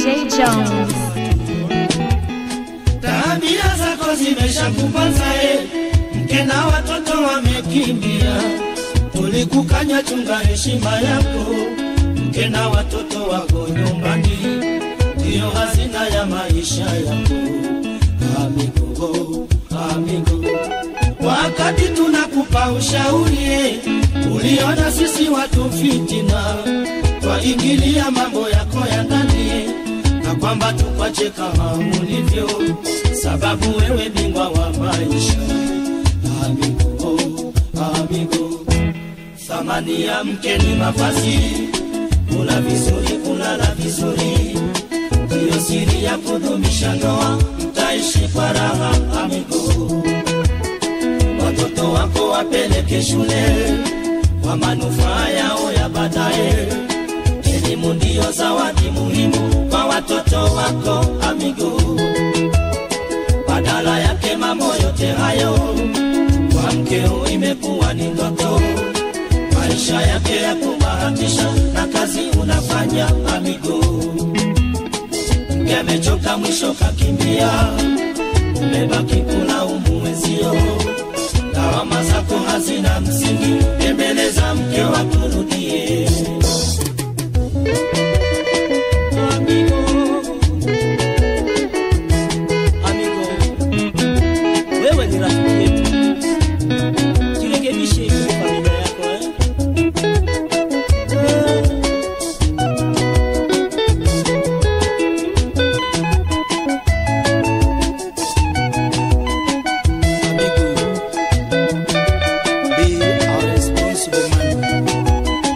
DJ Jones. Tabia zako zimeshakupanza e, mke na watoto wamekimbia. Tulikukanya, chunga heshima yako, mke na watoto wako nyumbani, ndiyo hazina ya maisha yako. Amigo, amigo, wakati tunakupa ushauri e, uliona sisi watu fitina, twaingilia mambo yako ya ndani e, na kwamba tukwache kama ulivyo, sababu wewe bingwa wa maisha. Amigo, amigo, thamani ya mke ni mavazi, kula vizuri, kulala vizuri, ndiyo siri ya kudumisha ndoa, mtaishi kwa raha. Amigo, watoto wako wapeleke shule kwa manufaa yao ya baadaye. Elimu ndiyo zawadi muhimu kwa watoto wako amigo. Badala yake mambo yote hayo kwa mkeo imekuwa ni ndoto, maisha yake ya kubahatisha na kazi unafanya amigo. Mke amechoka mwisho kakimbia, umebaki kulaumu wenzio, lawama zako hazina msingi, tembeleza mke wakurudie. Amigo, amigo, wewe ni rafiki yetu, jirekebishe kwa familia yako eh? Eh. Amigo, be a responsible man.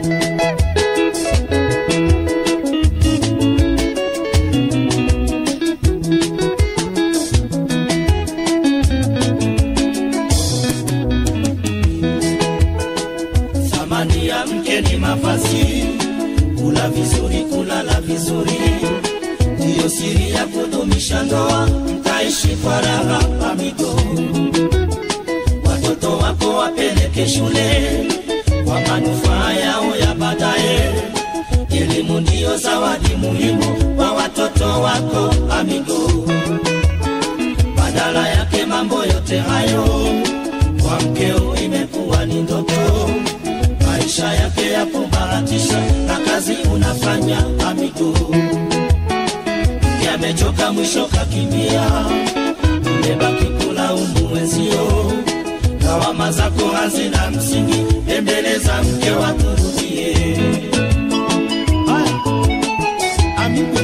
Thamani ya mke ni mavazi, kula vizuri, kulala vizuri, ndiyo siri ya kudumisha ndoa, mtaishi kwa raha. Amigo, watoto wako wapeleke shule kwa manufaa yao ya baadaye. Elimu ndiyo zawadi muhimu kwa watoto wako amigo. Badala yake mambo yote hayo kwa mkeo imekuwa ni ndoto, maisha yake ya kubahatisha na kazi unafanya amigo. Mke amechoka mwisho kakimbia, umebaki kulaumu wenzio, lawama zako hazina msingi, tembeleza mke wakurudie. Haya, amigo.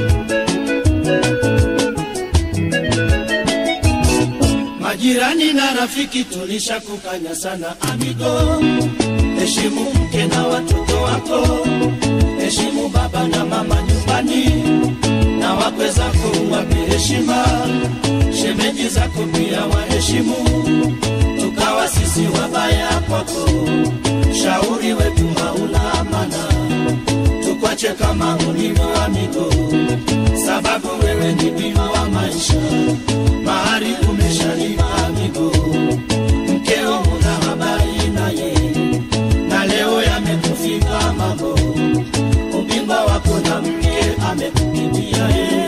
Majirani na rafiki tulishakukanya sana amigo, heshimu mke na watoto wako, heshimu baba na mama nyumbani, na wakwe zako wape heshima, shemeji zako pia waheshimu, tukawa sisi wabaya kwako, shauri wetu hauna amana, tukwache kama ulivyo amigo, sababu wewe ni bima wa maisha mahari umeshalipa amigo, mkeo una habari naye, na leo yamekufika mambo, ubingwa wako na mke amekukimbia ye.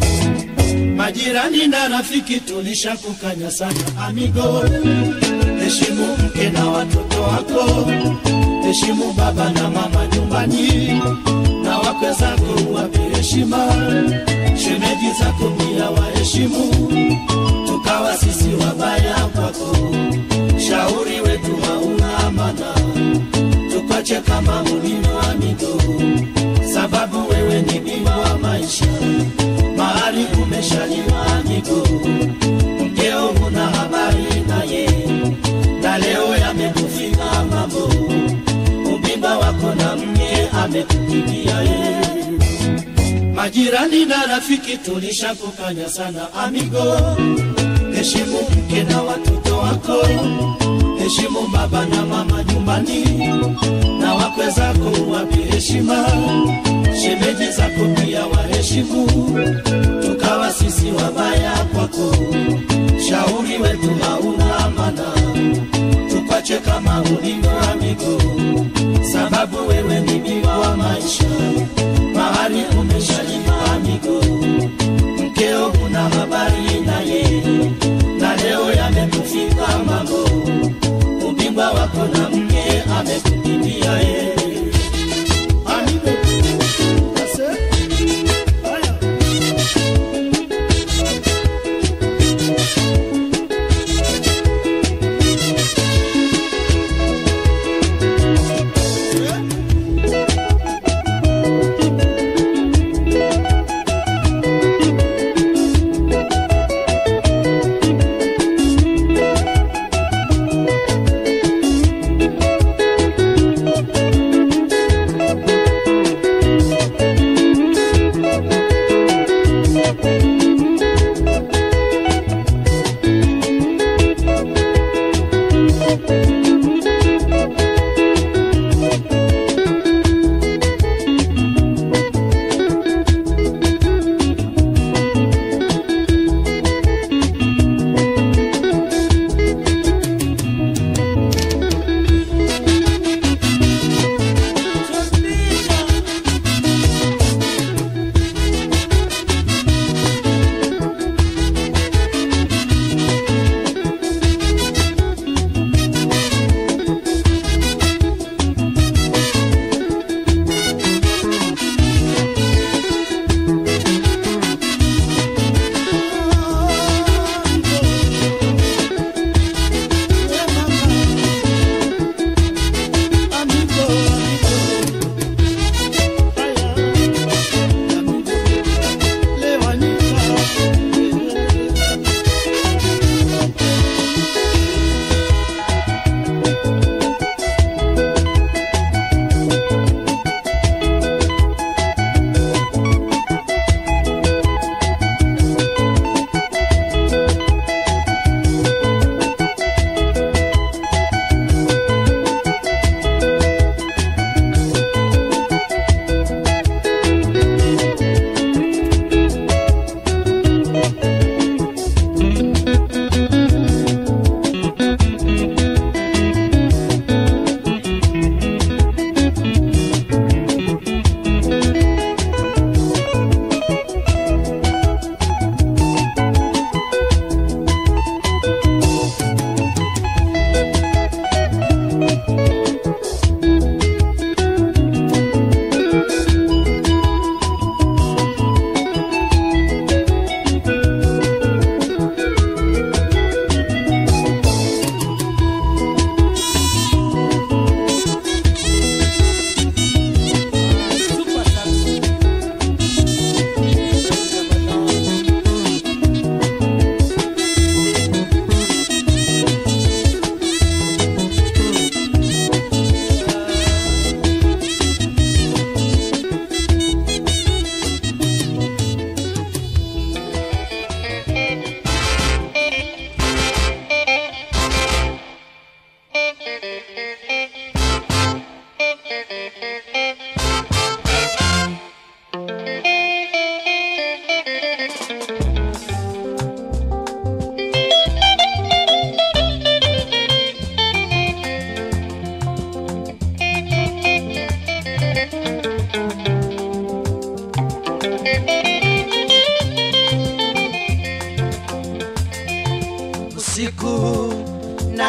Majirani na rafiki tulishakukanya sana amigo, heshimu mke na watoto wako, heshimu baba na mama nyumbani, na wakwe zako wape heshima, shemeji zako pia waheshimu tukawa sisi wabaya kwako, shauri wetu hauna amana, tukwache kama ulivyo amigo, sababu wewe ni bima wa maisha, mahali umeshaliwa amigo, mkeo huna habari naye, na leo yamekufika mambo, ubimba wako na mke amekukimbia yeye Majirani na rafiki tulishakukanya sana amigo, heshimu mke na watoto wako, heshimu baba na mama nyumbani, na wakwe zako wape heshima, shemeji zako pia waheshimu, tukawa sisi wabaya kwako, shauri wetu hauna amana, tukwache kama ulivyo amigo, sababu wewe ni bima wa maisha mahali umeshalipa amigo,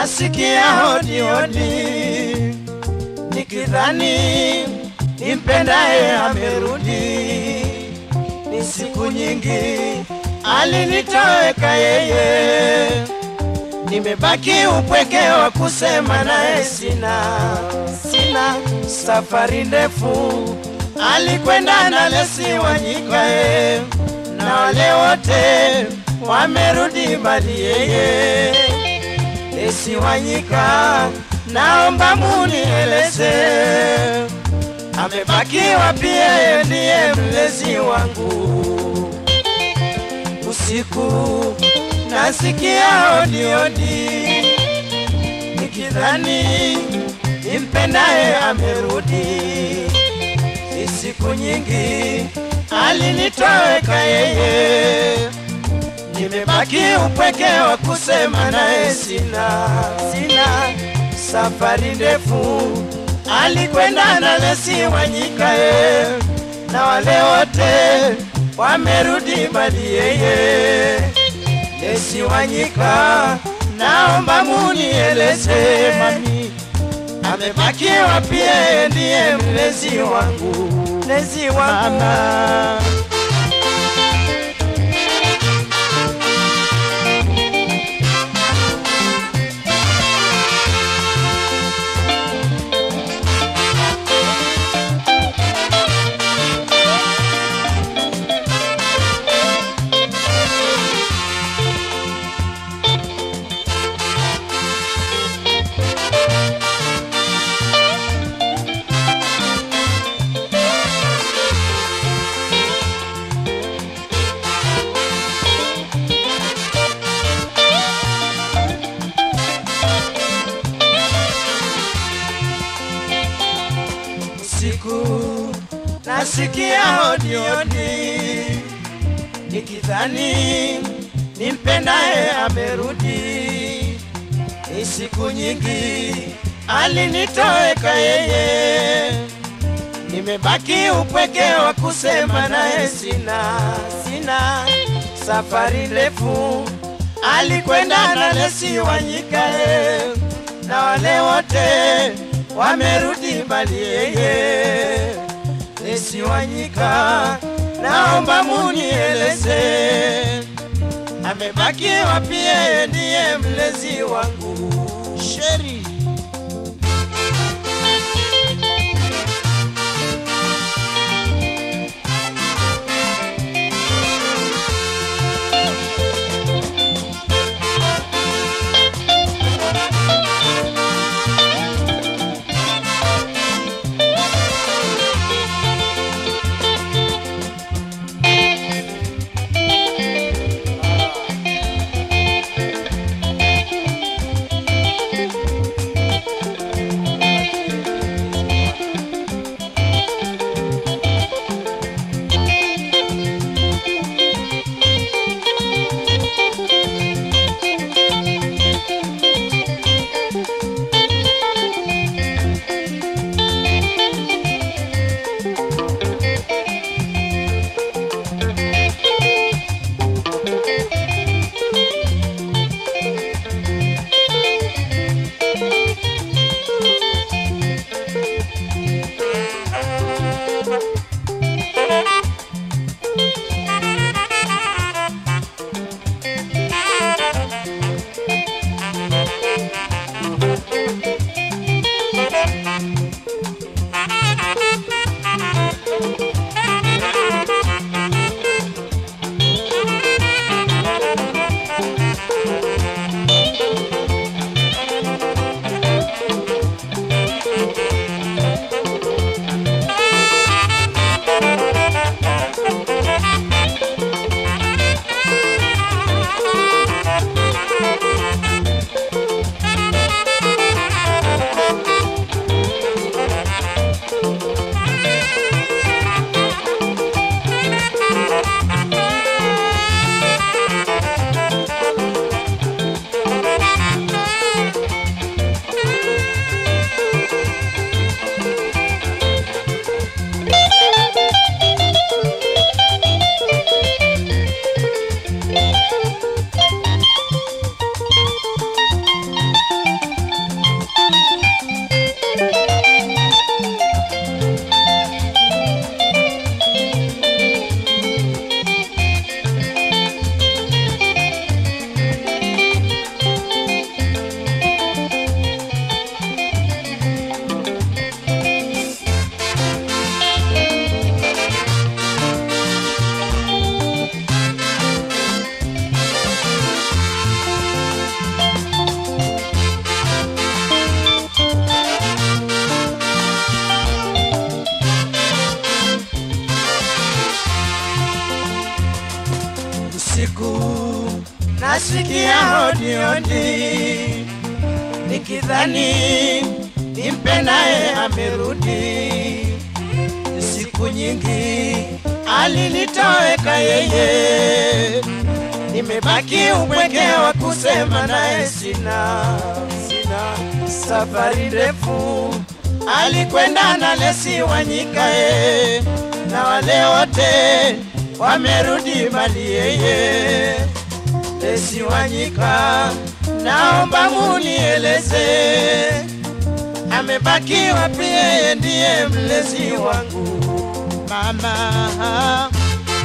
nasikia hodi hodi, nikidhani nimpendaye amerudi. Ni siku nyingi alinitoweka yeye, nimebaki upweke wa kusema naye sina, sina safari ndefu alikwenda na Lesi Wanyikae na wale wote wamerudi bali yeye Lesi Wanyika, naomba munieleze amebaki wapi? Yeye ndiye mlezi wangu. Usiku nasikia hodi hodi, nikidhani nimpendaye amerudi. Ni siku nyingi alinitoweka yeye, nimebaki upweke wa kusema naye sina, sina safari ndefu alikwenda na Lesi Wanyikae na wale wote wamerudi bali yeye Lesi Wanyika, naomba munieleze mami, amebaki wapi? Yeye ndiye mlezi wangu, mlezi wangu mama. Siku nasikia hodi hodi, nikidhani nimpendaye amerudi. Ni siku nyingi alinitoweka yeye, nimebaki upweke wa kusema naye sina, sina safari ndefu alikwenda na Lesi Wanyikae na wale wote wamerudi bali yeye Lesi Wanyika, naomba munieleze amebaki wapi? Yeye ndiye mlezi wangu. Sheri usiku nasikia hodiodi nikidhani nimpe naye amerudi siku nyingi alinitoweka yeye nimebaki upweke wa kusema naye sina sina safari ndefu alikwenda na lesi wanyikae na wale wote wamerudi mali yeye lesi wanyika naomba munieleze amebaki wapi yeye ndiye mlezi wangu mama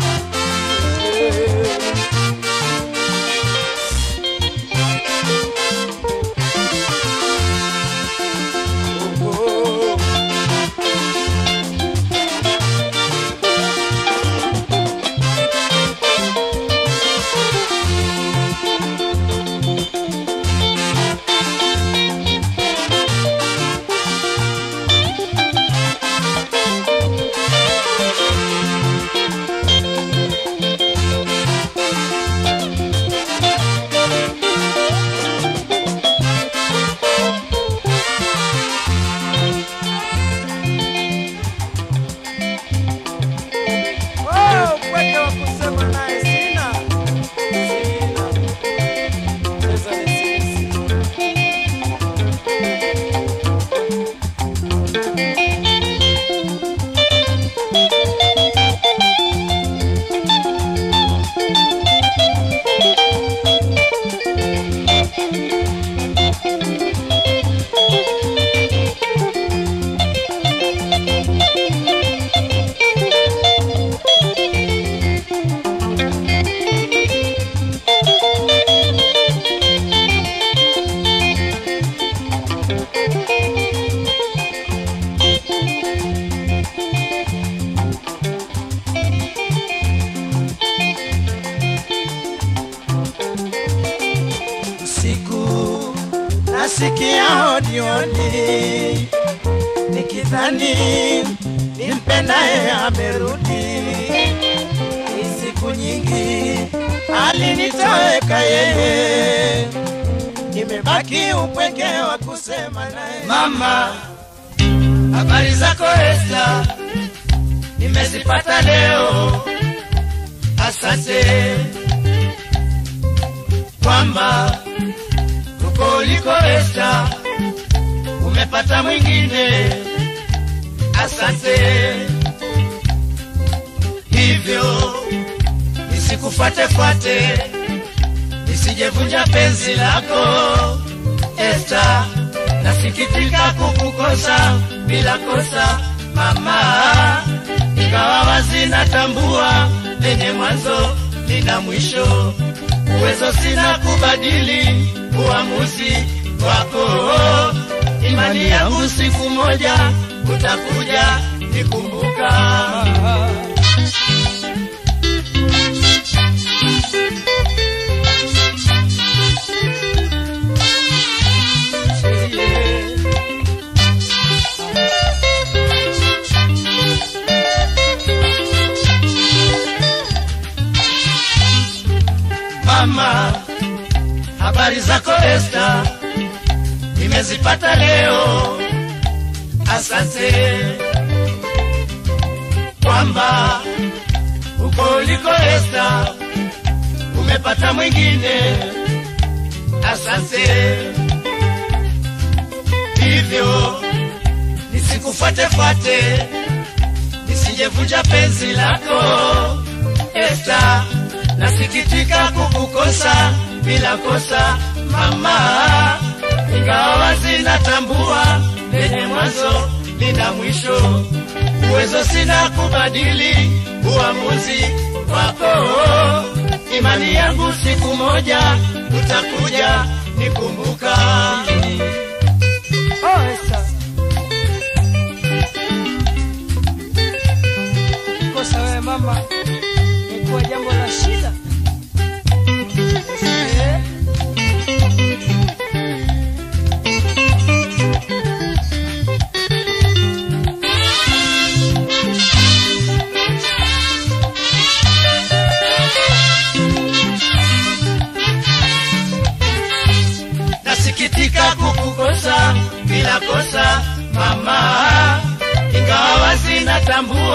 Oh, upweke wa kusema naye sina. Sina. Pesa ni sisi. Usiku nasikia hodioni nikidhani nimpendaye amerudi. Ni siku nyingi alinitoweka yeye, nimebaki upweke wa kusema naye. Mama, habari zako Esta, nimezipata leo. Asante kwamba uko uliko Esta, umepata mwingine. Asante hivyo nisikufuatefuate, nisijevunja penzi lako Esta, nasikitika kukukosa bila kosa mama, ingawa wazi natambua lenye mwanzo lina mwisho, uwezo sina kubadili uamuzi wako. Imani yangu siku moja utakuja nikumbuka. Mama, habari zako Esta, nimezipata leo. Asante kwamba uko uliko Esta, umepata mwingine. Asante hivyo nisikufuatefuate, nisijevunja penzi lako Esta, nasikitika kukukosa bila kosa mama, ingawa wazi natambua lenye mwanzo lina mwisho, uwezo sina kubadili uamuzi wako. Imani yangu siku moja utakuja nikumbuka. Oh, Esta. Kosa wewe mama, imekuwa jambo la shida. Eh?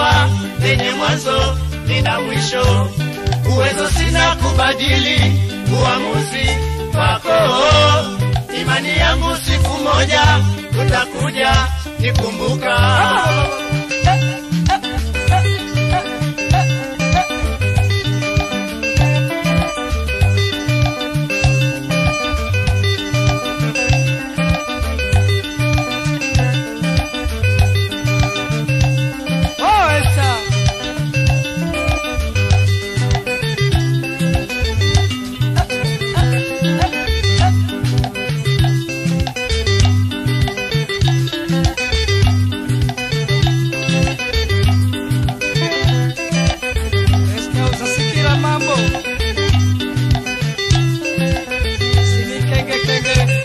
jua lenye mwanzo lina mwisho. Uwezo sina kubadili uamuzi wako. Imani yangu siku moja utakuja nikumbuka. Oh, Esther. Esther, usasikira mambo sinikenge kenge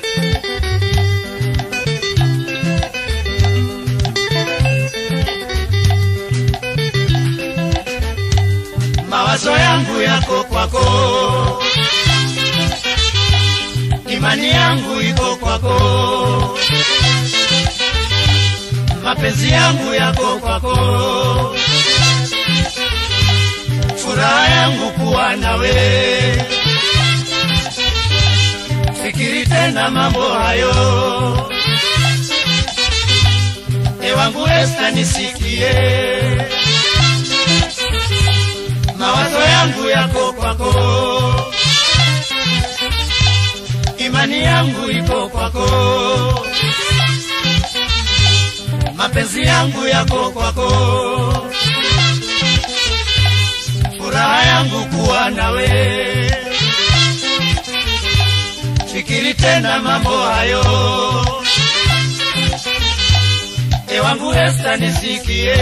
mawazo yangu yako kwako, imani yangu iko kwako, mapenzi yangu yako kwako, furaha yangu kuwa nawe. Fikiri tena mambo hayo, ewangu Esta, nisikie mawazo yangu yako kwako, imani yangu iko kwako, mapenzi yangu yako kwako, furaha yangu kuwa nawe. Fikiri tena mambo hayo, ewangu Esta, nisikie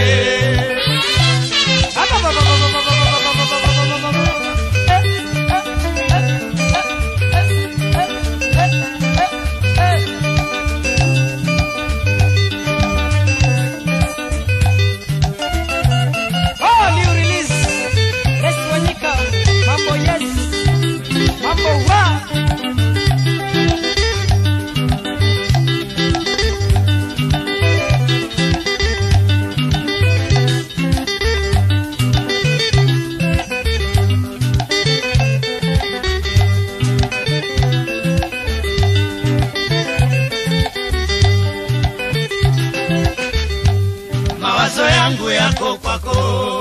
Oh, new release. Yes, Wanyika. Mambo yes. Mambo wa. mawazo yangu yako kwako,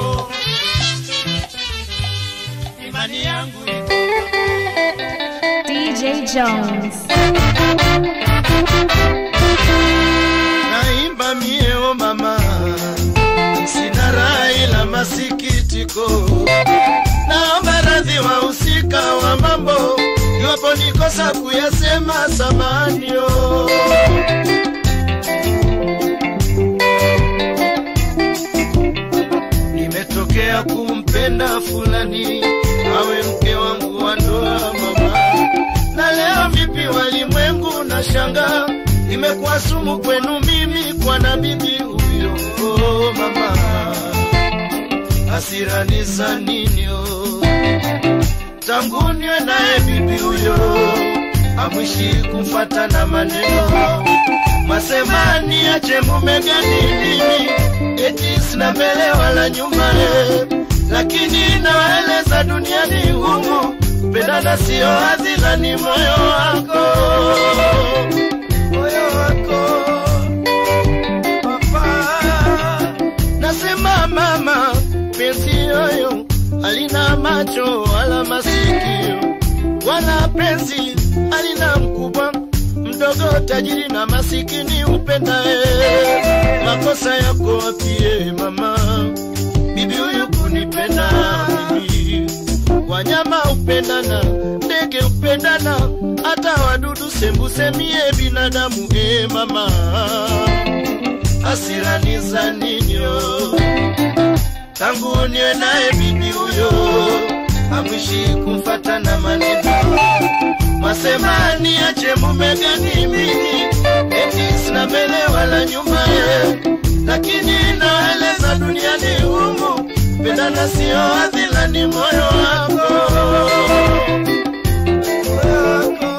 imani yangu iko DJ Jones. naimba mie o mama, sina raha ila masikitiko, naomba radhi wahusika wa mambo, iwapo nikosa kuyasema samanio. Nimetokea kumpenda fulani awe mke wangu wa ndoa mama, na leo vipi walimwengu na shanga imekuwa sumu kwenu mimi kwa na bibi huyo oh, mama hasirani za ninyo tangu niwe naye bibi huyo amwishi kumfata na maneno masemani ache mume gani mimi eti sina mbele wala nyuma eh. lakini nawaeleza duniani humu pendana sio hadhila ni moyo wako moyo wako papa nasema mama penzi yoyo alina macho wala masikio wala penzi alina mkubwa mdogo tajiri na masikini upendae makosa yako wapie mama bibi huyu kunipenda mimi wanyama upendana ndege upendana hata wadudu sembusemie binadamu e mama hasirani za ninyo tangu niwe naye bibi huyo amwishi kumfata na maneno masemani ache mume gani mimi eti sina mbele wala nyuma ye lakini naeleza duniani humu pendana sio adhila ni moyo wako Moyo wako.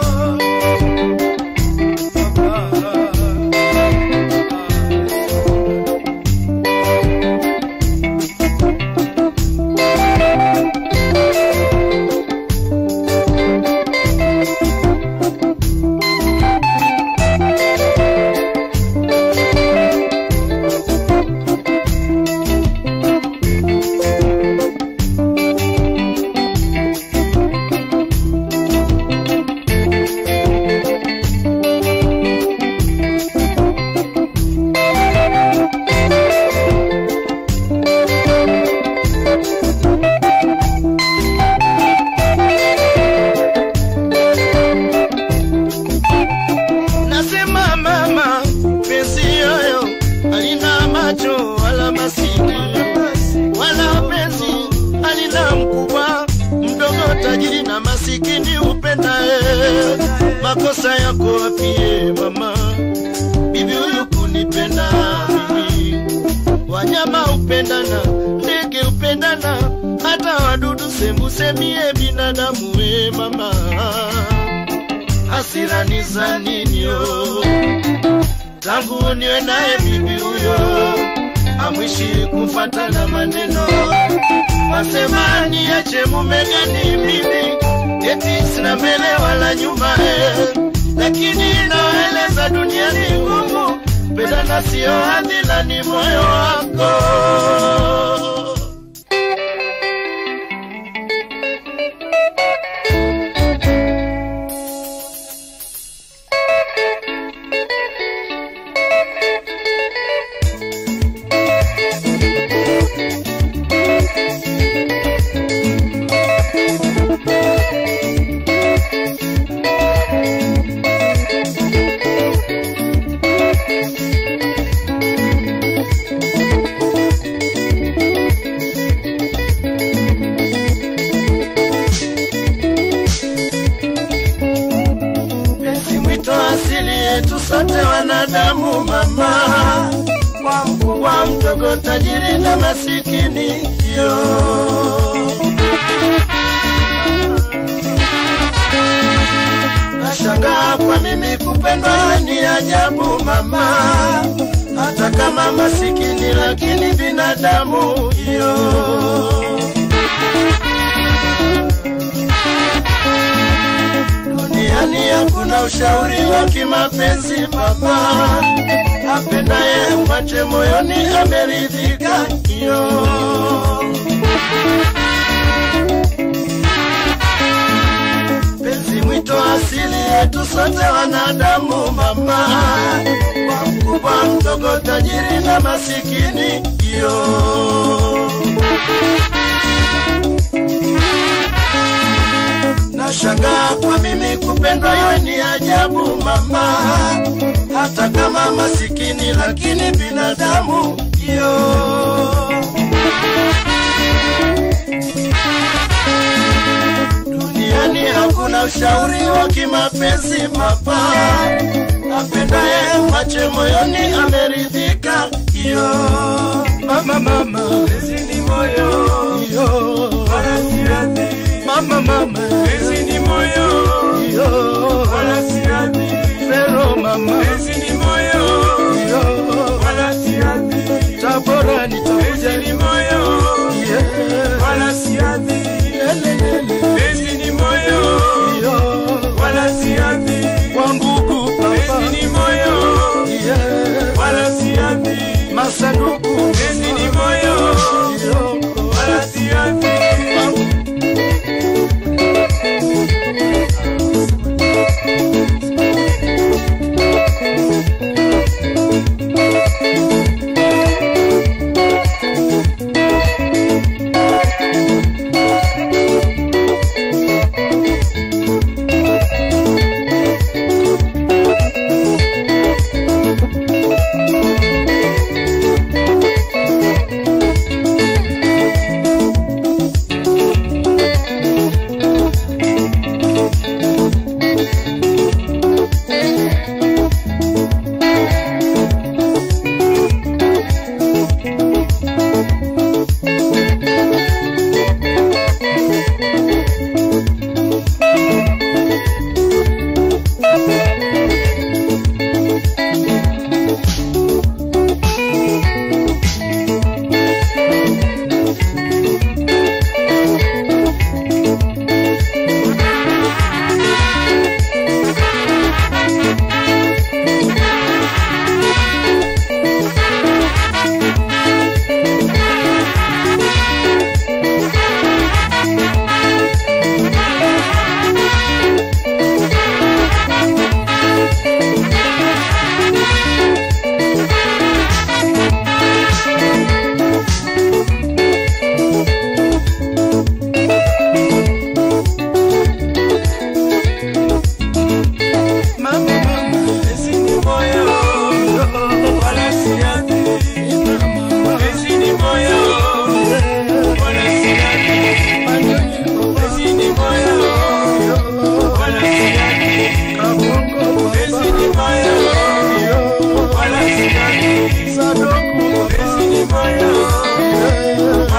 makosa yako wapie mama bibi huyu kunipenda mimi wanyama upendana ndege upendana hata wadudu sembusemie binadamu we mama hasirani za ninyo tangu niwe naye bibi huyo amwishi kufatana maneno wasema niache mume gani mimi eti sina mbele wala nyuma eh. lakini naeleza dunia ni ngumu pendana sio hadhila ni moyo wako Penzi mwito asili yetu sote wanadamu mama, kwa mkubwa mdogo, tajiri na masikini yo. Nashangaa kwa mimi kupendwa ni ajabu mama, hata kama masikini lakini binadamu yo. duniani hakuna ushauri wa kimapenzi baba apendaye mwache moyoni ameridhika hiyo penzi mwito asili yetu sote wanadamu mama kwa mkubwa mdogo tajiri na masikini hiyo Nashangaa kwa mimi kupendwa iwe ni ajabu mama, hata kama masikini lakini binadamu yo. Duniani hakuna ushauri wa kimapenzi mapa, apendaye mache moyoni ameridhika yo. Mama mama, Penzi ni moyo, yo. wala si radhi. Mama mama, Penzi ni moyo, yo. wala si radhi. Pero mama, Penzi ni moyo, yo. wala si radhi. Tabora nitakuja Penzi ni moyo, yeah. wala si radhi. Lelelele, Penzi ni moyo, yo. wala si radhi. Kwa ngugu Penzi papa ni moyo, yeah. wala si radhi. Masanduku Penzi ni moyo, yo. wala si radhi. Thank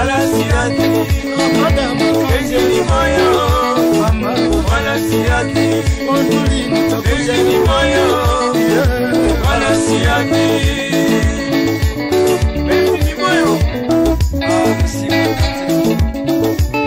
wala siati Kenje ni moyo wala siati Kenje ni moyo wala siati Penzi ni moyo Ah, siati.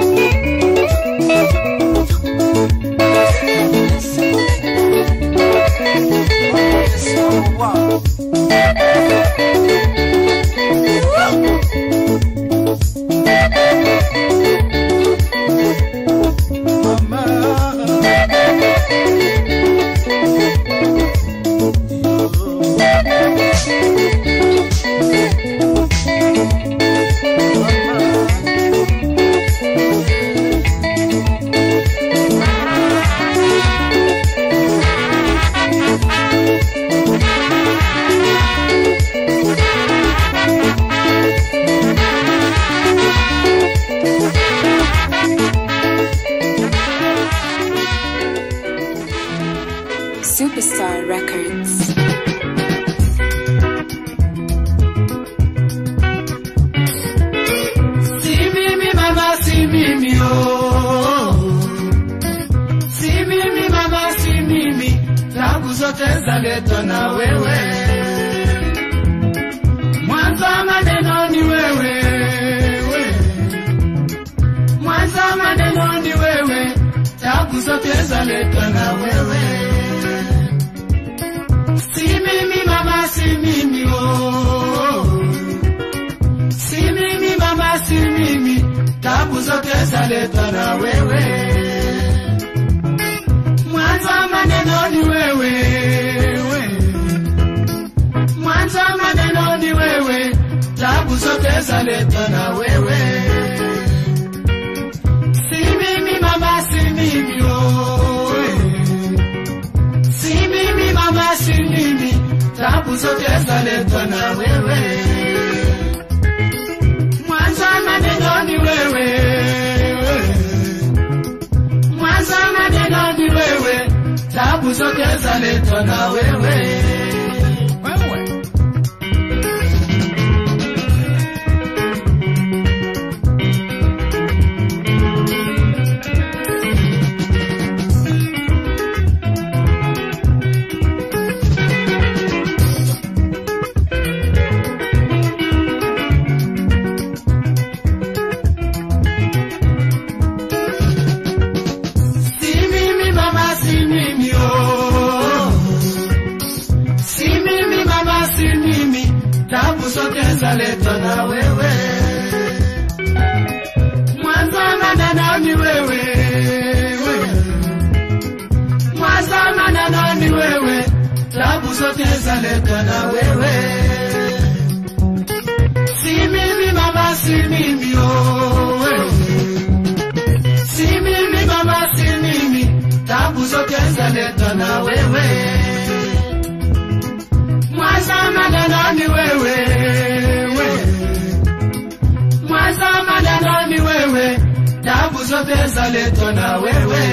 Superstar Records. Si mimi mama, si mimi oh. Si mimi mama, si mimi, tabu zote zaletwa na wewe. Mwanzo wa maneno ni wewe, we. mwanzo wa maneno ni wewe, tabu zote zaletwa na wewe. Si mimi mama, si mimi oh. Si mimi mama, si mimi, tabu zote zaletwa na wewe. Mwanzo wa maneno ni wewe, we. mwanzo wa maneno ni wewe, tabu zote zaletwa na wewe. Si mimi mama, si mimi oh, we. Si mimi mama, si mimi, tabu zote zaletwa na wewe mwanzo wa maneno ni wewe, mwanzo wa maneno ni wewe, tabu zote zaletwa na wewe. Si mimi mama, si mimi oh. Si mimi mama, si mimi, tabu zote zaletwa na wewe. Mwanzo wa maneno ni wewe, we. Mwanzo wa maneno ni wewe, tabu zote zaletwa na wewe. Si mimi mama, si mimi oh, we. Si mimi mama, si mimi, tabu zote zaletwa na wewe. Mwanzo wa maneno ni wewe, we. Mwanzo wa maneno ni wewe, tabu zote zaletwa na wewe.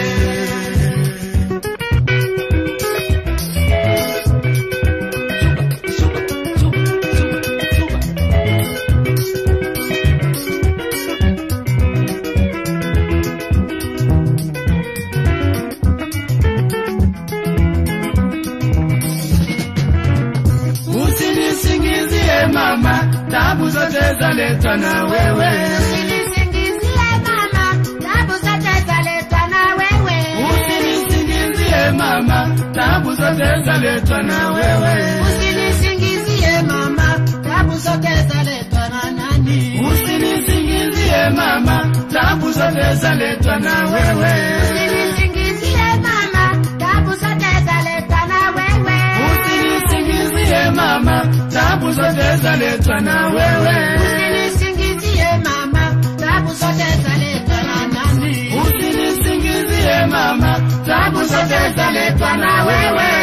Usinisingizie mama, tabu zote zaletwa na wewe. Usinisingizie mama, tabu zote zaletwa na wewe. Usinisingizie mama, tabu zote zaletwa na wewe. Usinisingizie mama, tabu zote zaletwa na nani? Usinisingizie mama, tabu zote zaletwa na wewe. Usinisingizie mama, tabu zote zaletwa na wewe. Usinisingizie mama, tabu zote zaletwa na wewe. Usinisingizie mama, tabu zote zaletwa na nani? Usinisingizie mama, tabu zote zaletwa na wewe.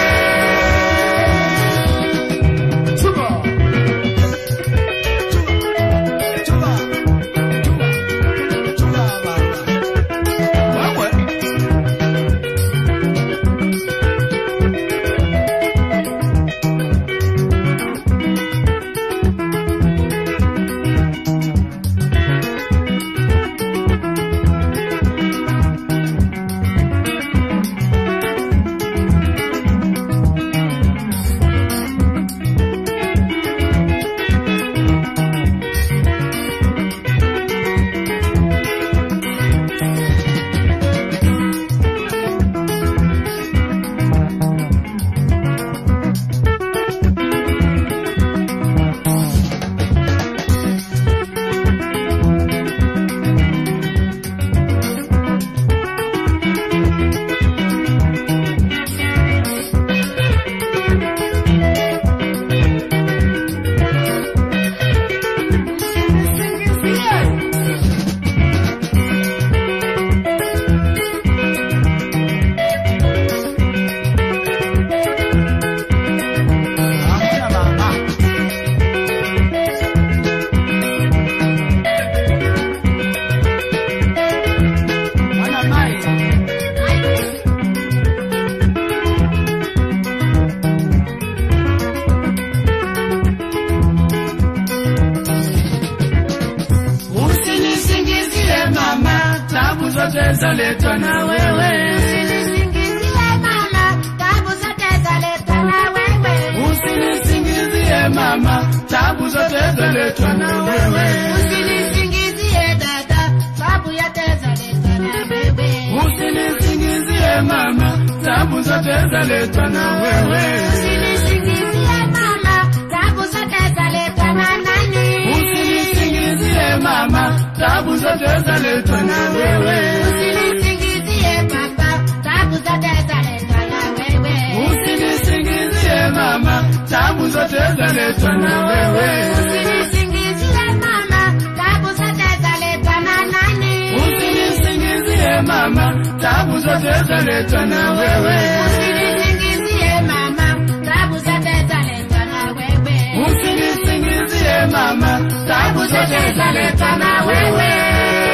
tabu zote zaletwa na wewe. Usinisingizie mama, tabu zote zaletwa na wewe. Usinisingizie mama, tabu zote zaletwa na wewe. Usinisingizie dada, tabu yote zaletwa na wewe. Usinisingizie mama, tabu zote zaletwa na wewe. Usinisingizie mama, tabu zote zaletwa na nani? Usinisingizie mama, tabu zote zaletwa na wewe. Usinisingizie baba, tabu zote zaletwa na wewe. Usinisingizie mama, tabu zote zaletwa na wewe. Usinisingizie mama, tabu zote zaletwa na nani? Usinisingizie mama, tabu zote zaletwa na wewe. Usinisingizie mama, tabu zote zaletwa na wewe. Usinisingizie mama, tabu zote zaletwa na wewe.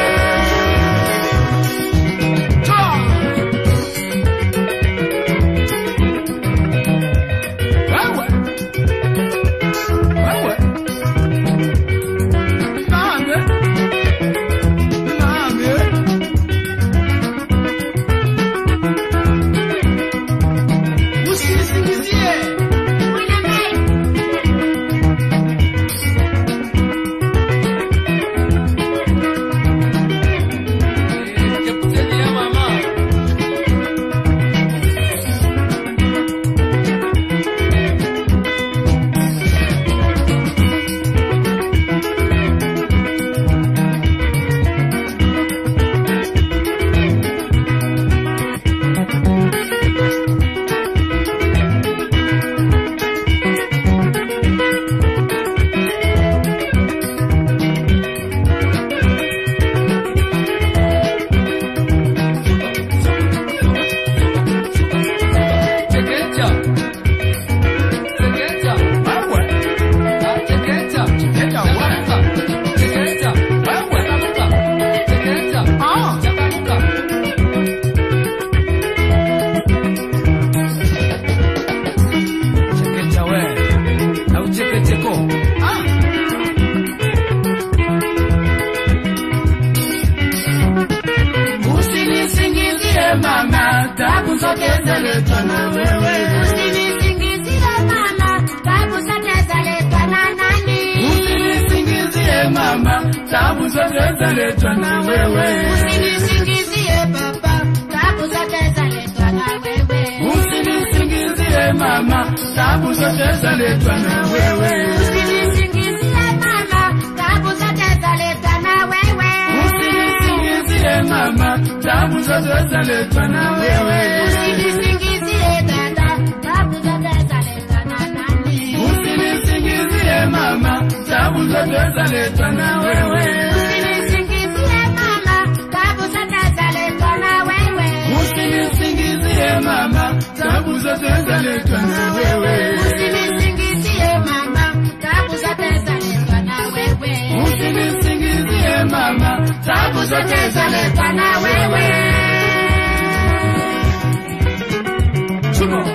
Wewe. Wewe. Nani? Nani? Usinisingizie. Usinisingizie mama, tabu zote zaletwa na wewe. Usinisingizie mama, tabu zote zaletwa na nani? Usinisingizie mama, tabu zote zaletwa na wewe. Usinisingizie baba, tabu zote zaletwa na wewe. Usinisingizie mama, tabu zote zaletwa na wewe. Usinisingizie mama, tabu zote zaletwa na wewe. Usinisingizie mama, tabu zote zaletwa na wewe. Usinisingizie dada, tabu zote zaletwa na nani? Usinisingizie mama, tabu zote zaletwa na wewe. Usinisingizie mama, tabu zote zaletwa na wewe. Usinisingizie mama, tabu zote zaletwa na wewe. Usinisingizie mama, tabu zote zaletwa na wewe. Usinisingizie mama, tabu zote zaletwa na wewe. Chumo.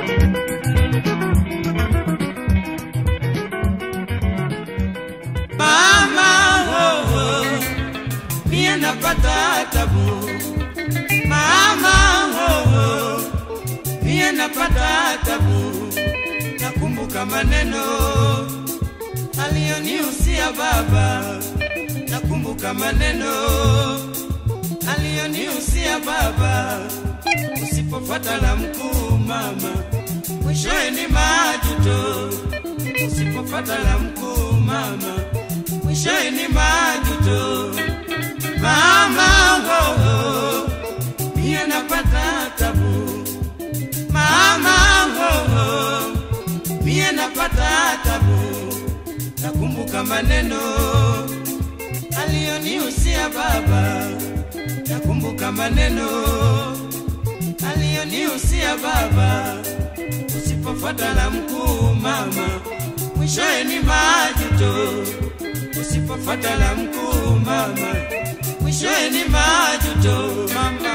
Mama oh, oh, mie napata tabu. Mama oh, oh, mie napata tabu. Nakumbuka maneno aliyonihusia baba, nakumbuka maneno aliyonihusia baba. Usipofuata la mkuu mama, mwishowe ni majuto usipopata la mkuu mama, mwishowe ni majuto. Mama oh, oh, mie napata tabu. Mama oh, oh, mie napata tabu. Nakumbuka maneno aliyonihusia baba, nakumbuka maneno aliyonihusia baba usipofuata la mkuu mama, mwishowe ni majuto. Usipofuata la mkuu mama, mwishowe ni majuto mama.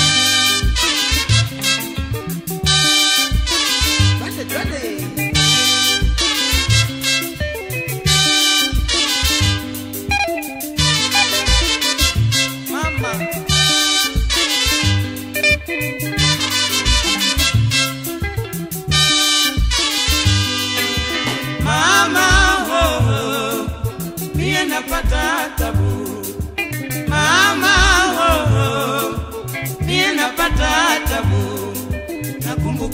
Twende, twende. Mama,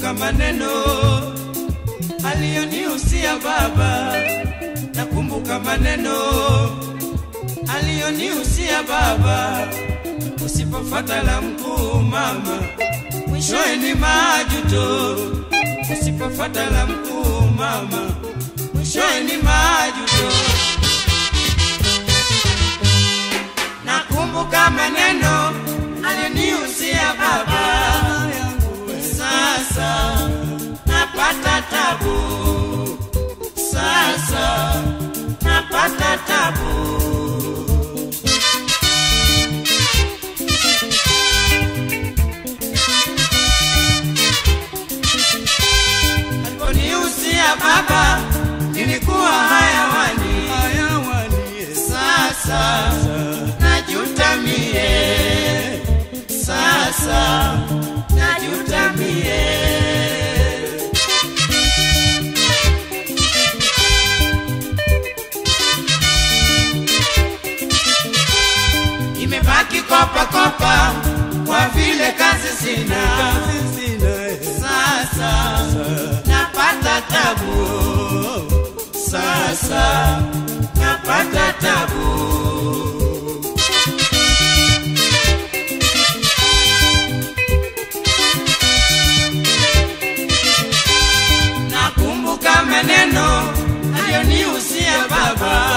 nakumbuka maneno aliyonihusia baba, nakumbuka maneno aliyonihusia baba, usipofata la mkuu mama, mwishowe ni majuto. Usipofata la mkuu mama, mwishowe ni majuto. Nakumbuka maneno aliyonihusia baba, sasa napata tabu, sasa napata tabu. Aliponihusia baba, nilikuwa hayawani, hayawani. Sasa najuta mie, sasa najuta mie. Imebaki kopa kopa, kwa vile kazi sina, sasa napata tabu, sasa napata tabu. Nakumbuka maneno aliyonihusia baba,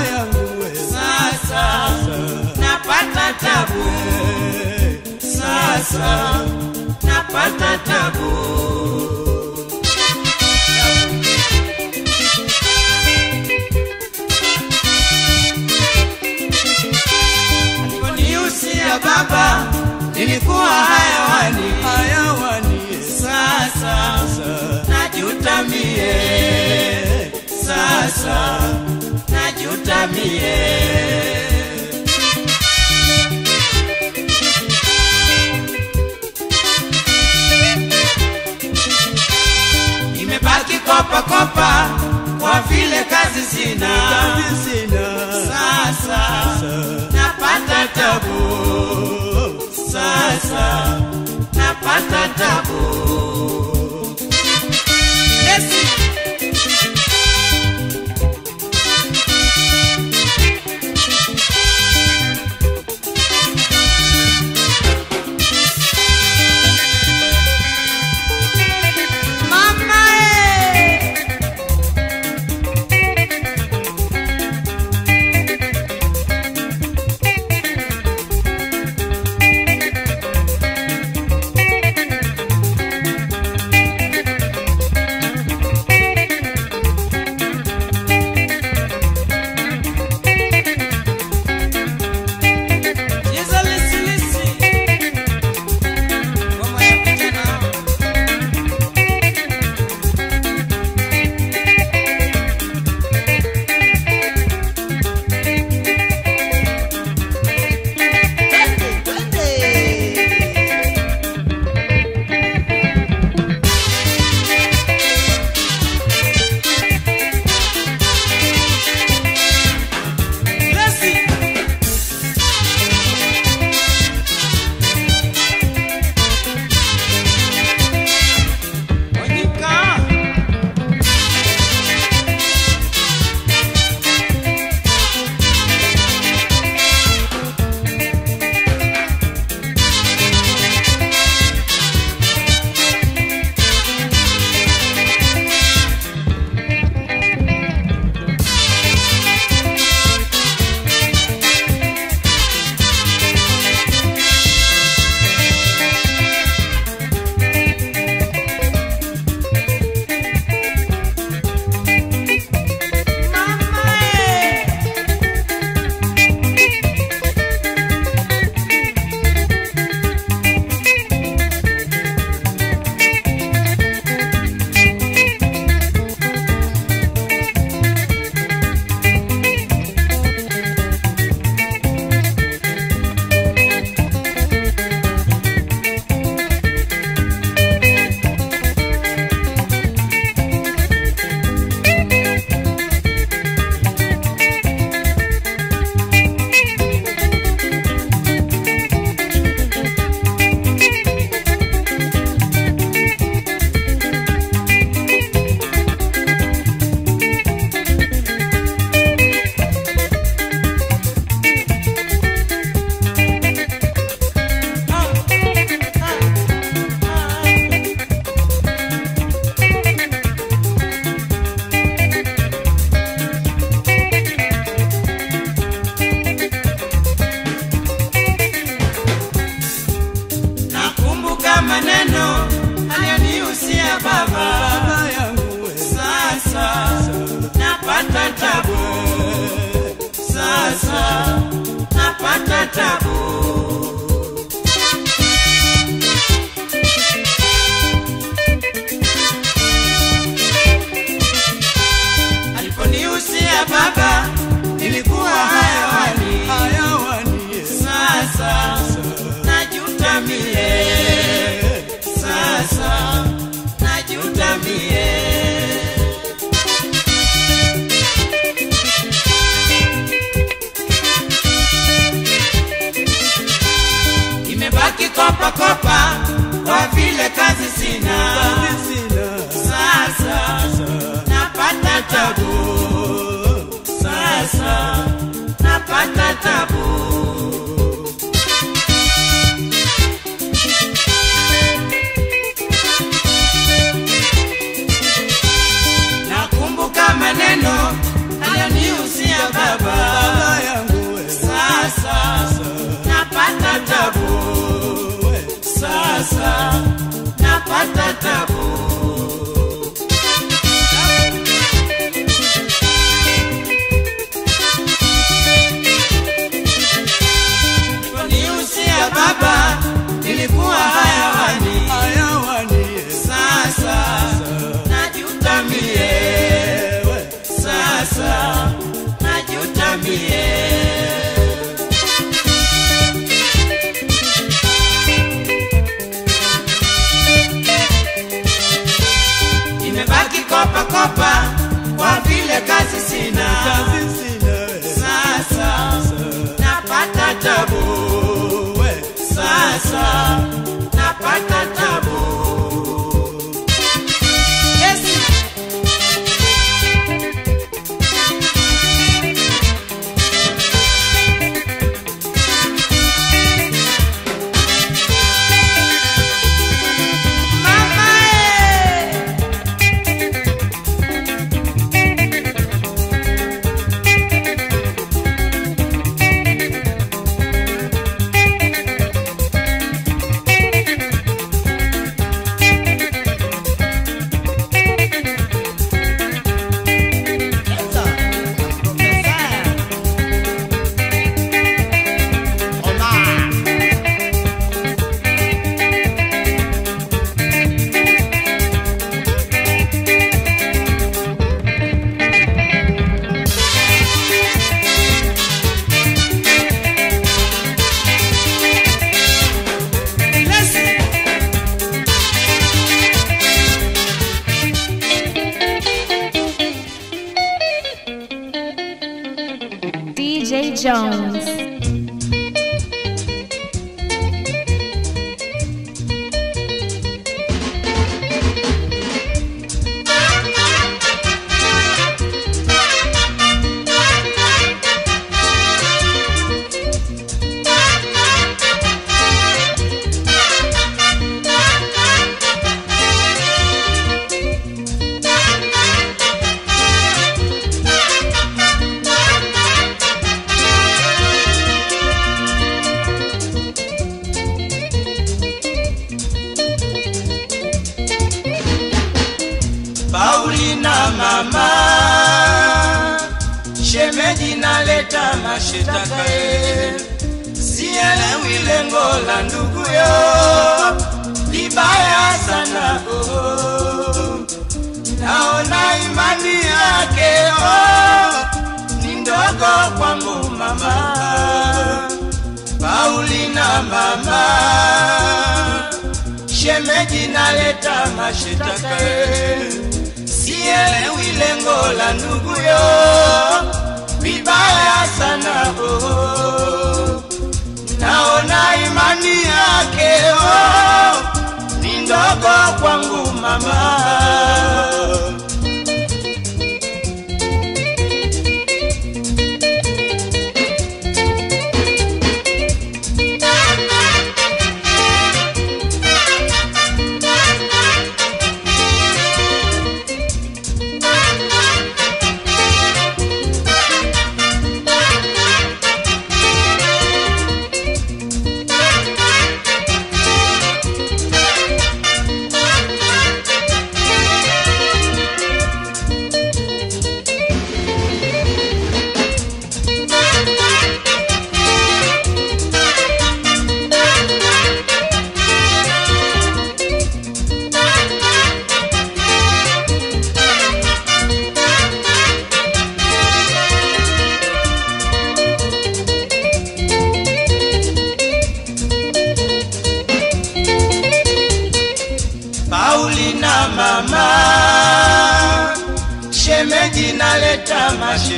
sasa napata tabu, sasa napata tabu. Aliponihusia baba, nilikuwa hayawani, hayawani. Sasa najuta mie, sasa najuta mie. Imebaki kopa kopa, kwa vile kazi sina, sasa napata tabu, sasa napata tabu. Lesi. Mama eh. napata tabu. Aliponihusia baba, nilikuwa hayawani, sasa najuta mie, sasa najuta mie. Nimebaki kopa kopa kwa vile kazi sina, sasa napata tabu, sasa napata tabu. Nakumbuka maneno aliyonihusia baba, sasa napata tabu, sasa napata tabu. Aliponihusia baba, nilikuwa hayawani, sasa najuta mie, sasa najuta mie. Nimebaki kopa kopa kwa vile kazi sina, sasa napata tabu, sasa napata tabu. Yes. Mama, eh. DJ Jones. Paulina mama, shemeji naleta mashitaka ye, sielewi lengo la nduguyo, libaya sana oh. Naona imani yake oh, ni ndogo kwangu mama, Paulina mama shemeji naleta mashitaka sielewi lengo la nduguyo vibaya sana oh. naona imani yake oh, ni ndogo kwangu mama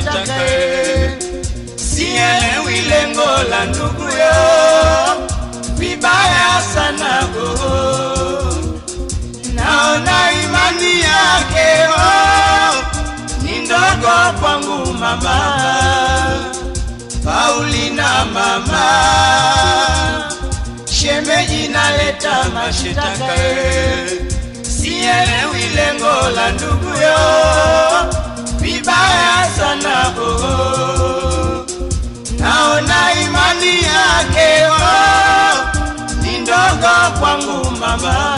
mashitaka sielewi lengo la nduguyo vibaya sana oh. naona imani yake oh, ni ndogo kwangu mama Paulina mama shemeji naleta mashitaka sielewi lengo la nduguyo vibaya sana oh. naona imani yake oh, ni ndogo kwangu mama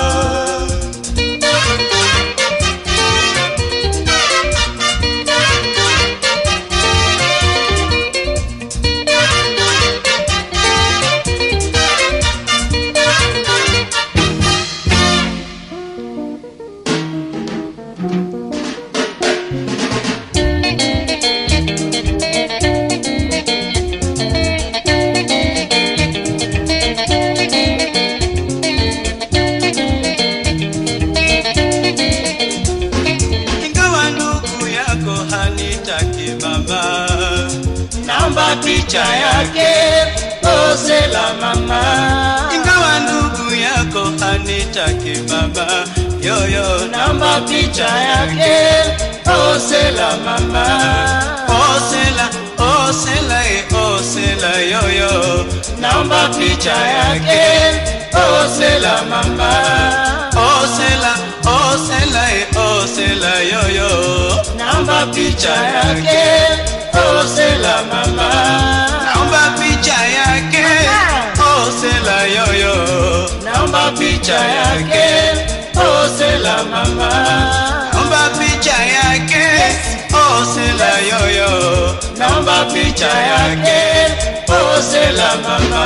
ingawa ndugu yako hanitaki mama naomba picha yake pose la mama ingawa ndugu yako hanitaki mama yoyo naomba picha yake pose la mama osela osela e osela yoyo naomba picha yake pose la mama osela osela e osela yoyo naomba picha yake osela mama naomba picha yake osela yoyo naomba picha yake osela mama naomba picha yake osela yoyo naomba picha yake osela mama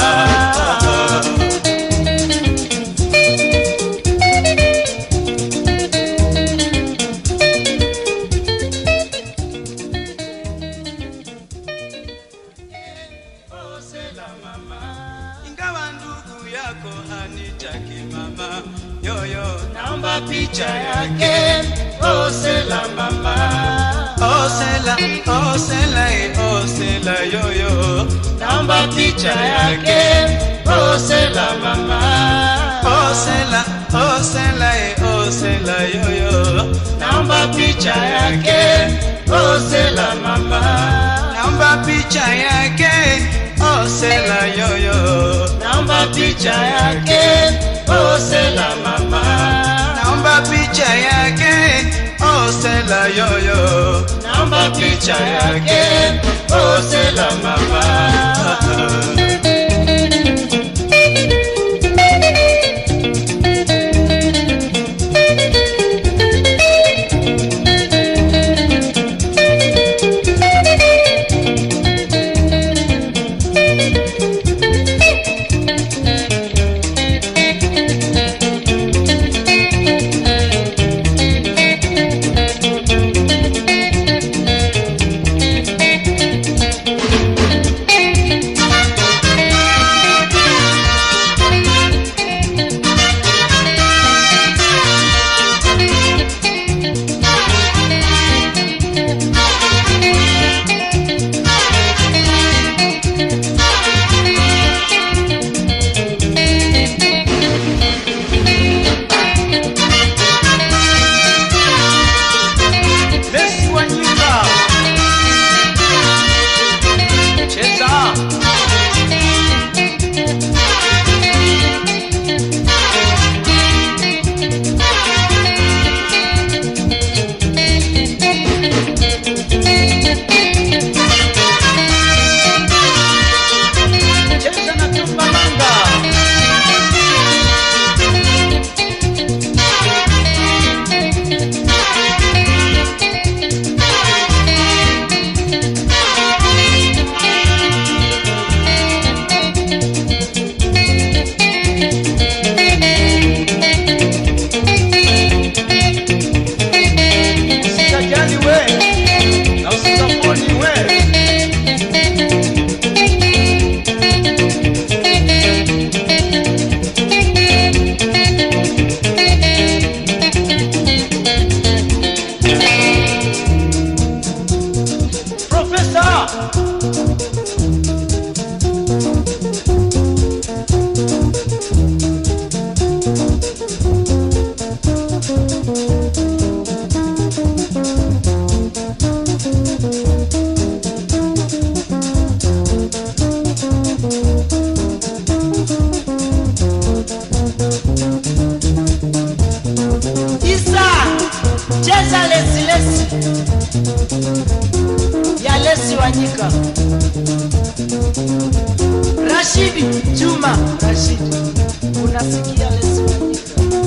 ingawa ndugu yako hanitaki mama yoyo naomba picha yake osela mama osela osela e osela yoyo naomba picha yake osela mama osela osela e osela yoyo naomba picha yake osela mama naomba picha yake osela yoyo naomba picha yake osela mama naomba picha yake osela yoyo naomba picha yake osela mama Rashidi Juma Rashidi, unasikia lesoni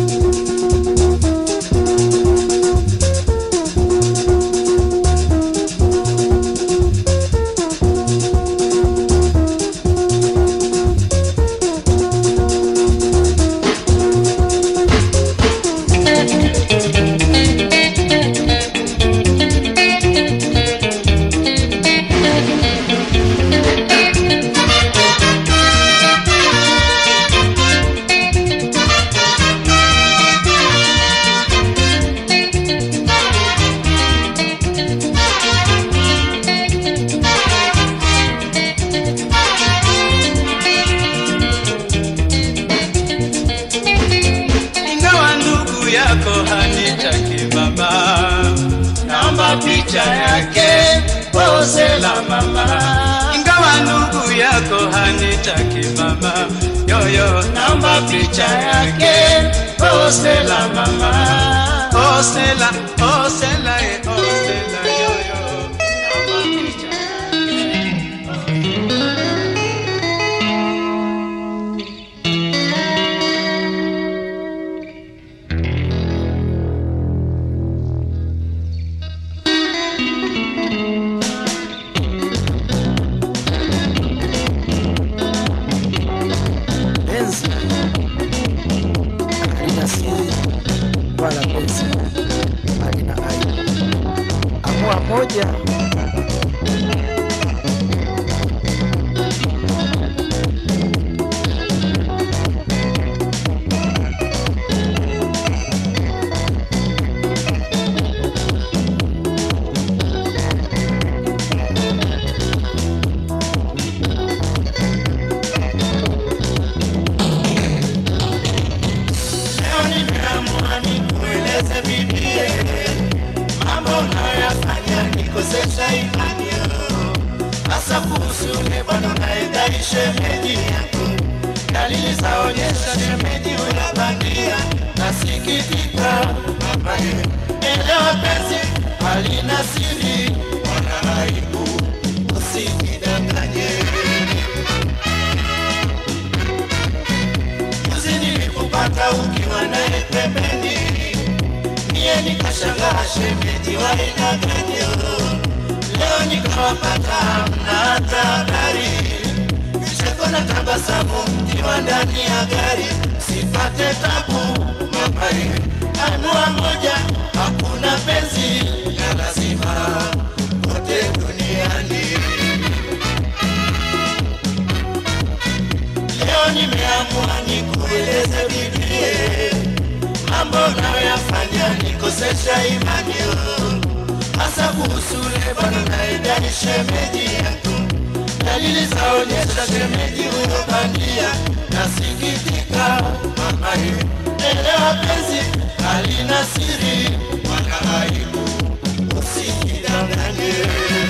ingawa ndugu yako hanitaki mama, naomba picha yake pose la mama. Ingawa ndugu yako hanitaki mama, yoyo, naomba picha yake pose la mama, pose la, pose la, eh, pose la, yoyo, naomba picha penzi halina siri wala penzi halina aibu. Amua moja Leo nimeamua nikueleze bibie mambo unayoyafanya nikosesha imani yao, hasa kuhusu ule bwana unayedai shemeji yako. Dalili zaonyesha shemeji unabandia, nasikitika babaye. Elewa penzi halina siri wala aibu, usijidanganye. Juzi nilikupata ukiwa naye pembeni, niye nikashangaa shemeji wa aina gani? Leo nikawapata hamna hata habari, vicheko na tabasamu mkiwa ndani ya gari, sipate tabu mapai, anua moja, hakuna penzi ya lazima kote duniani. Leo nimeamua nikueleze bibie mambo unayoyafanya nikosesha imani yo, hasa kuhusu ule bwana unayedai shemeji yako. Dalili zaonyesha shemeji huyo bandia, nasikitika mamaye. Elewa penzi halina siri wala aibu, usijidanganye.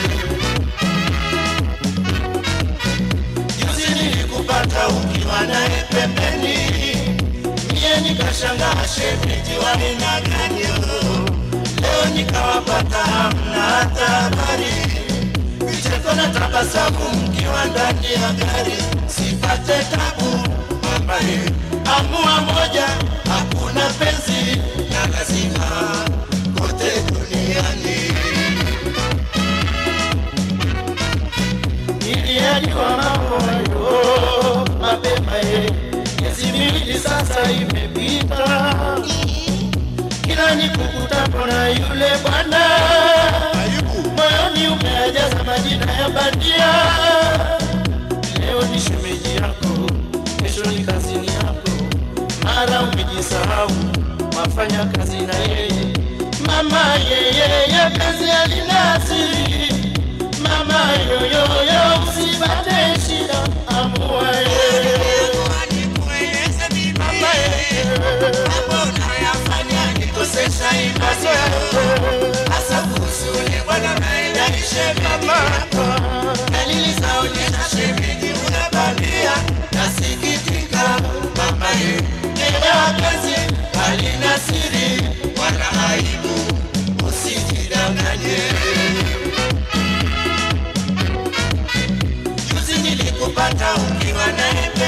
Juzi nilikupata ukiwa naye pembeni, mie nikashangaa shemeji wa aina gani? Leo nikawapata hamna hata habari, vicheko na tabasamu mkiwa ndani ya gari, sipate tabu mamaye. Amua moja, hakuna penzi na lazima kote duniani. Niliajua mambo hayo mapema, ye. miezi miwili sasa imepita, kila nikukutapo na yule bwana, moyoni umejaza majina ya bandia. Leo ni shemeji yako, kesho ni kazini yako, mara umejisahau wafanya kazi na yeye. Mama yeye kazi alina asiri mama yoyoyo usipate shida amua yeye Mama yeye, mambo unayoyafanya nikosesha imani yako. Hasa kuhusu ule bwana unayedai shemeji yako. Dalili zaonyesha shemeji unabandia, nasikitika mama yeye. Elewa penzi halina siri wala aibu, usijidanganye. Juzi nilikupata ukiwa naye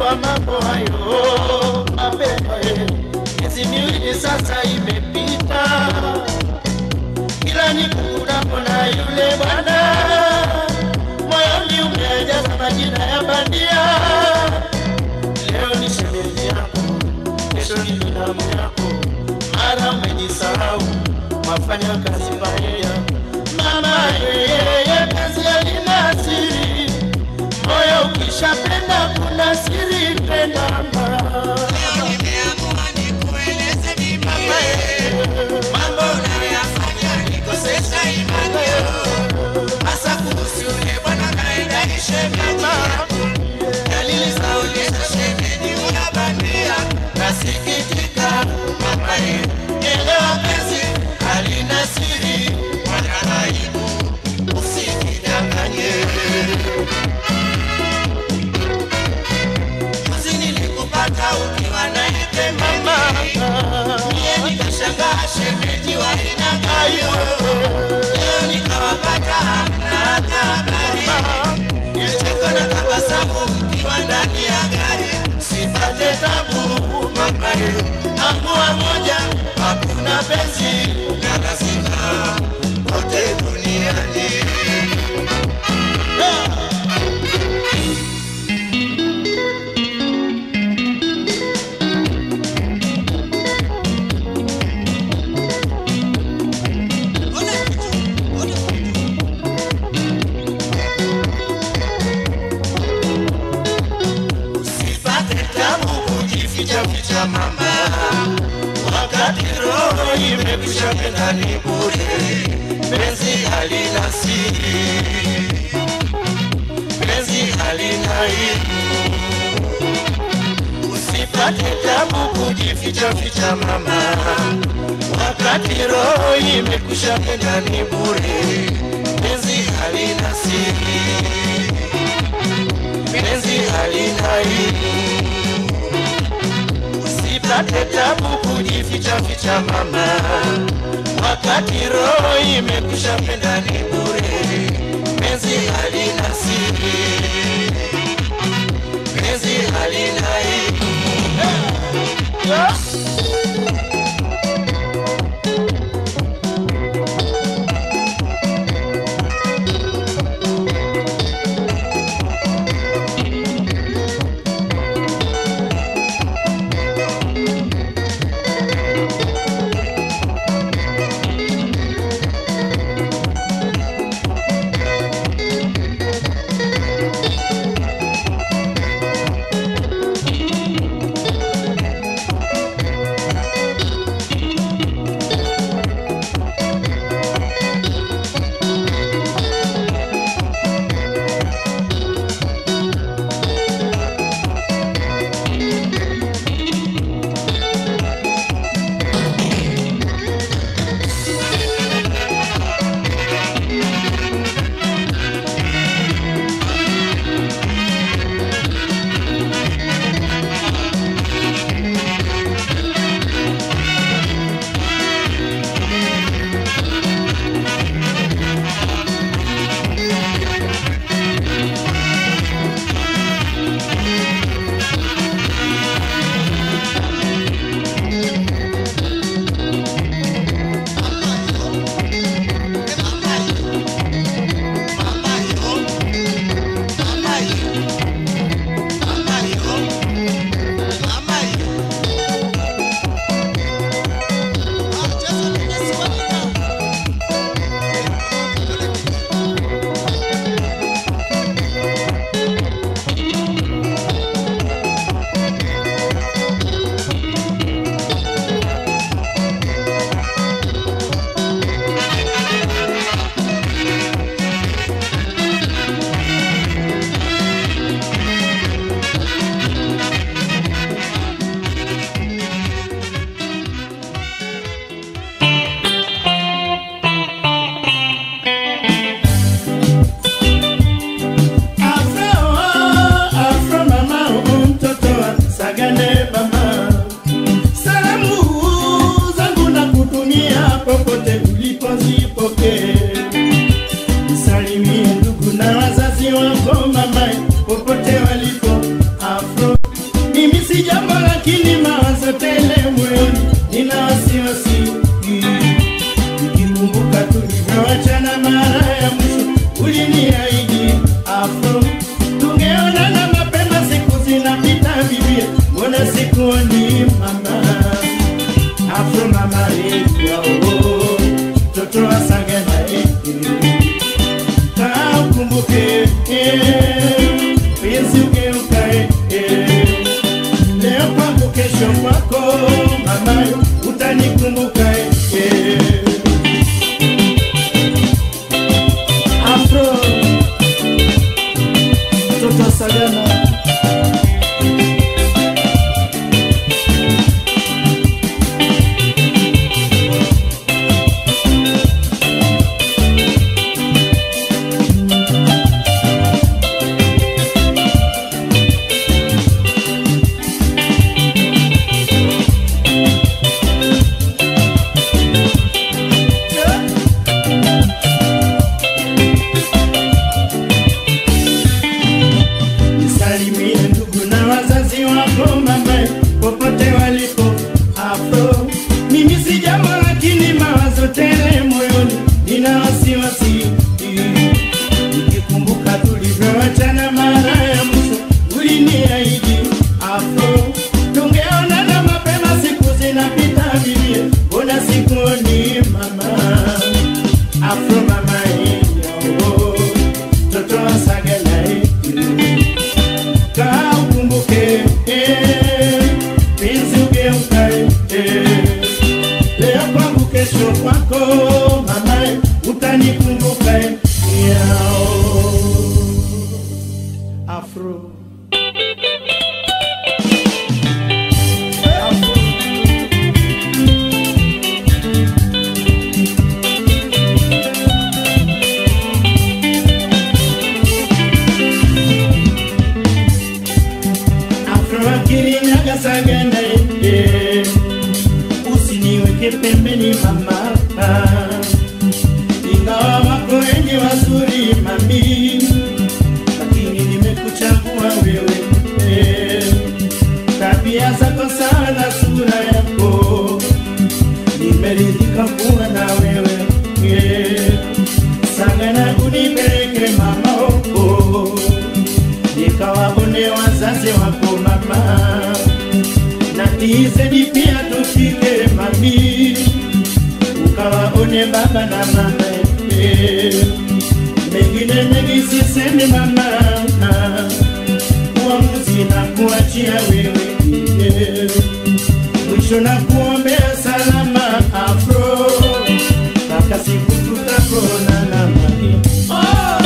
kujua mambo hayo mapema. eh. Miezi miwili sasa imepita, kila nikukunapo na yule bwana, moyoni umejaza majina ya bandia. Leo ni shemeji yako, kesho ni binamu yako, mara umejisahau, mafanya kazi pamoja. Mama yeye kazi halina siri, moyo ukishapenda kuna siri penda Leo nimeamua nikueleze mimi mambo unayoyafanya nikosesha imani hasa kuhusu yule bwana kaenda ni shemeji yako. Dalili zaonyesha shemeji unabandia, nasikitika mama ye, elewa penzi halina siri wala aibu, usikidanganye. Juzi nilikupata ukiwa na yule mama, mie nikashangaa shemeji wa aina gani? Leo nikawapata hamna hata habari, nilicheka na tabasamu mkiwa ndani ya gari, sipate tabu mamaye, ambua moja hakuna penzi na lazima kote duniani. Usipate tabu kujificha ficha mama, wakati roho imekwisha penda ni bure. Penzi halina siri, penzi halina aibu. Usipate tabu kujificha ficha mama, wakati roho imekwisha penda ni bure. Penzi halina siri penzi halina aibu. Usipate tabu kujificha ficha mama, wakati roho imekwisha penda ni bure. Penzi halina siri, penzi halina aibu. afro tungeonana mapema siku zinapita vivie mbona sikuoni mama afro mama yao toto asagena kaa ukumbuke penzi ugeukae leo kwangu kesho kwako mama utanikumbuka eh. afro toto sagana nisalimie ndugu na wazazi wako mama popote walipo afro mimi si jambo lakini mawazo tele moyoni nina wasiwasi nikikumbuka tulivyoachana mara ya mwisho uliniahidi afro tungeonana mapema siku zinapita vivie mbona sikuoni mama afro mama yao toto wasaganae kaa ukumbuke eh, penzi ugeukae eh. leo kwangu kesho kwako mamae utanikumbuka eh, yao afro Afro. afroakirinyaga sagana eh, usiniweke pembeni mama ingawa wako wengi wazuri mami lakini nimekuchagua wewe eh, tabia zako sana sura yako nimeridhika kuwa na wewe eh, sagana unipeleke mama oko nikawaone wazazi wako mama na tizedi pia tufike mami ukawaone baba na mama eh. mengine mengi sisemi mama uamuzi na kuachia wewe eh. mwisho na kuombea salama afro mpaka siku tutakonana mami oh!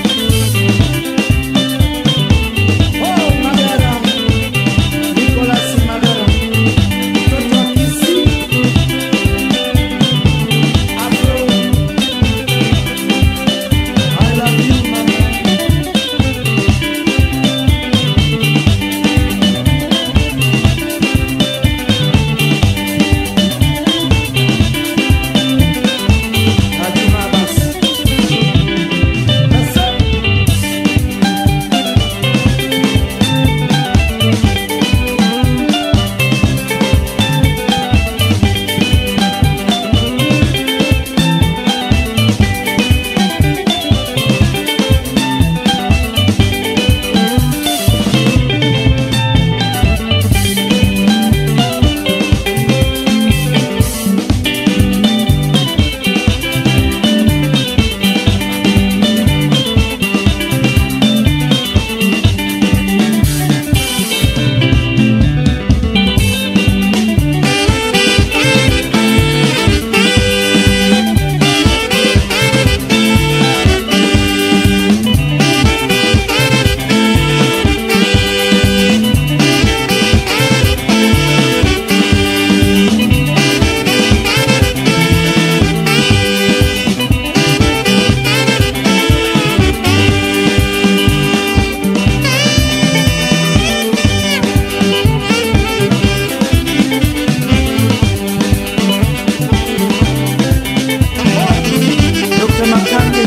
Oh, Magara. Nicolas Magara. Mtoto wa Kisii. Afro. I love you, mama. Hatuna basi. Sasa. Dr. Makange.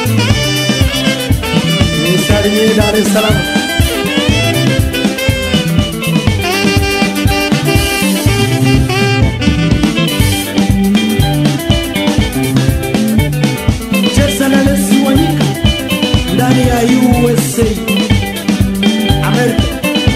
Nisalimie Dar es Salaam. Cheza na Lesi Wanyika ndani ya USA America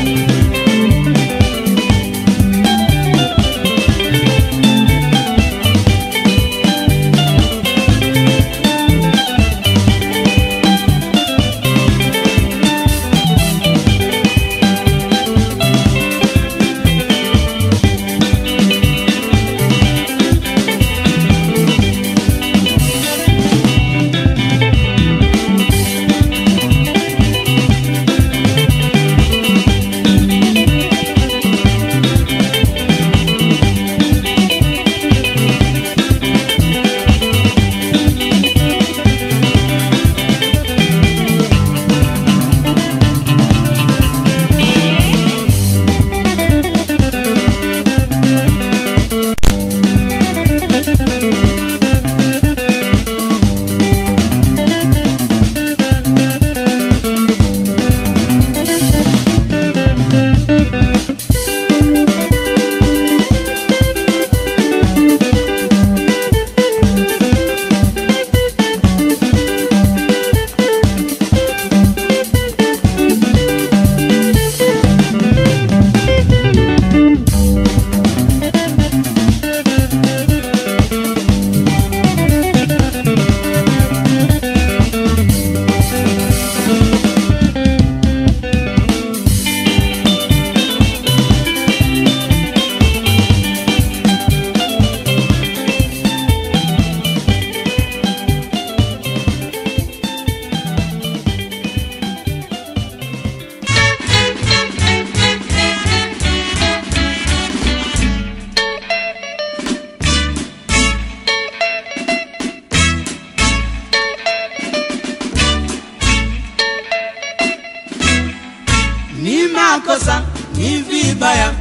ni makosa, ni vibaya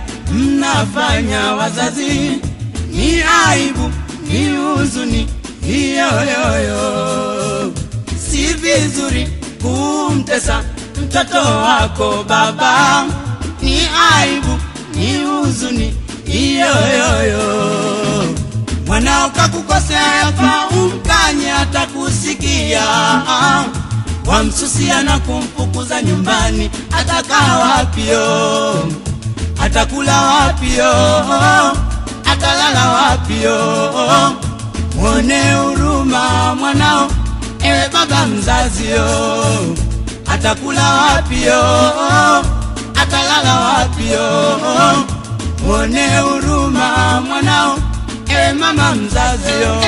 mnafanya wazazi, ni aibu, ni huzuni hiyoyoyo. Si vizuri kumtesa mtoto wako baba, ni aibu, ni huzuni hiyoyoyo. Mwanao kakukosea, yafaa umkanye, atakusikia wamsusia na kumfukuza nyumbani, atakaa wapio? Atakula wapio? Atalala wapio? Mwone huruma mwanao, ewe baba mzazio, atakula wapio? Atalala wapio? Mwone huruma mwanao, ewe mama mzazio.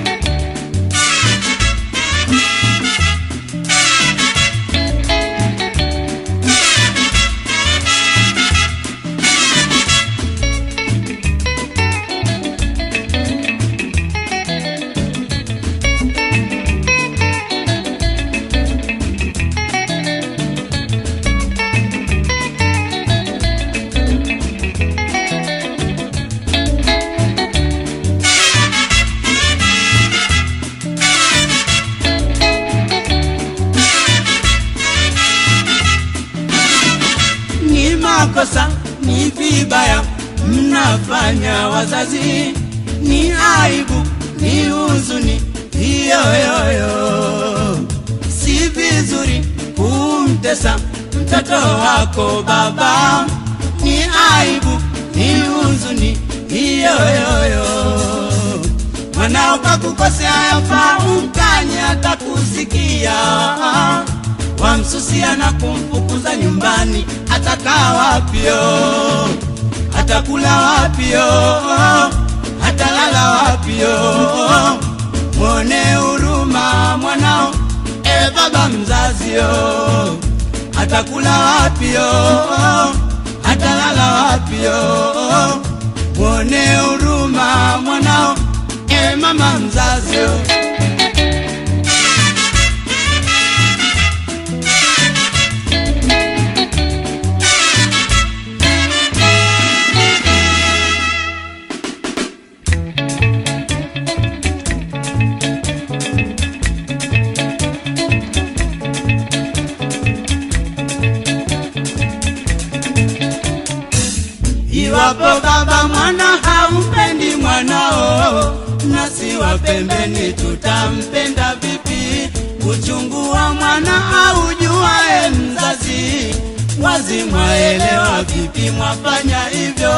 ni makosa, ni vibaya mnafanya wazazi, ni aibu, ni huzuni hiyoyoyo. Si vizuri kumtesa mtoto wako baba, ni aibu, ni huzuni hiyoyoyo. Mwanao kakukosea, yafaa umkanye, atakusikia wamsusia na kumfukuza nyumbani, atakaa wapio? Atakula wapio? Atalala wapio? Mwone huruma mwanao, ewe baba mzazio, atakula wapio? Atalala wapio? Mwone huruma mwanao, ewe mama mzazio. Iwapo baba mwana haumpendi mwanao, nasi wa pembeni tutampenda vipi? Uchungu wa mwana haujui mwafanya hivyo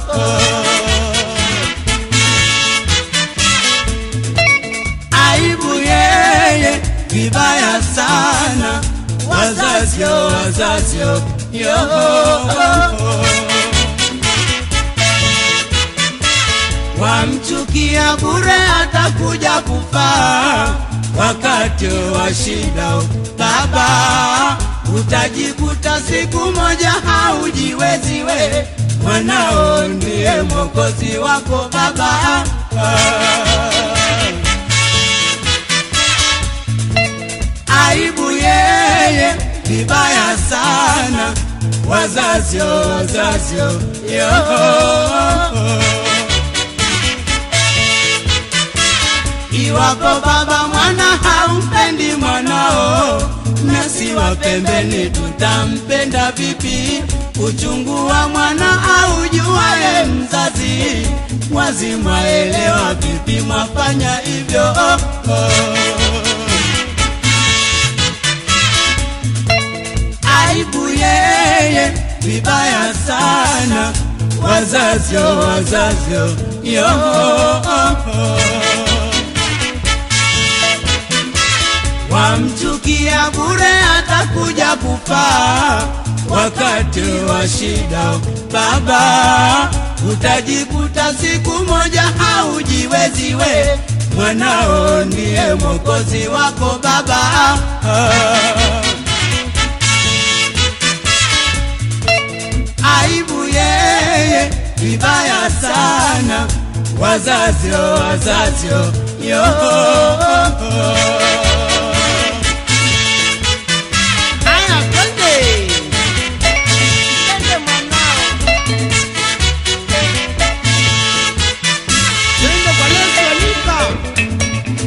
aibu yeye vibaya sana wazazio wazazio yo wamchukia bure atakuja kufaa wakati wa shida baba utajikuta siku moja haujiweziwe mwanao ndiye mwokozi wako baba aibu yeye vibaya sana wazazio wazazio yo iwapo baba mwana haumpendi mwanao nasi wa pembeni tutampenda vipi uchungu wa mwana aujuaye mzazi wazi mwaelewa vipi mwafanya hivyo oh, oh. aibu yeye vibaya sana wazazio wazazio yo wamchukia bure atakuja kufaa wakati wa shida baba utajikuta siku moja haujiweziwe mwanao ndiye mwokozi wako baba aibu yeye vibaya sana wazazio wazazio yo Aya, twende. Twende mwanao. Twende kwa Yesu Anika.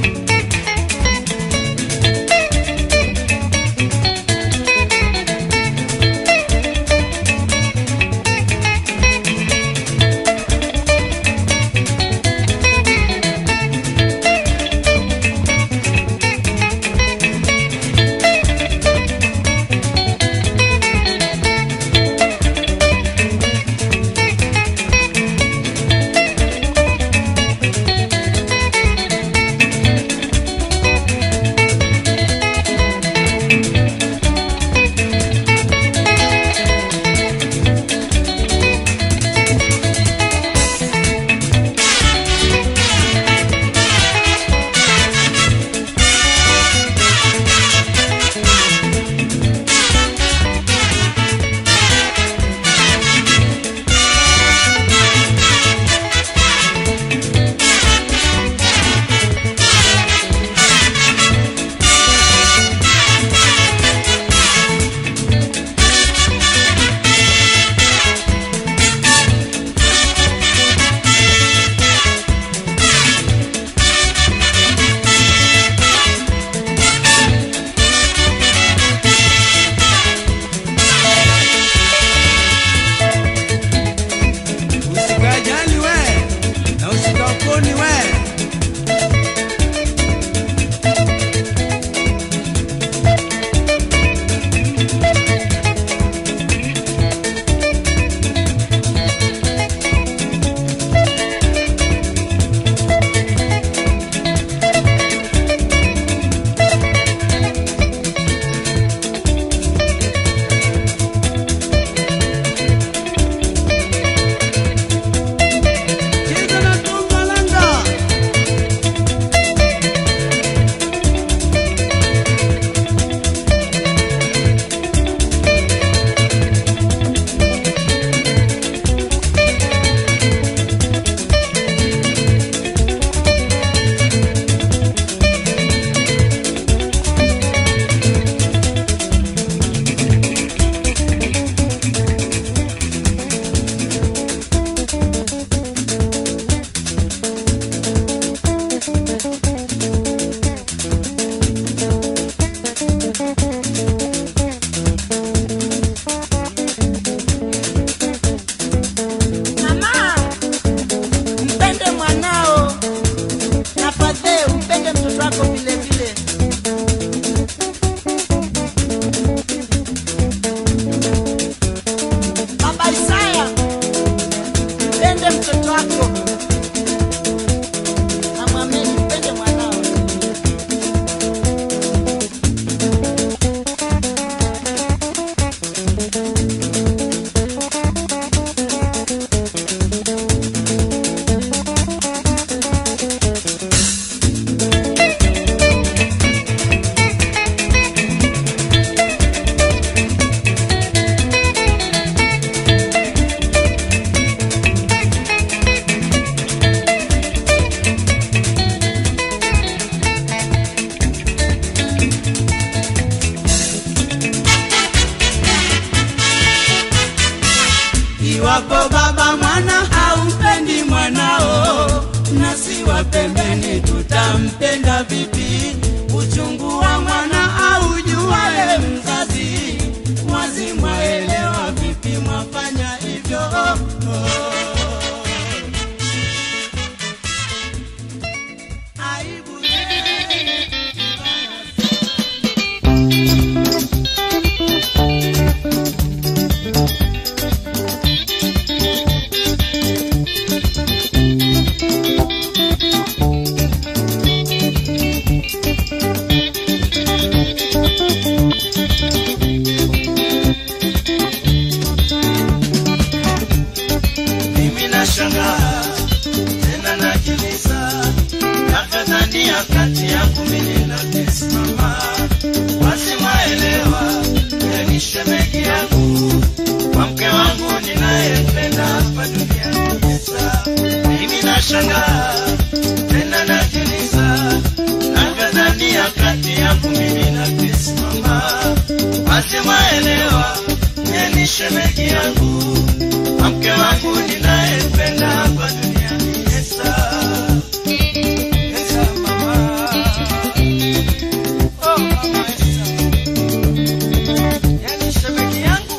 Iwapo baba mwana haumpendi mwanao, nasi wa pembeni tutampenda vipi? Uchungu wa mwana aujuaye mzazi, mwazi mwaelewa vipi mwafanya hivyo? Aibu mimi nashangaa tena najiuliza, nakadhania kati yangu mimi na kusimama, basi mwaelewa ni shemeji yangu kwa mke wangu ninayempenda hapa duniani. Sasa mimi nashangaa tena najiuliza, nakadhania kati yangu mimi na kusimama, basi mwaelewa ni shemeji yangu kwa mke wangu ninayempenda hapa duniani. Yesa, Yesa mama, oh mama Yesa, yani shemeji yangu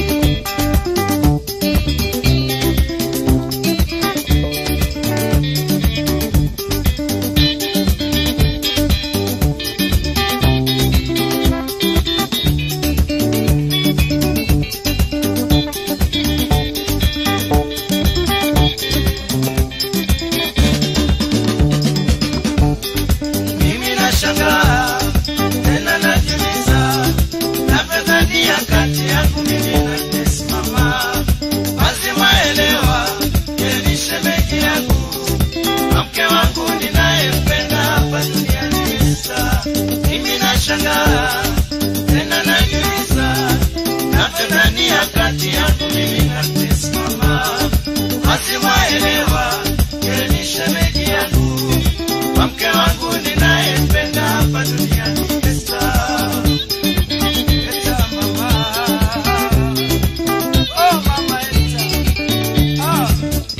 mimi nashangaa tena najiuliza, navyodhania kati yangu mimi na kusimama, basi mwaelewa yeye ni shemeji yangu na mke wangu ninayempenda hapa duniani. Sasa mimi nashangaa tena najiuliza, navyodhania kati yangu mimi na kusimama, basi mwaelewa yeye ni shemeji yangu kwa mke wangu ninayempenda hapa duniani. Esta, Esta mama, oh mama Esta, ah.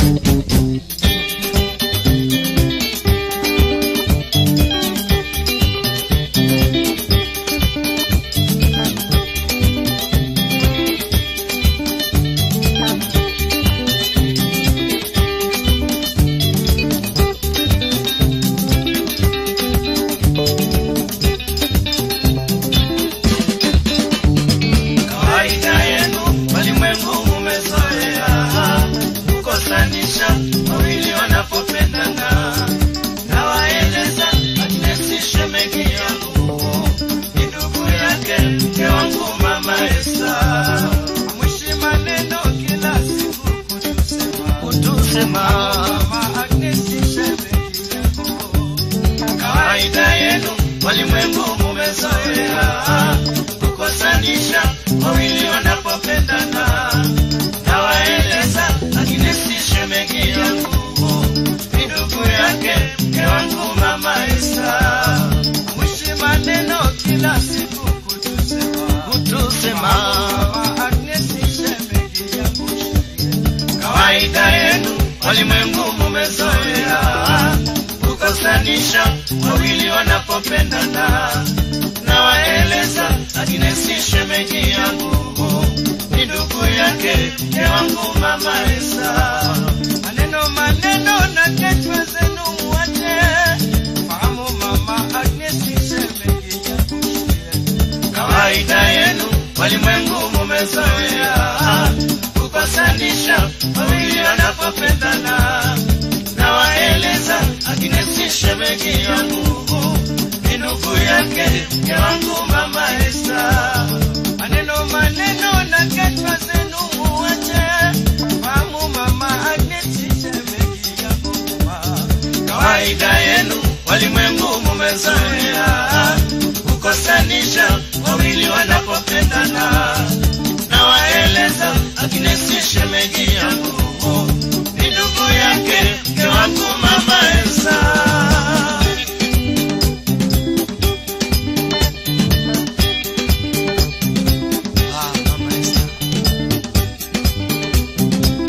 kawaida yenu walimwengu mumezoea kukosanisha wawili wanapopendana nawaeleza Agnesi shemeji yangu ni ndugu yake mke wangu mama Esa mwishi maneno kila siku kutusema kutusema mama Agnesi shemeji yangu kawaida yenu walimwengu mumezoea kukosanisha wawili wanapopendana nawaeleza lakini si shemeji yangu ni ndugu yake mke wangu mama Esa mwishi maneno kila siku kutusema kutusema mama Agnesi shemeji yangu kawaida yenu walimwengu mumezoea kukosanisha wawili wanapopendana nawaeleza Agnesi shemeji yangu ni ndugu yake mke wangu mama Esa maneno maneno na kechwa zenu muache fahamu mama Agnesi shemeji yangu kawaida yenu walimwengu mumezoea kukosanisha wawili wanapopendana nawaeleza Agnesi shemeji yangu ni ndugu yake mke wangu mama Esa maneno maneno na kachwa zenu muache fahamu mama Agnesi shemeji yangu kawaida yenu walimwengu mumezoea kukosanisha wawili wanapopendana nawaeleza Agnesi shemeji yangu ni ndugu yake mke wangu mama Esa Ah, mama Esa.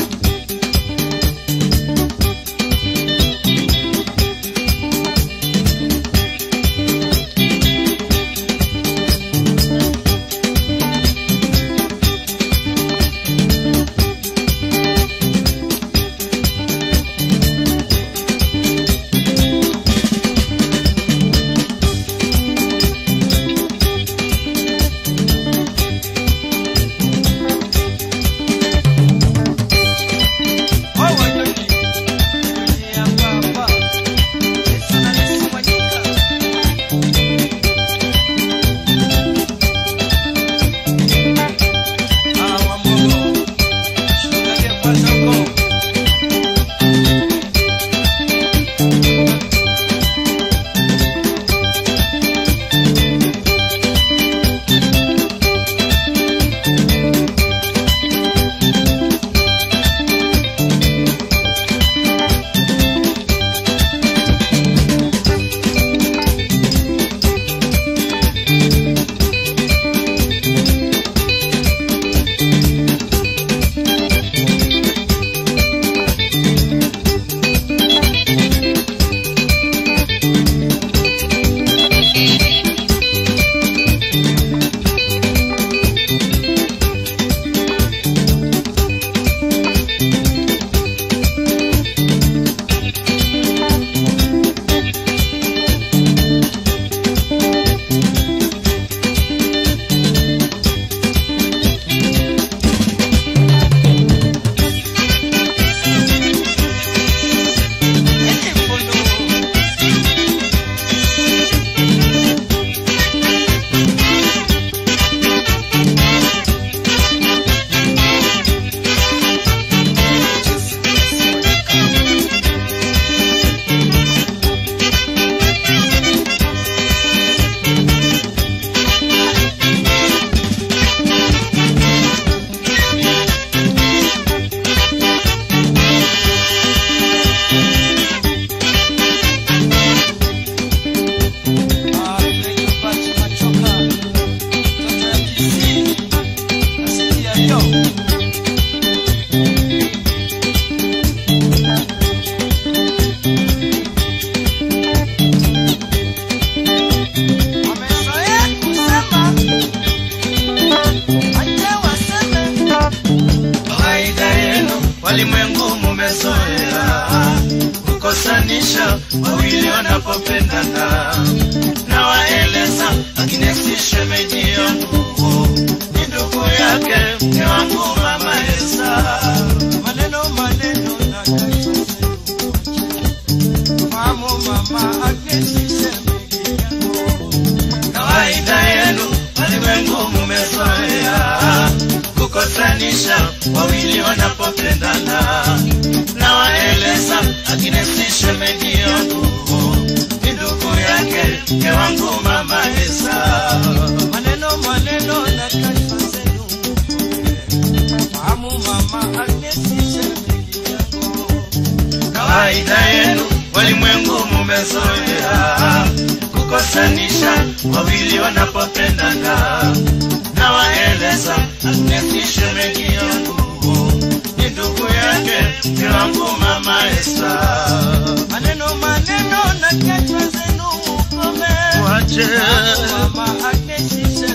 wanapopendana na waeleza akinesi shemeji yangu ni ndugu yake mke wangu mama Esa maneno maneno na kasho Mamu mama akesishe kawaida yenu walimwengu mumezoea kukosanisha wawili wanapopendana na waeleza akinesi shemeji yangu ni ndugu yake mke wangu mama Esa maneno maneno na kasho zenu Mamu mama akesishe kawaida yenu walimwengu mumezoea kukosanisha wawili wanapopendana na waeleza Agnesi shemeji yangu ni ndugu yake mke wangu mama Esta maneno maneno na kasho zenu ukome wache mama akesishe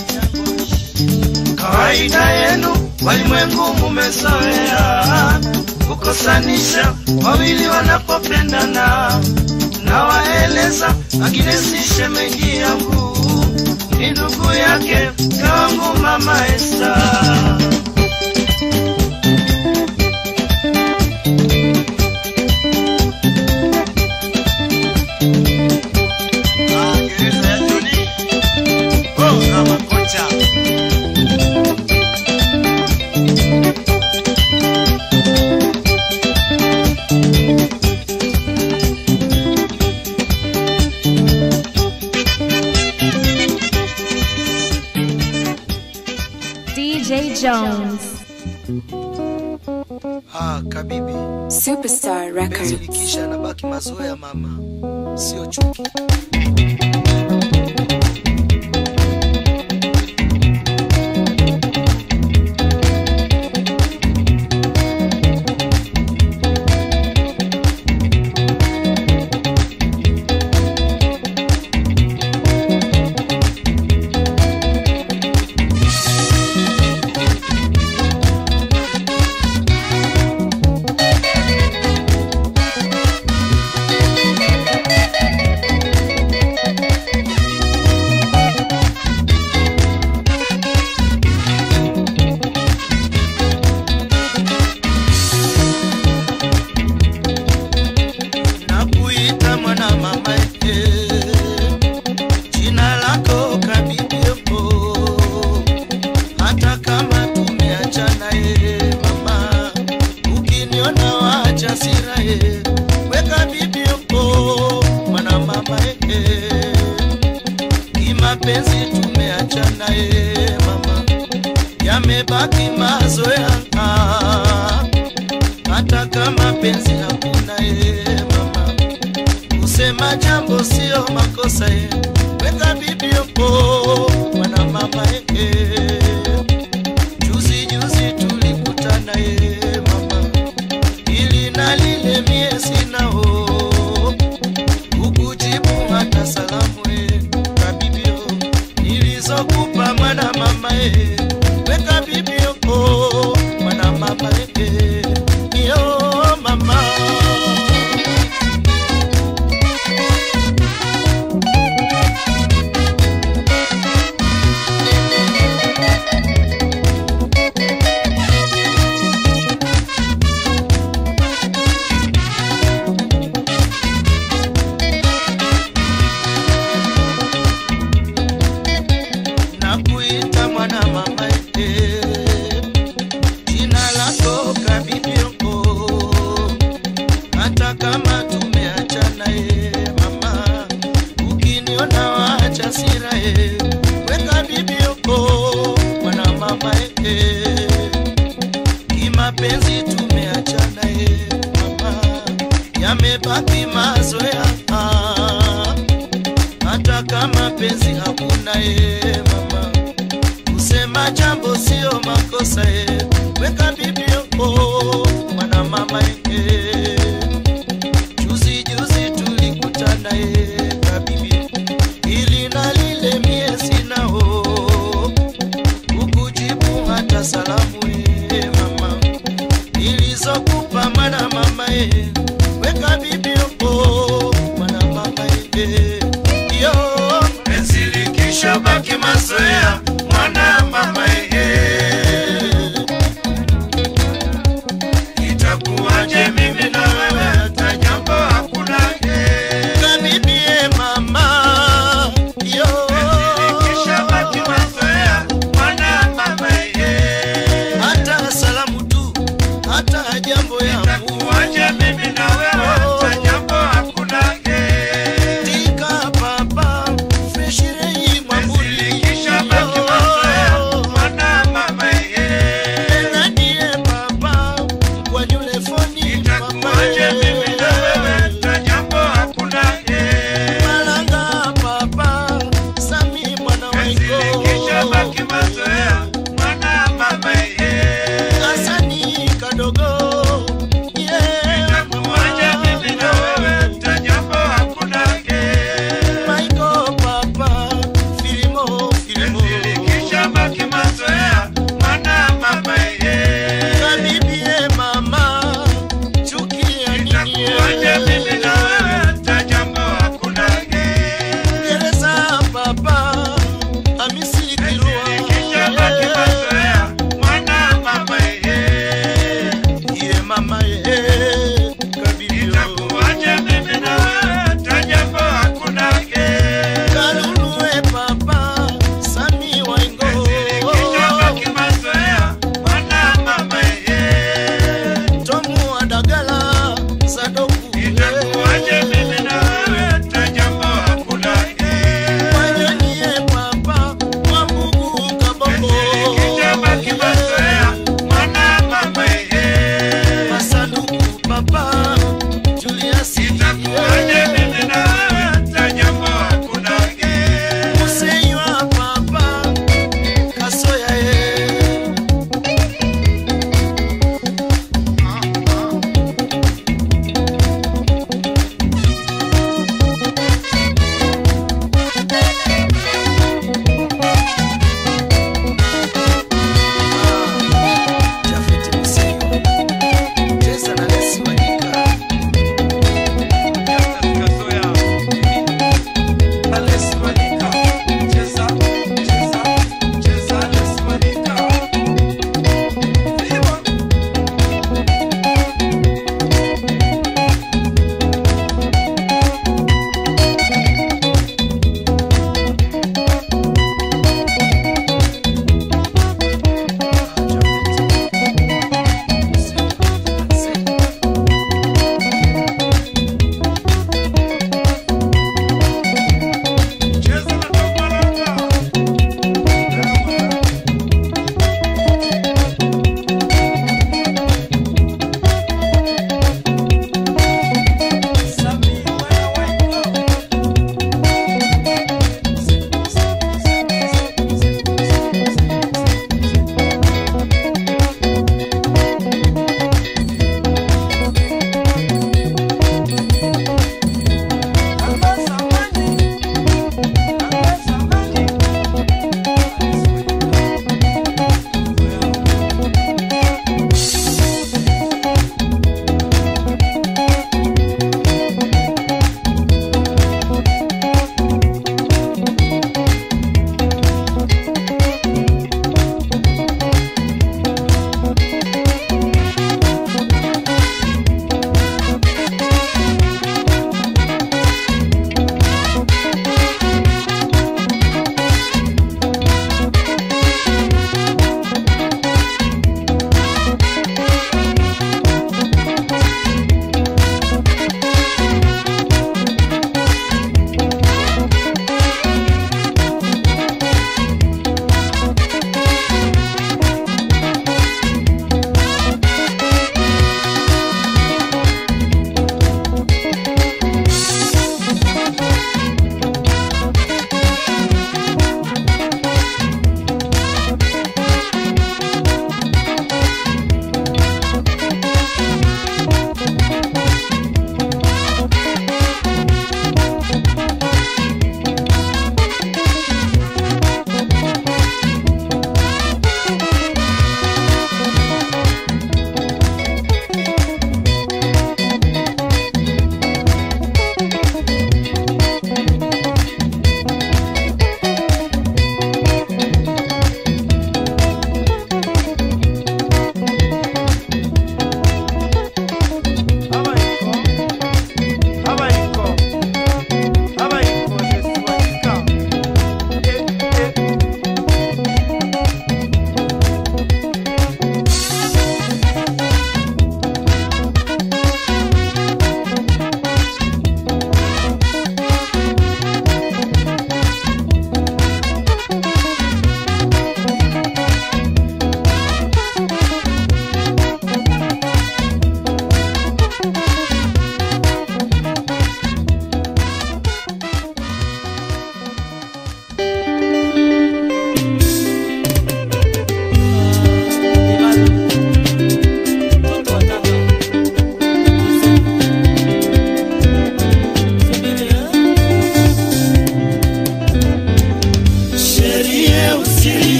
kawaida yenu walimwengu mumezoea kukosanisha wawili wanapopendana na waeleza Agnesi shemeji yangu ni ndugu yake mke wangu mama Esta Gereza ya Joni. Oh, Ramakocha. DJ Jones. Ah, kabibi Superstar penzi Records. likisha nabaki mazoea mama, sio chuki. nakuita mwana mama eh, jina lako kabibioko hata kama tumeachana eh, mama ukiniona wacha sira eh, weka bibioko mwana mama eh, kimapenzi tumeachana eh, mama yamebaki mazoea ah, hata kama penzi hakuna e mama kusema jambo sio makosa e weka bibioko mwana mama e juzi juzi tulikutana e mama ili na lile mie sinao ukujibu hata salamu e kabibio nilizokupa mwana mama e weka bibioko mwana mama e yo mama nakuita mwana mama e jina lako kabibioko hata kama tumeachana e mama ukiniona wacha sira e weka bibioko mwana mama e kimapenzi tumeachana e mama yamebaki mazoea ah, hata kama penzi hakuna e mama kusema jambo sio makosa e weka bibioko mwana mama e juzi juzi tulikutana e kabibi ili na lile mie sinao ukujibu hata salamu e mama nilizokupa mwana mama e weka bibioko mwana mama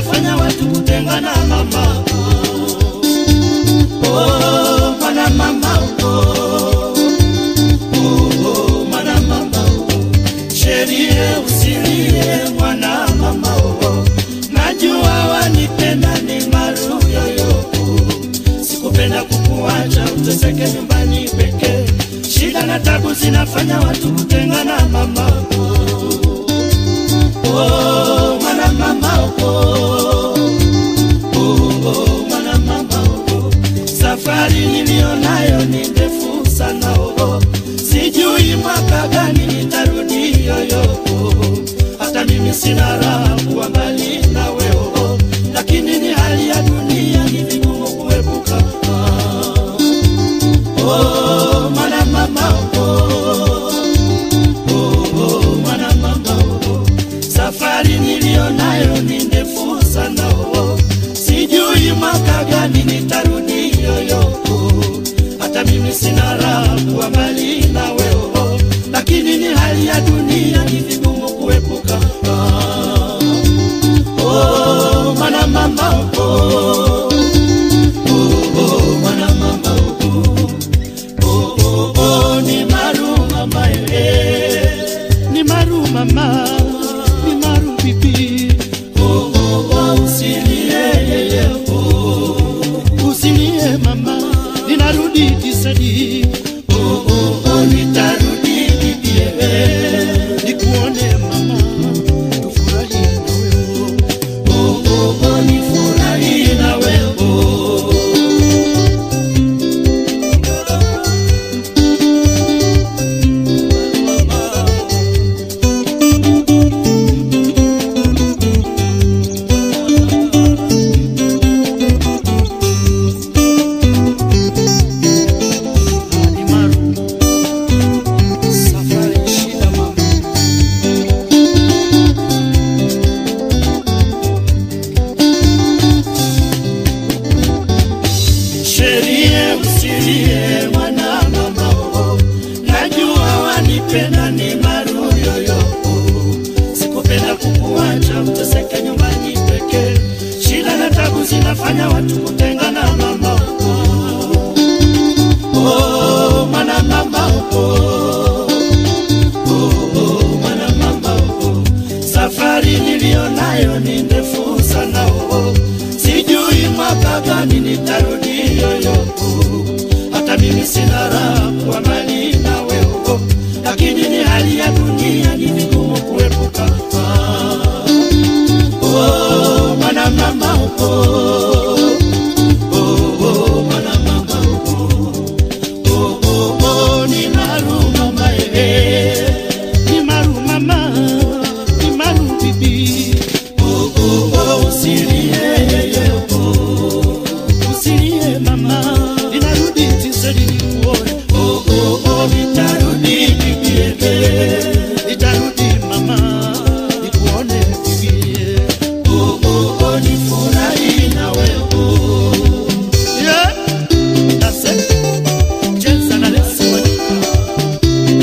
zinafanya watu kutengana mama oh, mwana mama oh, oh, mwana mama oh. sherie usilie mwana mama oh, najua wanipenda ni maru yoyo sikupenda kukuacha uteseke nyumbani pekee shida na tabu zinafanya watu kutengana mama oh, mwana mama oh, oh, oh, mwana mama oh. safari niliyonayo ni ndefu sana oh. sijui mwaka gani nitarudi yoyo oh. hata mimi sina raha kuwa mbali nawe oh. lakini ni hali ya dunia ni vigumu kuepuka ah. oh, mwana mama oh. Oh, oh, mwana mama oh. safari niliyo nayo ni ndefu sana oh. sijui mwaka gani nitarudi yoyo oh. hata mimi sina raha kuwa mbali nawe oh. lakini ni hali ya dunia ni vigumu kuepuka ah. oh, mwana mama oh. Oh, oh, mwana mama oh. Oh, oh, oh, ni maru mama eh. ni maru mama ni maru bibi oh, oh, oh, usilie yeye oh. usilie mama ninarudi tisadi oh, oh, oh, nitarudi bibi eh. nikuone mama tufurahi na wewe oh, oh, oh, nifurahi na wewe oh. Safari shida mama sherie usilie mwana mama oh. najua wanipenda ni maru yoyo oh. sikupenda kukuacha uteseke nyumbani pekee shida na tabu zinafanya watu kutengana mama oh. Oh, mwana mama oh. Oh, oh, mwana mama oh. safari niliyo nayo ni ndefu sana oh. sijui mwaka gani nitarudi yoyo oh. hata mimi sina raha kwa mali nawe oh. lakini ni hali ya dunia ni vigumu kuepuka ah. oh, mwana mama oh. Oh, oh, mwana mama oh. Oh, oh, oh, ni maru mama eh. Ni maru mama, ni maru bibi. Oh, oh, oh, usilie yeye, oh. Usilie mama, ninarudi tisadi nikuone. Oh, oh, oh, nitarudi bibi eh. Nitarudi mama, nikuone bibi eh. Oh, oh, oh, nifurahi na wewe oh. Yeah, that's it. Cheza na Lesi Wanyika.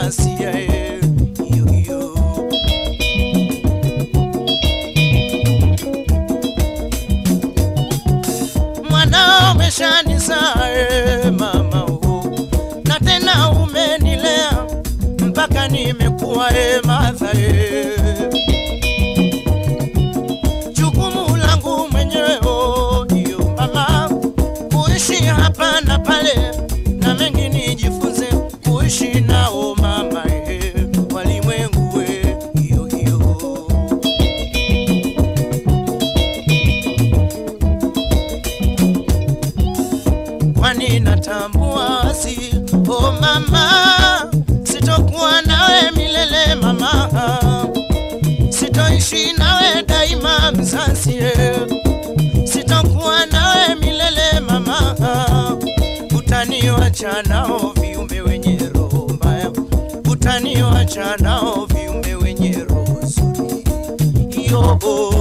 nasia eh, hiyo hiyo mwanao umeshanizaa eh, mama oh. na tena umenilea mpaka nimekuwa eh, madha eh. jukumu langu mwenyewe oh, hiyo mama kuishi hapa na pale na mengi nijifunze kuishi nao mama eh, walimwengu eh, hiyo hiyo kwani natambua si oh mama sitokuwa nawe milele mama sitoishi nawe daima mzazi eh. sitokuwa nawe milele mama utaniwacha nao viumbe wenye roho mbaya utaniwacha nao viumbe wenye roho zuri yo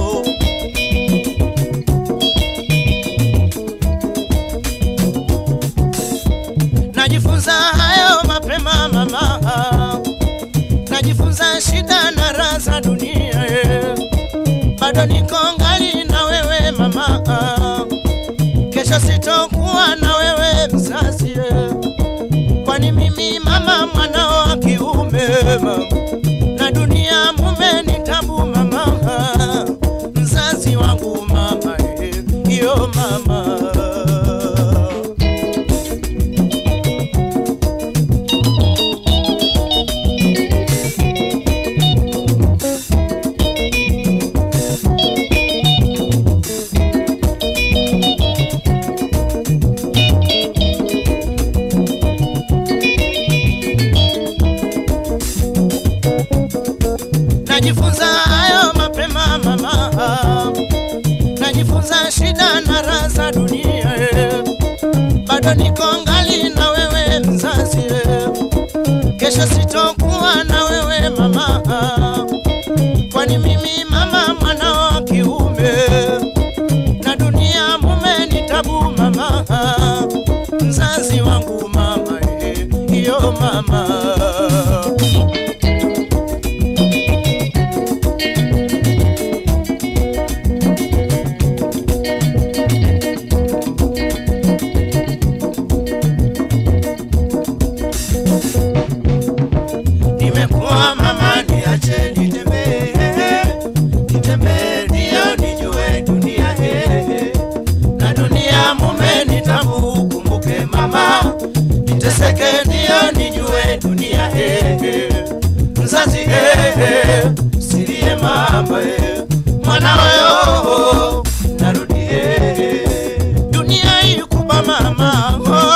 najifunza hayo mapema mama najifunza shida na raha za dunia eh. bado niko ngali na wewe mama kesho sitokuwa na wewe mzazi eh. kwani mimi mama mwanao wa kiume mama. na dunia mume ni tabu mama mzazi wangu mama eh. iyo mama najifunza hayo mapema mama najifunza shida na raha za dunia eh. bado niko ngali na wewe mzazi eh. kesho sitokuwa na wewe mama kwani mimi mama mwana wa kiume na dunia mume ni tabu mama mzazi wangu mama eh. iyo mama nimekuwa mama niache nitembee nitembee ndio nijue dunia eh. na dunia mume nitabu kumbuke mama niteseke ndio nijue dunia eh. mzazi eh. silie mama eh. mwana wewe narudi eh. dunia hii kubwa mama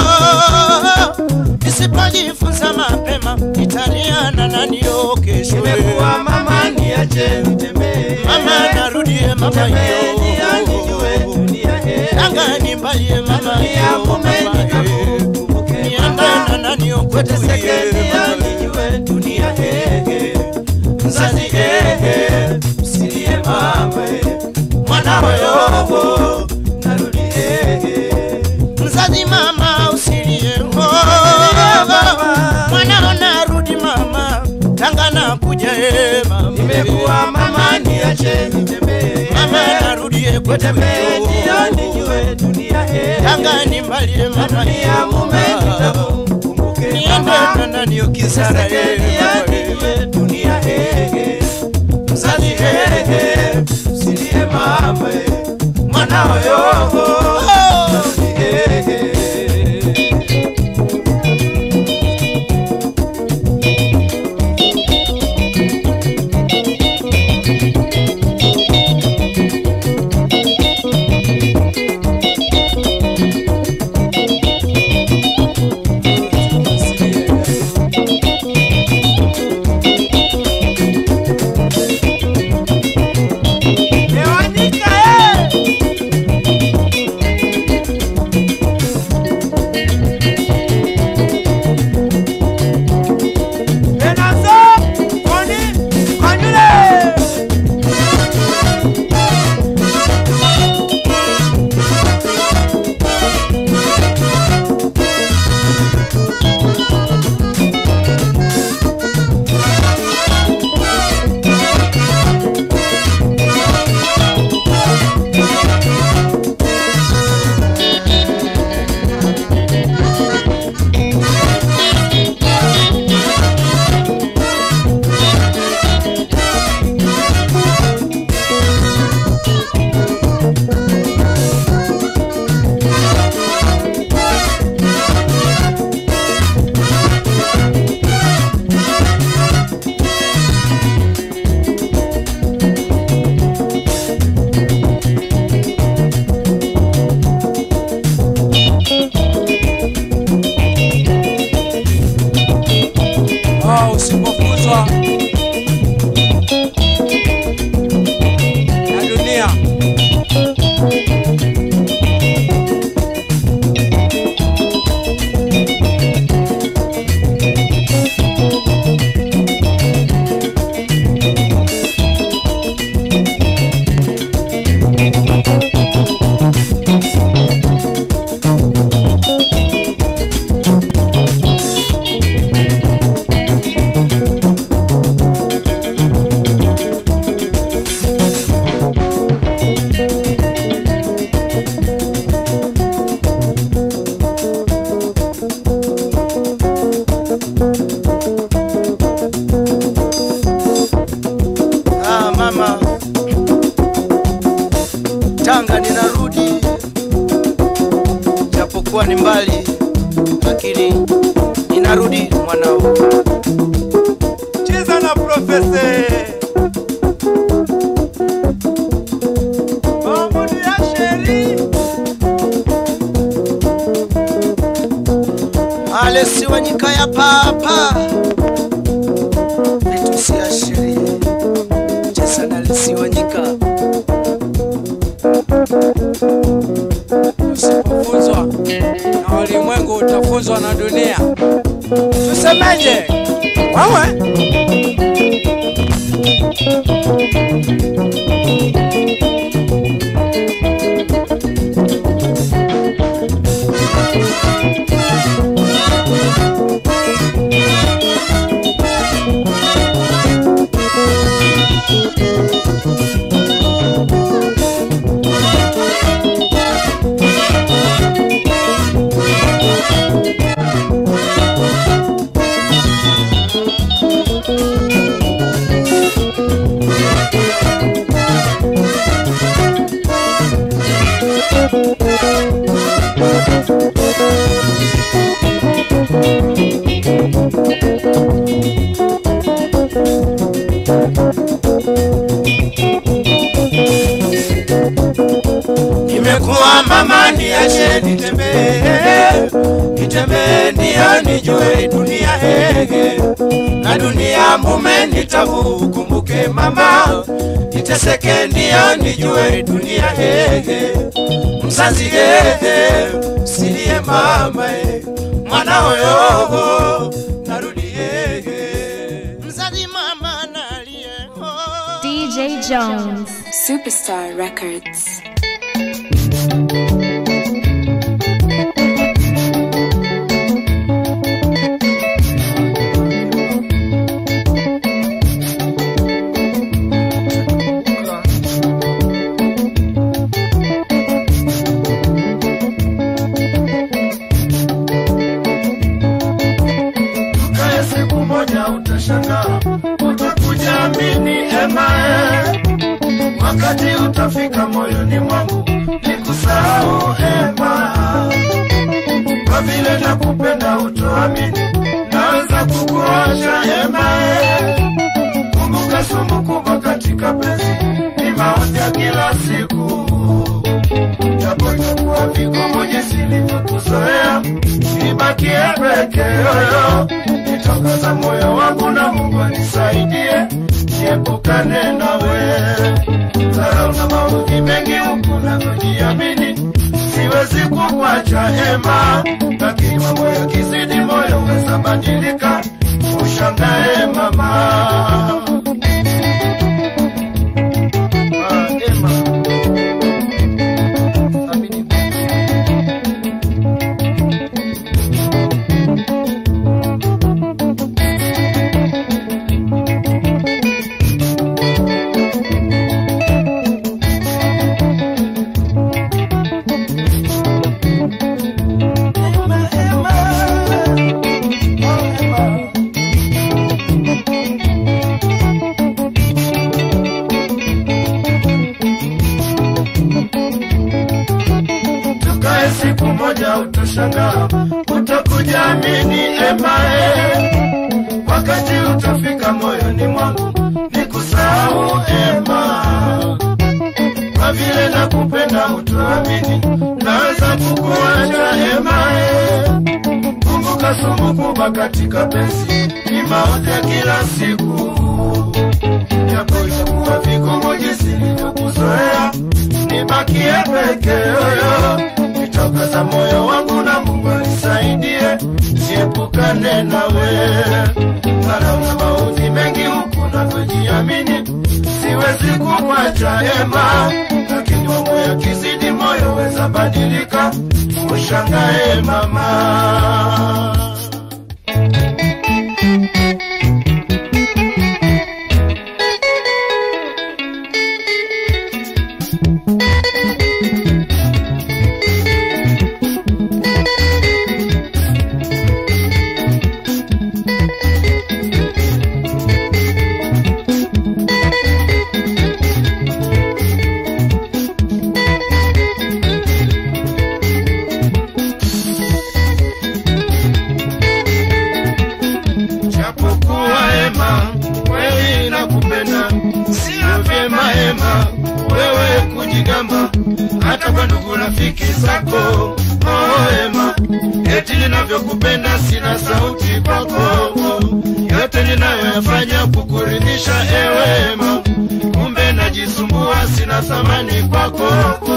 oh. nisipojifunza mapema nitaliana na nio kesho Nimekuwa mama niache nitembee. mama narudie mama Nitembee ndio nijue yo dunia eh. anga nimbalie mama Dunia yo mume mama eh. nitakumbuke niandana mama. na nio kwetu Niteseke ye ndio mama nijue dunia eh. Mzazi eh. Usilie mama eh. Mwana wewe narudi eh. mzazi mama usilie mama. mwanao narudi mama tanga na kuja e mama Nimekuwa mama niache nitembee. mama narudie kwetu Nitembee ndio nijue dunia eh. tanga nimbalie mama Dunia mume nitakumbuke niende mama. na nani ukisara e mama e. dunia eh. Mzazi eh. Usilie mama eh. Mwana wewe Ewanika eh. usipofuzwa na dunia. Ah, mama Tanga ninarudi, japokuwa ni mbali, lakini ninarudi mwanao. Cheza na profese Mamudu ya sheri Alesi Wanyika ya papa vitusi ya sheria cheza na Alesi Wanyika usipofunzwa na ulimwengu utafunzwa na dunia. Tusemeje? Wewe Nimekuwa mama, niache nitembee, nitembee ndio nijue dunia hege na dunia mume nitabu, kumbuke mama, niteseke ndio nijue dunia hege mzazi hege, silie mama e, mwana hoyoho narudi hege mzazi mama nalie oh. DJ Jones. Superstar Records. Kae siku moja utashangaa, utakuja amini emae, wakati utafika moyoni mwangu nikusahau ema, kwa vile nakupenda utoamini, naanza kukuacha emae. Kumbuka sumu kubwa katika penzi ni maozi ya kila siku japo itakuwa vigumu jinsi nilivyokuzoea, nibakie peke yoyo, nitokaza moyo wangu na Mungu anisaidie, niepukane nawe. Dharau na maudhi mengi huku navyojiamini, siwezi kukuacha hema, lakini mambo yakizidi moyo weza badilika, ushangae mama. Ah, Emma. Amini. tukae siku moja utashangaa, utakuja amini emae, wakati utafika moyoni mwangu nikusahau ema, kwa vile nakupenda utuamini, naweza kukuacha emae. Kumbuka sumu kubwa katika penzi ni maozi ya kila siku, japo itakuwa vigumu jinsi nilivyokuzoea, nibakie peke yoyo, nitakaza moyo wangu na Mungu anisaidie, siepukane nawe, maana una maudhi mengi huku navyojiamini, siwezi kumwacha Ema, lakini mambo yakizidi moyo weza badilika, ushangae mama. japokuwa Ema kweli nakupenda, sio vyema Ema wewe kujigamba hata kwa ndugu rafiki zako. Oh Ema, eti ninavyokupenda sina sauti kwako, yote ninayoyafanya kukuridhisha ewe Ema, kumbe najisumbua, sina thamani kwako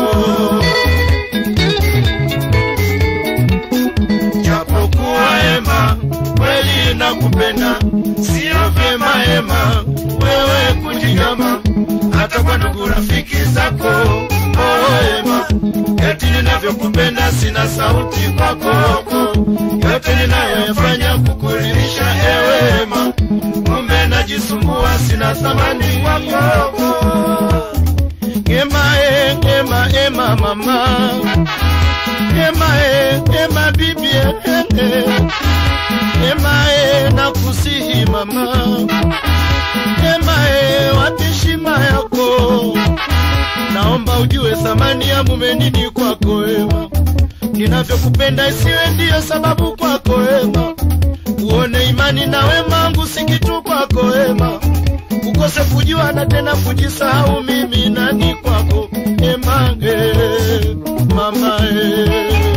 japokuwa Ema kweli nakupenda, sio vyema Ema wewe kujigamba hata kwa ndugu rafiki zako. Oh Ema, eti ninavyokupenda sina sauti kwako, yote ninayoyafanya kukuridhisha ewe Ema, kumbe najisumbua, sina thamani kwako. Ema, e, Ema, Ema mama Ema e, Ema bibi e, e, Ema e, nakusihi mama Ema e, wapi heshima yako Naomba ujue thamani ya mume nini kwako Ema Ninavyokupenda isiwe ndiyo sababu kwako Ema Uone imani na wema wangu si kitu kwako Ema Ukose kujua na tena kujisahau mimi nani kwako Ema e, mama e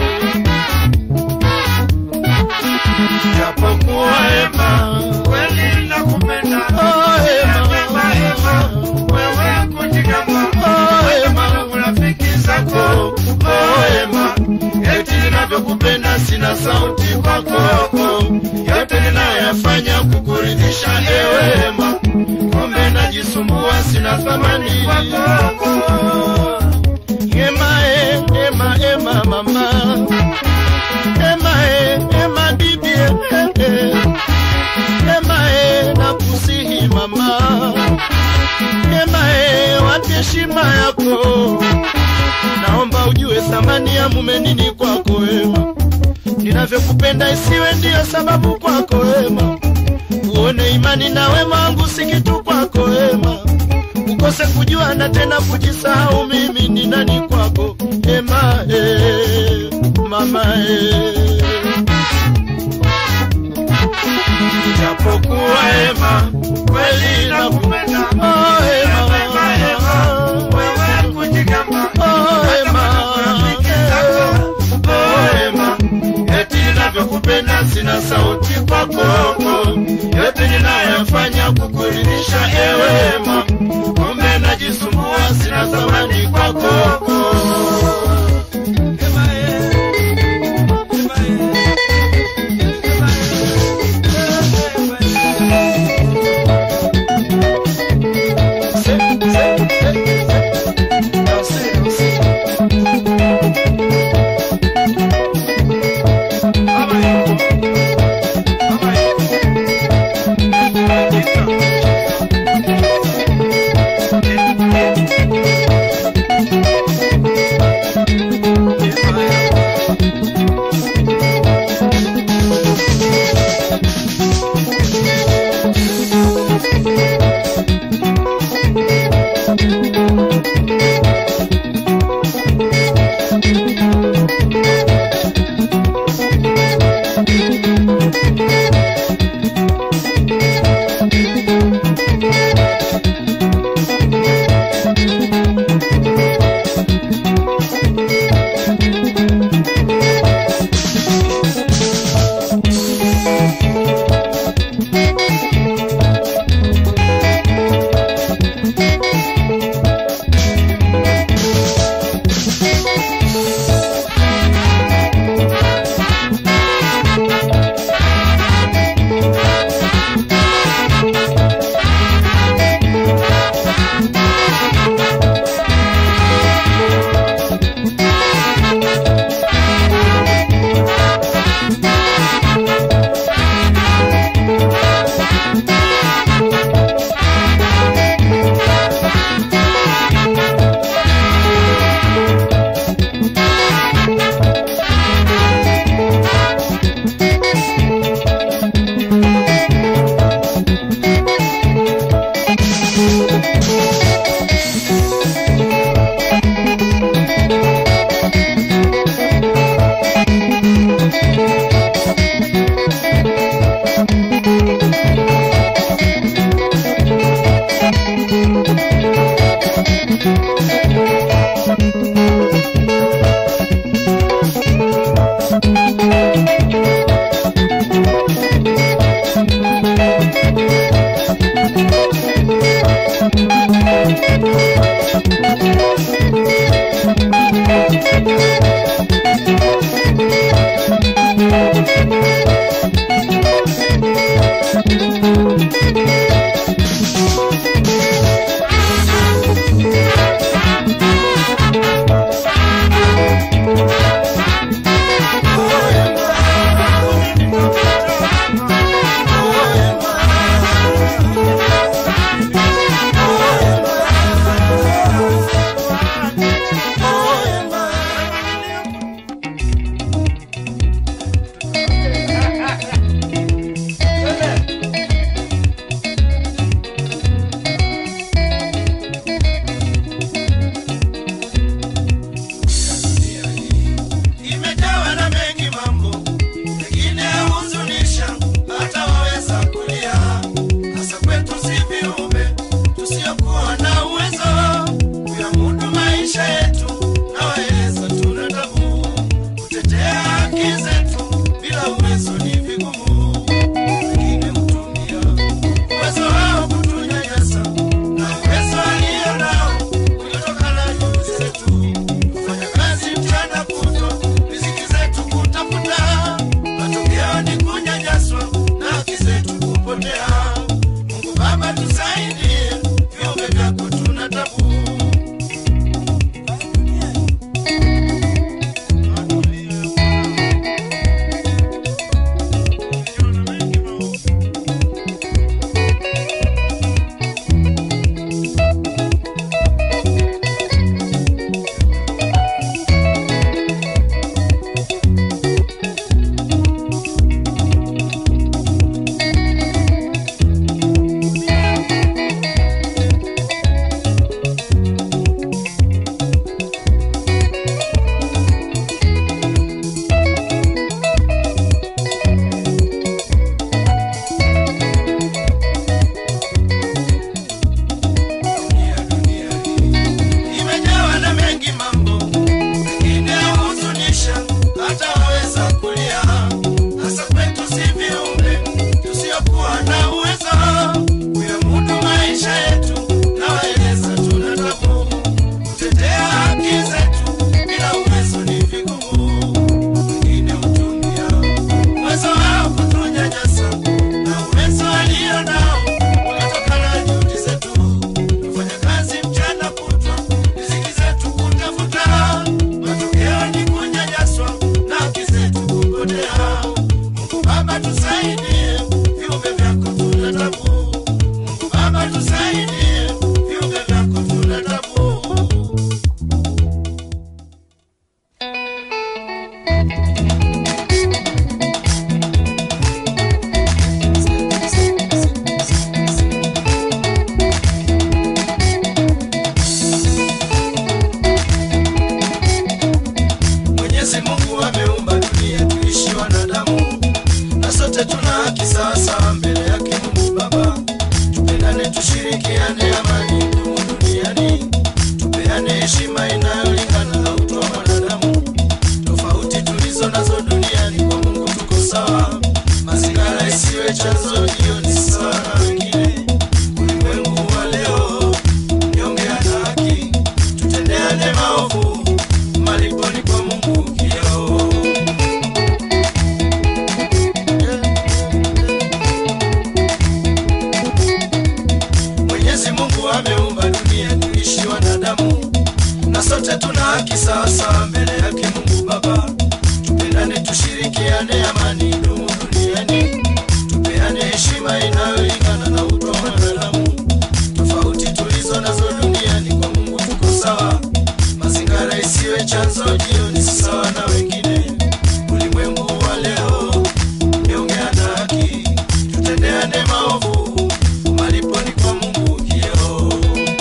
japokuwa Ema kweli nakupenda, oh, Ema, Ema, Ema, wewe kujigamba, oh, Ema, urafiki zako, oh, Ema, eti ninavyokupenda sina sauti kwako, yote ninayoyafanya kukuridhisha ewe Ema, kumbe najisumbua, sina thamani kwako. Ema, e, Ema, Ema, mama Ema e, Ema bibi e, e, Ema e, nakusihi mama Ema e, wapi heshima yako Naomba ujue thamani ya mume nini kwako Ema Ninavyokupenda isiwe ndiyo sababu kwako Ema Uone imani na wema wangu si kitu kwako Ema Ukose kujua na tena kujisahau mimi ni nani kwako Ema e, mama e japokuwa Ema kweli nakupenda, oh Ema, Ema, Ema, wewe kujigamba, oh Ema, oh Ema, eti ninavyokupenda sina sauti kwako, yote ninayoyafanya kukuridhisha ewe Ema, kumbe najisumbua, sina thamani kwako. Ema, eh, Ema, eh. sawasawa mbele yake Mungu Baba. Tupendane, tushirikiane, amani idumu duniani, tupeane heshima inayolingana na utu wa mwanadamu. Tofauti tulizo nazo duniani, kwa Mungu tuko sawa. Mazingira isiwe chanzo, hiyo ni sawa na wengine. Ulimwengu wa leo nyonge ana haki, tutendeane maovu, malipo ni kwa Mungu kioo. Mwenyezi Mungu ameumba dunia tuishi wanadamu, na sote tuna haki sawasawa mbele yake Mungu Baba. Tupendane, tushirikiane, amani idumu duniani, tupeane heshima inayolingana na utu wa mwanadamu. Tofauti tulizo nazo duniani, kwa Mungu tuko sawa. Mazingira isiwe chanzo, jioni si sawa na wengine. Ulimwengu wa leo nyonge ana haki, tutendeane maovu, malipo ni kwa Mungu kioo.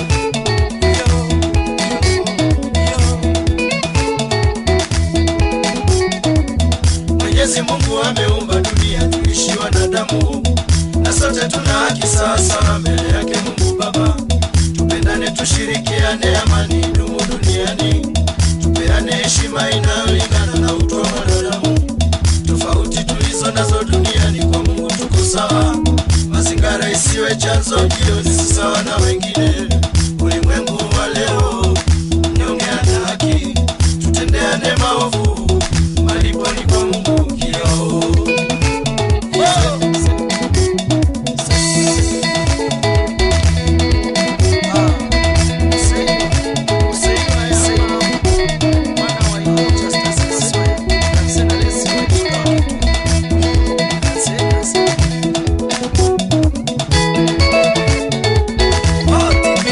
Mwenyezi Mungu ameumba dunia tuishi wanadamu, na sote tuna haki sawasawa mbele yake Mungu Baba. Tupendane, tushirikiane, amani idumu duniani, tupeane heshima inayolingana na utu wa mwanadamu. Tofauti tulizo nazo duniani, kwa Mungu tuko sawa. Mazingira isiwe chanzo, jioni si sawa na wengine. Ulimwengu wa leo nyonge ana haki, tutendeane maovu, malipo ni kwa Mungu kioo. Oh,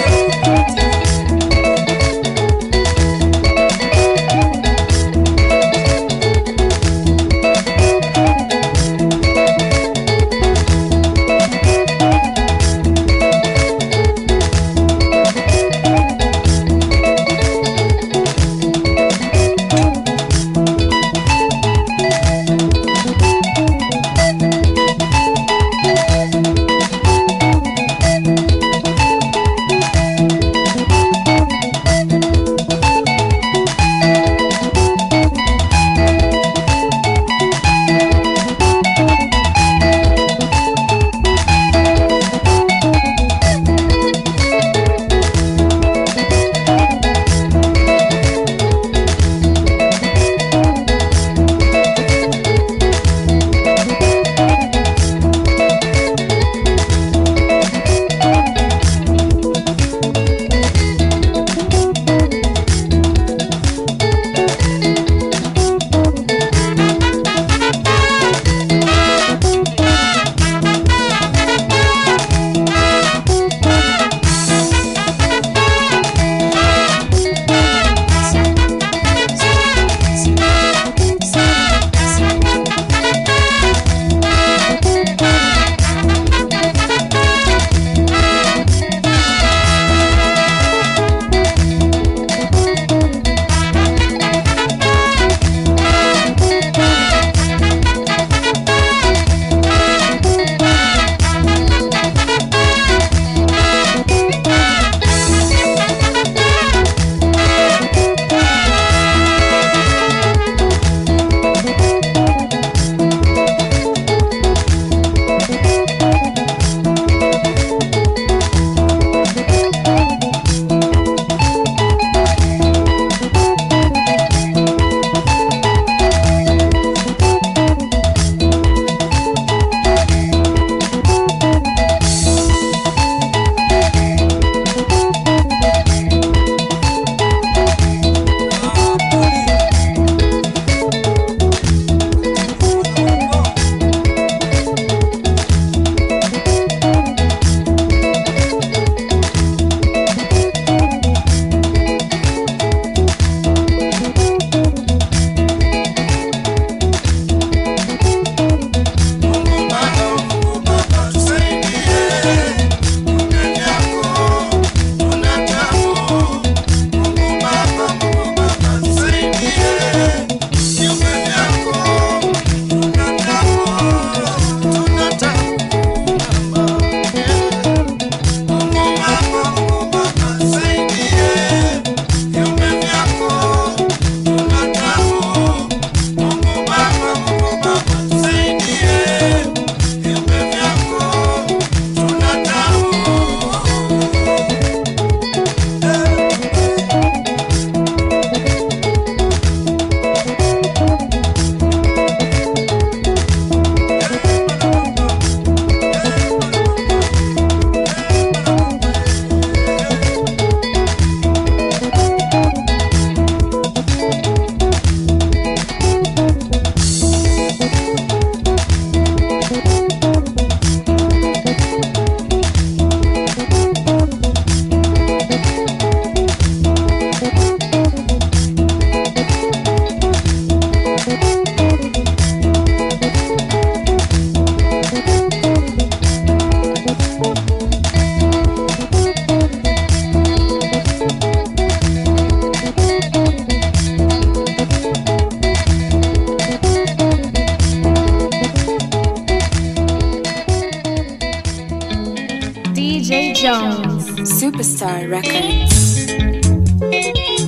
DJ Jones. Superstar Records.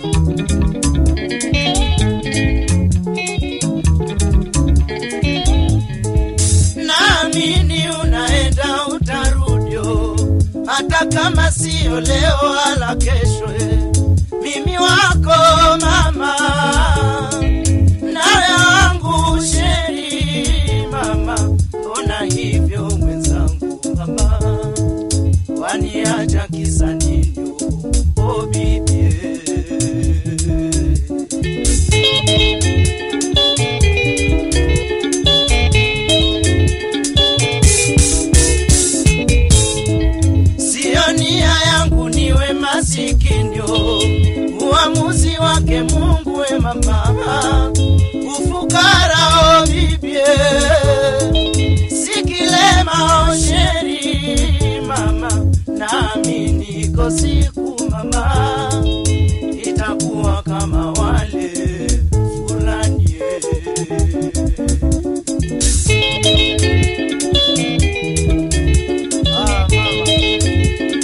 naamini unaenda utarudio, hata kama sio leo wala kesho. eh. Mimi wako mama, nawe wangu sheri mama, mbona hivyo mwenzangu mama, waniacha kisa nini? Oh bibie Sio nia yangu niwe masikini, oh. uamuzi wake Mungu we mama, ufukara o bibie, sikilema o sheri mama, nami niko siku mama, itakuwa kama wale fulani eh. Ah, mama.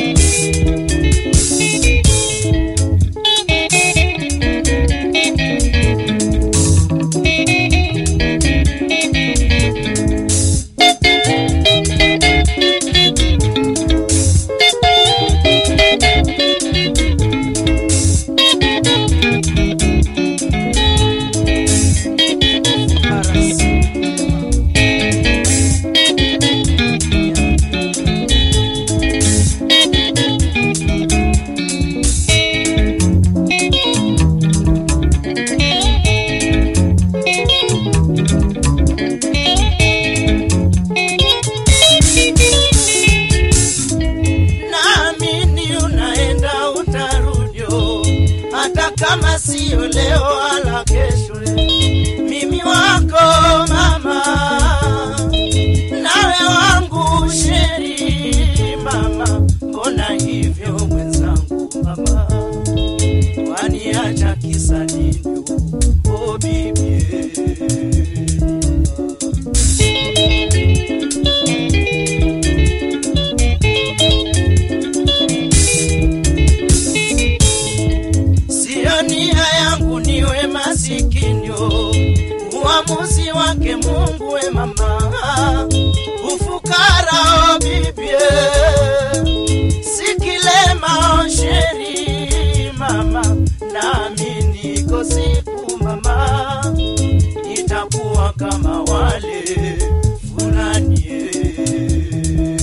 naamini unaenda utarudio, hata kama sio leo wala kesho. Mimi wako mama, nawe wangu sheri mama, mbona hivyo mwenzangu mama, waniacha kisa nini? Oh bibie Sio nia yangu niwe masikini, oh. uamuzi wake Mungu we mama, ufukara o bibie, sikilema o sheri mama, nami niko siku mama, itakuwa kama wale fulani eh.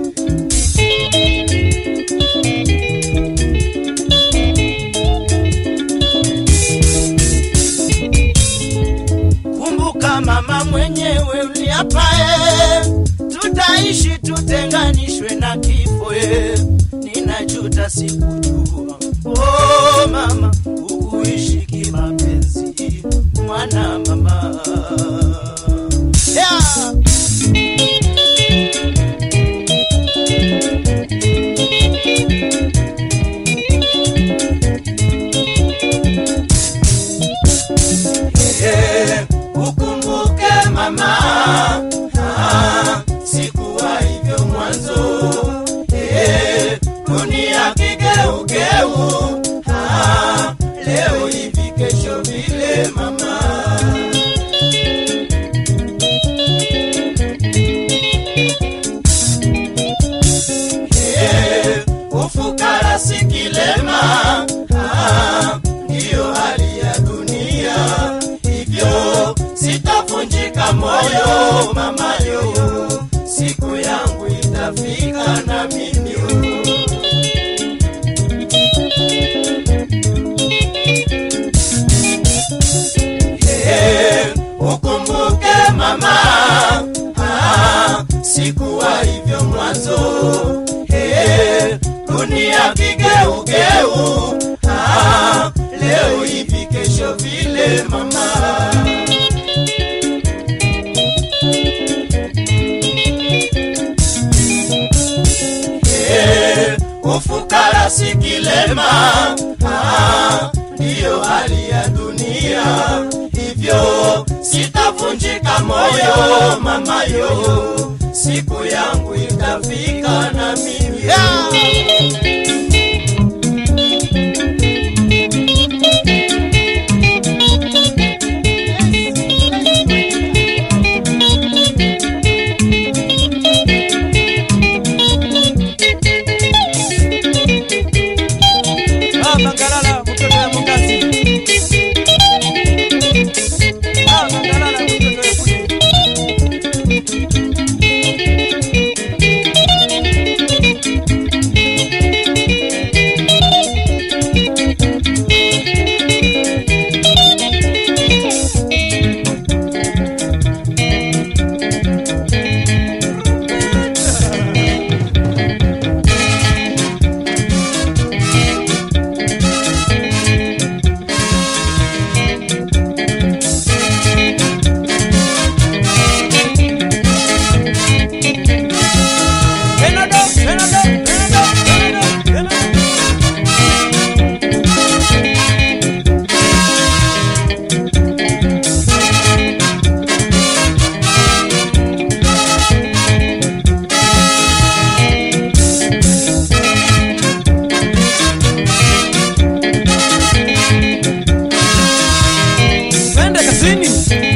Kumbuka mama mwenyewe uliapae, tutaishi tutenganishwe na kifo. eh. Ninajuta sikujua, oh mama, ukuishi kimapenzi, mwana mama yeah. Eh, ukumbuke mama, ah, sikuwa hivyo mwanzo. Eh, dunia kigeugeu, ah, leo hivi kesho vile mama. Eh, ufukara si kilema, ah, ndiyo hali ya dunia, hivyo sitavunjika moyo mama yo, siku yangu itafika na mimi Eh, ukumbuke mama, ah, sikuwa hivyo mwanzo. Eh, dunia kigeugeu, ah, leo hivi kesho vile mama. Eh, ufukara si kilema, ah, ndiyo hali ya dunia, hivyo sitavunjika moyo mama yo, siku yangu itafika na mimi Ah, Mangalala, mtoto ya Mungazi. Ah, Mangalala, mtoto ya Kudi. Benado, Benado, Benado, Benado, Benado. Twende kazini.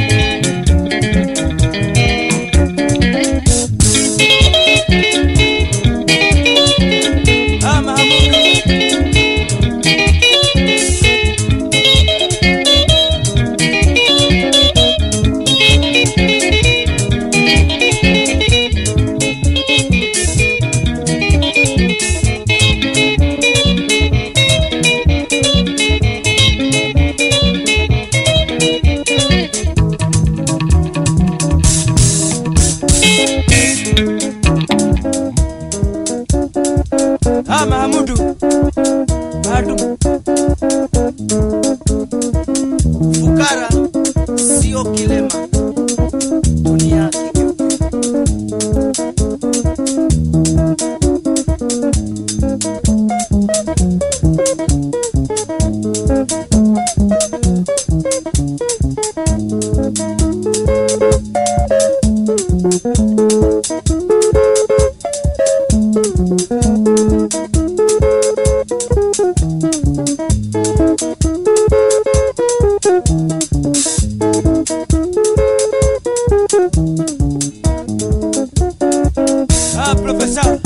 Ah, Mahamudu. Ah, Mahamudu. Bado. Fukara sio kilema, dunia kigeuke. Ah, professeur.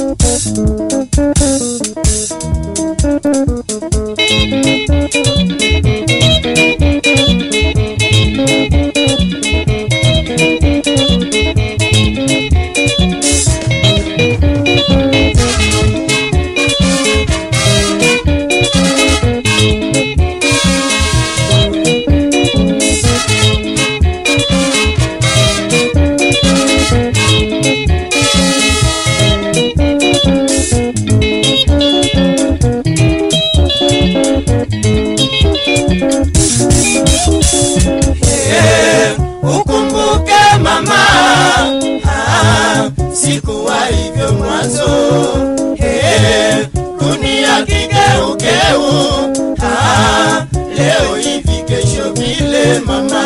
ukumbuke mama ah, sikuwa hivyo mwanzo eh, dunia kigeugeu ah, leo hivi kesho vile mama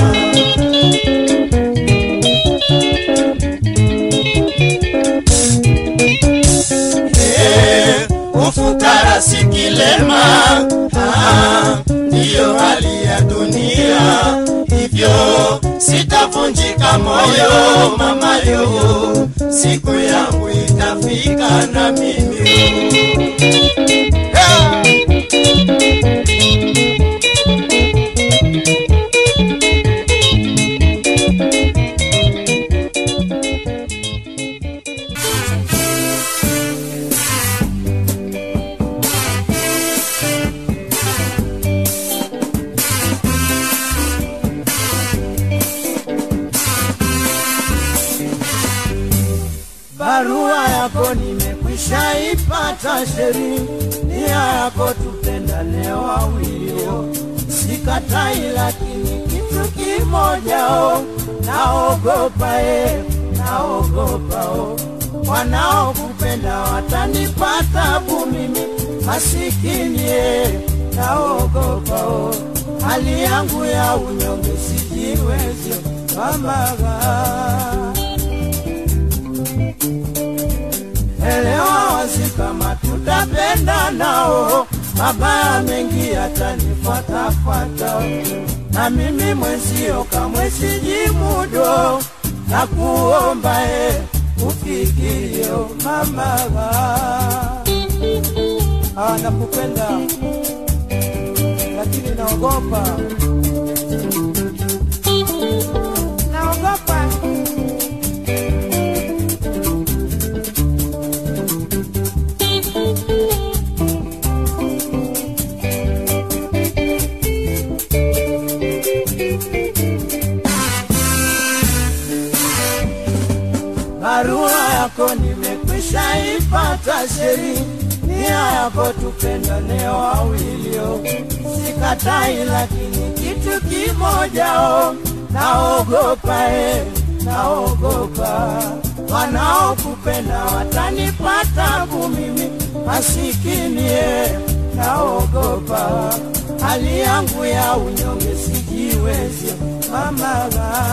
Eh, ufukara si kilema ah, ndiyo hali ya dunia hivyo sitavunjika moyo mama yo siku yangu itafika na mimi Ah! barua yako nimekwisha ipata sheri nia yako tupendane wawilio sikatai lakini kitu kimojao naogopa e naogopa o wanaokupenda watanipata bu mimi masikini e naogopa o hali yangu ya unyonge sijiwezi mamaga elewa tutapenda nao, mabaya mengi yatanifuatafuata, na mimi mwenzio kamwe sijimudo, na kuomba e ufikirio mama Ah, nakupenda lakini naogopa, naogopa barua yako nimekwisha ipata sheri, nia yako tupendane wawilio, sikatai, lakini kitu kimojao naogopa e, naogopa wanaokupenda watanipata mimi masikini e, naogopa hali yangu ya unyonge sijiwezi mama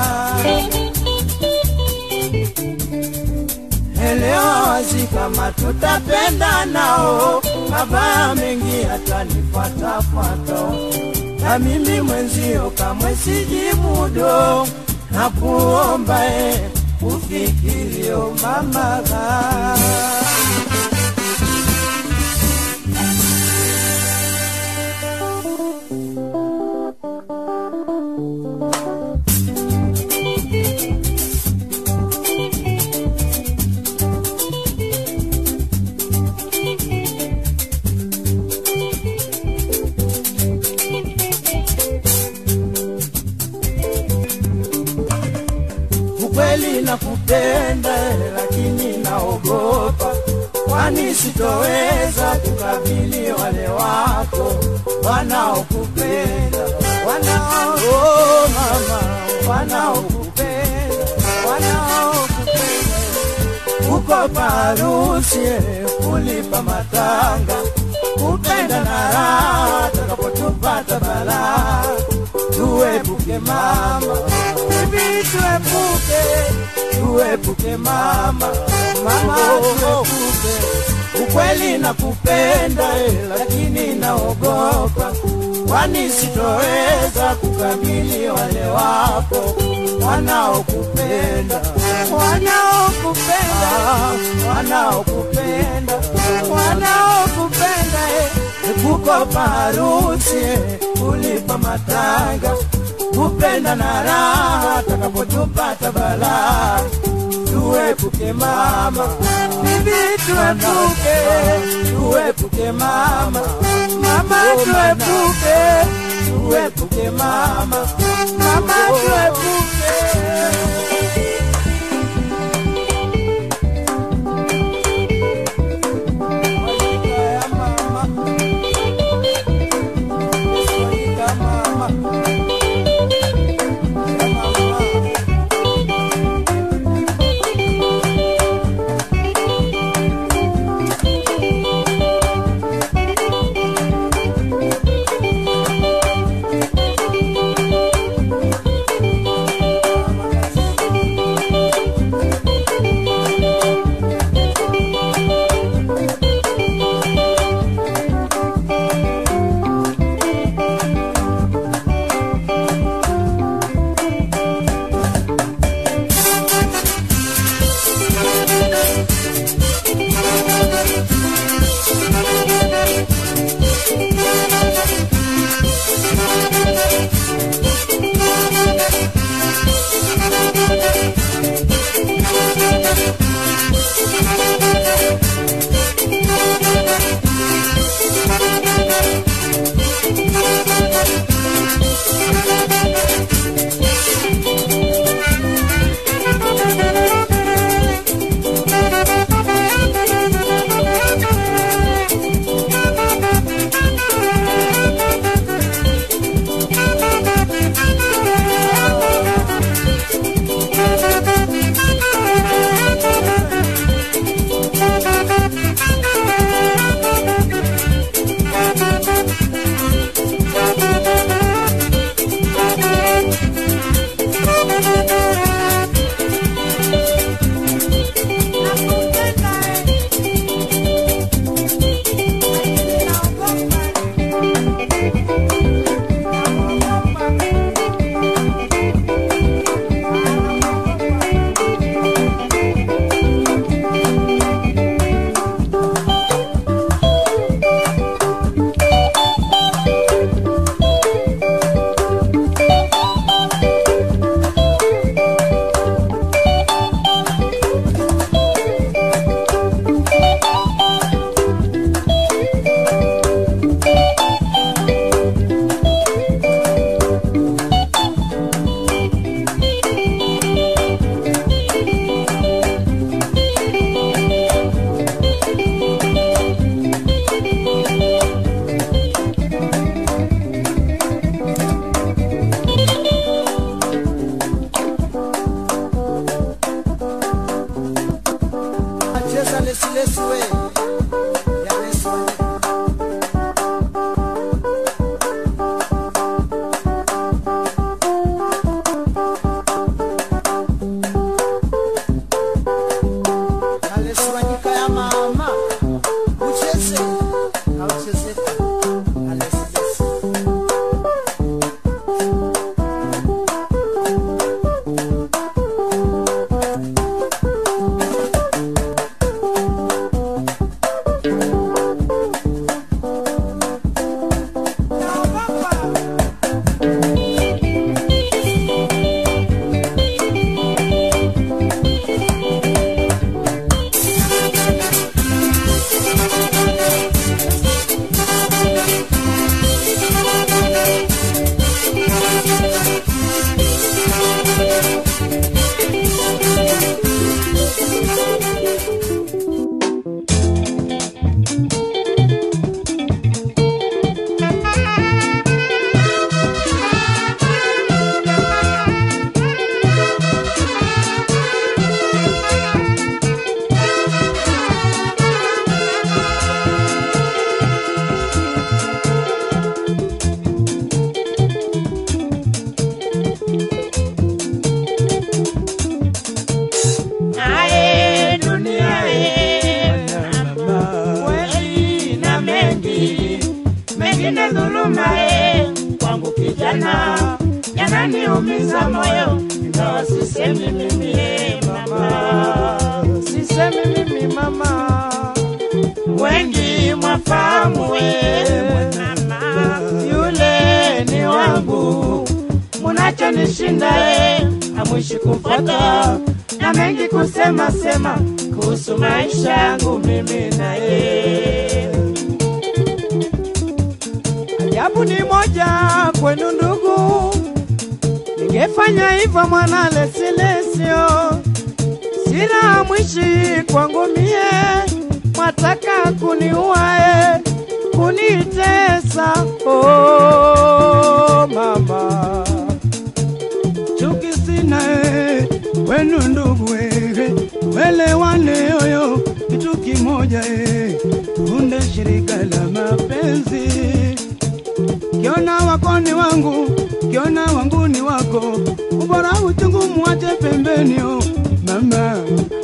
elewa wazi kama tutapenda nao, mabaya mengi yatanifuatafuata, na mimi mwenzio kamwe sijimudo, na kuomba e ufikirio mama ukweli nakupenda, lakini naogopa, kwani sitoweza kukabili wale wako wanaokupenda, wanao oh, mama, wanaokupenda, wanaokupenda uko parusi kulipa matanga, kupenda na raha takapotupata balaa, tuepuke mama, bibi tuepuke, tuepuke mama, mama tuepuke. Ukweli nakupenda eh, lakini naogopa, kwani sitoweza kukabili wale wako wanaokupenda, wanaokupenda, wanaokupenda, wanaokupenda eh, kukopa harusi eh, kulipa matanga, kupenda na raha takapotupata balaa tuepuke mama, bibi tuepuke, tuepuke mama, mama tuepuke, tuepuke mama, mama tuepuke. Sasa lesi lesi we. Ya lesi we. Ya lesi wanyika ya mama. Ucheze. Hauchezeka. Ya lesi lesi. Ae, dunia e, kweli na mengi mengine dhuluma e, kwangu kijana yananiumiza moyo, ingawa sisemi mimi e, mama, sisemi mimi mama, wengi mwafahamu e, mama, yule ni wangu, munachonishinda e, amwishi kumfuata na mengi kusema sema kuhusu maisha yangu mimi na yeye. Ajabu ni moja kwenu ndugu, ningefanya hivyo mwana lesilesio, sina mwishi kwangu mie, mwataka kuniuae kunitesa, oh mama chuki sina eh, wenu ndugu eh, welewane oyo kitu kimoja eh, unde shirika la mapenzi kiona wako ni wangu kiona wangu ni wako ubora uchungu mwache pembeni oh, mama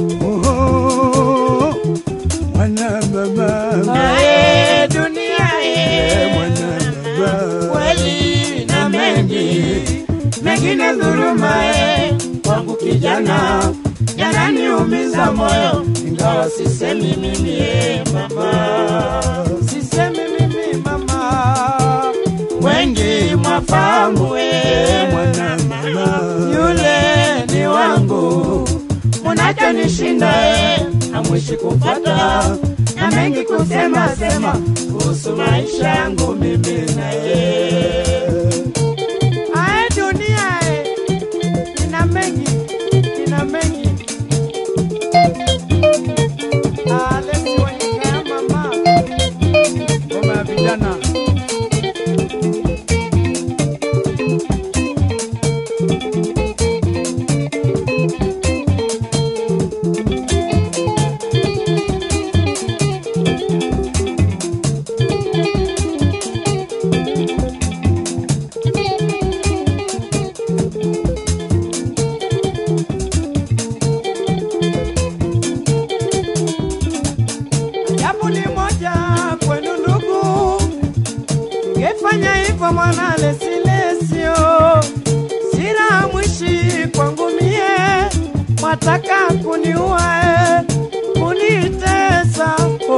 oh, mwana mama Ae, dunia e, mwana mama kweli na mengi mengine dhuluma e, kwangu kijana yananiumiza moyo, ingawa sisemi mimi e, mama, sisemi mimi mama, wengi mwafahamu e, mwana mama yule ni wangu, munachonishinda e, amwishi kupata na mengi kusema sema kuhusu maisha yangu mimi na yeye. Ae dunia e, ina mengi, ina mengi. Alesi Wanyika ya mama, ngoma ya vijana japo ni moja kwenu ndugu, ningefanya hivyo mwana lesilesio, sina mwishi kwangu mie, mwataka kuniua kunitesa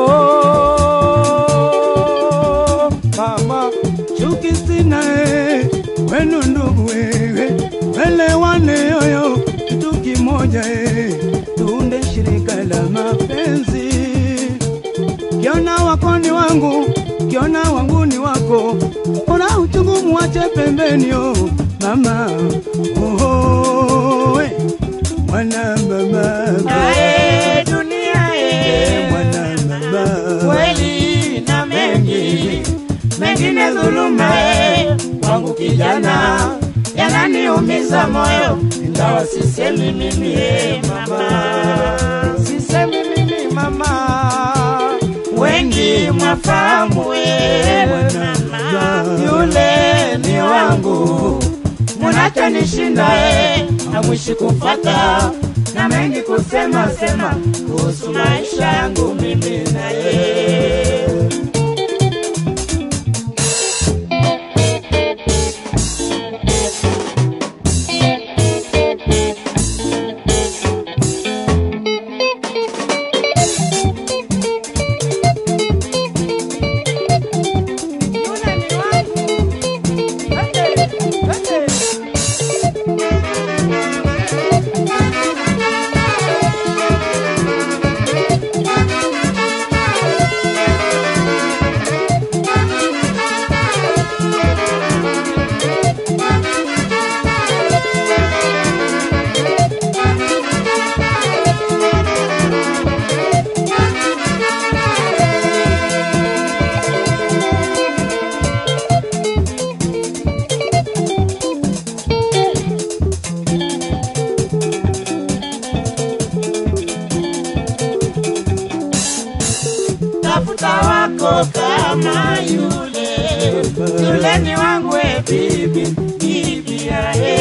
oh, mama chuki sina eh, wenu ndugu eh, welewane oyo kitu kimoja eh, tuunde shirika la mapenzi kiona wako ni wangu kiona wangu ni wako ona uchungu muache pembeni oh, mama oh, oh, eh, mwana mama Ae, dunia e, mwana mama kweli na mengi mengine dhuluma e, kwangu kijana yananiumiza moyo, ingawa sisemi mimi e, mama, sisemi mimi mama, wengi mwafahamu wewe mama, yule ni wangu, munachonishinda e, hamwishi kufata na mengi kusema sema kuhusu maisha yangu mimi na yeye. tafuta wako kama yule yule ni wangu e bibi bibi yae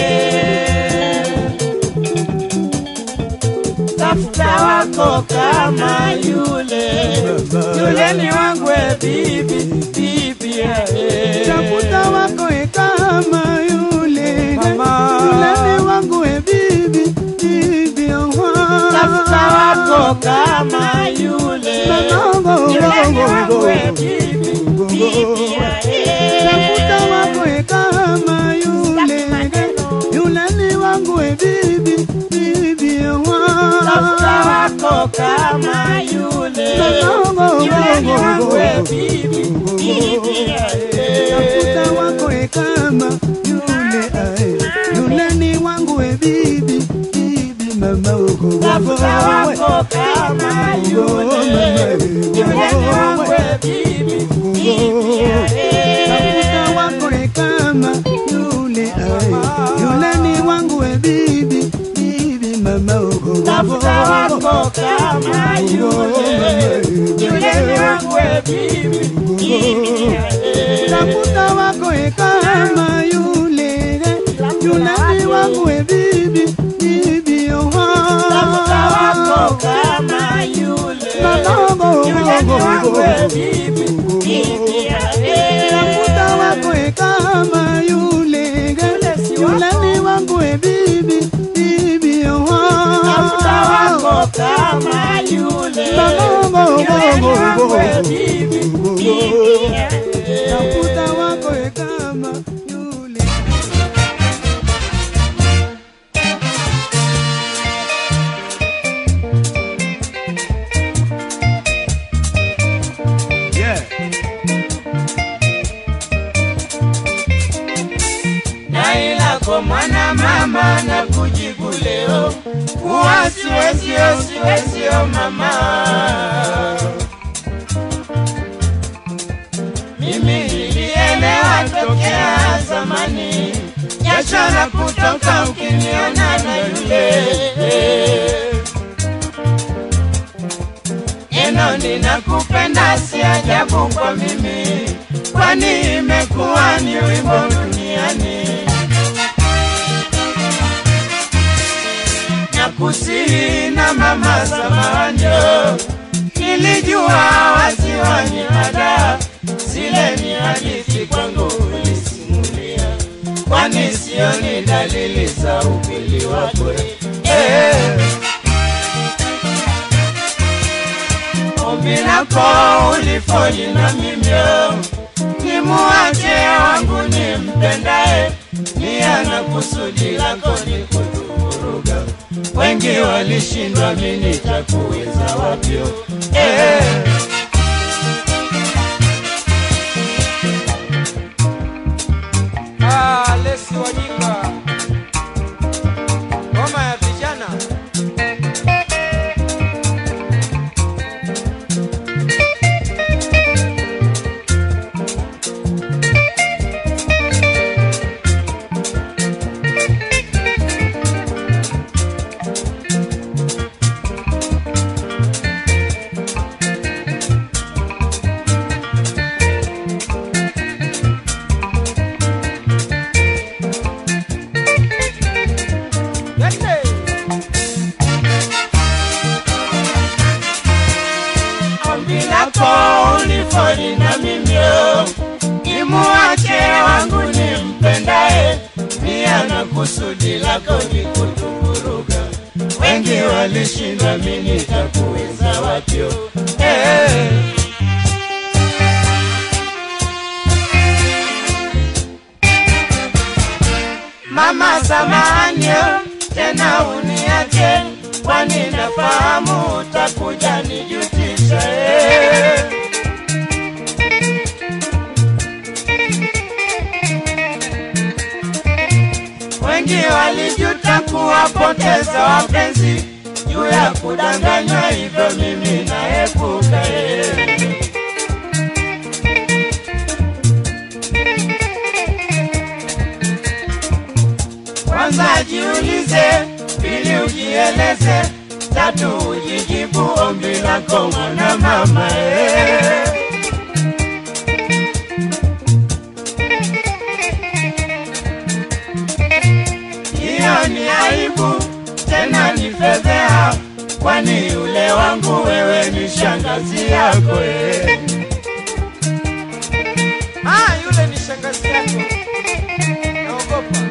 tafuta wako kama yule yule ni wangu e bibi bibi yae tafuta wako e kama yule Mama. yule ni wangu e bibi bibi oha tafuta wako kama yule yule ni wangu e bibi bibi yae tafuta wako e kama yule yule ni wangu e bibi bibi oha tafuta wako kama yule yule ni wangu e bibi bibi yae tafuta wako e kama yule ae yule ni wangu e bibi bibi mama ogo tafuta wako kama yule yule ni wangu e bibi bibi yae tafuta wako e kama yule ae yule ni wangu e bibi bibi mama ogo tafuta wako kama yule yule ni wangu e bibi bibi yae tafuta wako e kama yule yule ni wangu e bibi bibi oha tafuta wako kama yule yule ni wangu e bibi bibi yae tafuta wako e kama yule yule ni wangu e bibi bibi oha tafuta wako kama yule yule ni wangu e bibi bibi yae tafuta wako e kama yule yeah. dai lako mwana mama na kujibu leo kuwa siwezio siwezio mama mimi nilielewa tokea zamani jasho na kutoka ukiniona na yule neno ninakupenda si ajabu kwa mimi kwani imekuwa ni wimbo duniani na kusihi na mama samahanjo nilijua wasiwani ada zile ni hadithi kwangu ulisimulia kwani sio ni dalili za upili wako eh. ombi lako ulifoli na mimyo nimuache wangu nimpendae nia na kusudi lako ni kutuvuruga wengi walishindwa mini takuweza wapyo eh. Ah, Lesi Wanyika, ngoma ya vijana. kusudi lako ulifoni na mimio nimuache wangu nimpendaye nia na kusudi lako ni kutuvuruga wengi walishinda mimi nitakuweza wapyo hey. Mama samahani, tena uniache, kwani nafahamu utakuja nijutisha. eh. Wengi walijuta kuwapoteza wapenzi juu ya kudanganywa, hivyo mimi naepuka. eh. Kwanza jiulize, pili ujieleze, tatu ujijibu ombi lako mwana mama eh. Hiyo ni aibu tena ni fedheha, kwani yule wangu wewe ni shangazi yako eh. Ah, yule ni shangazi yako. Naogopa.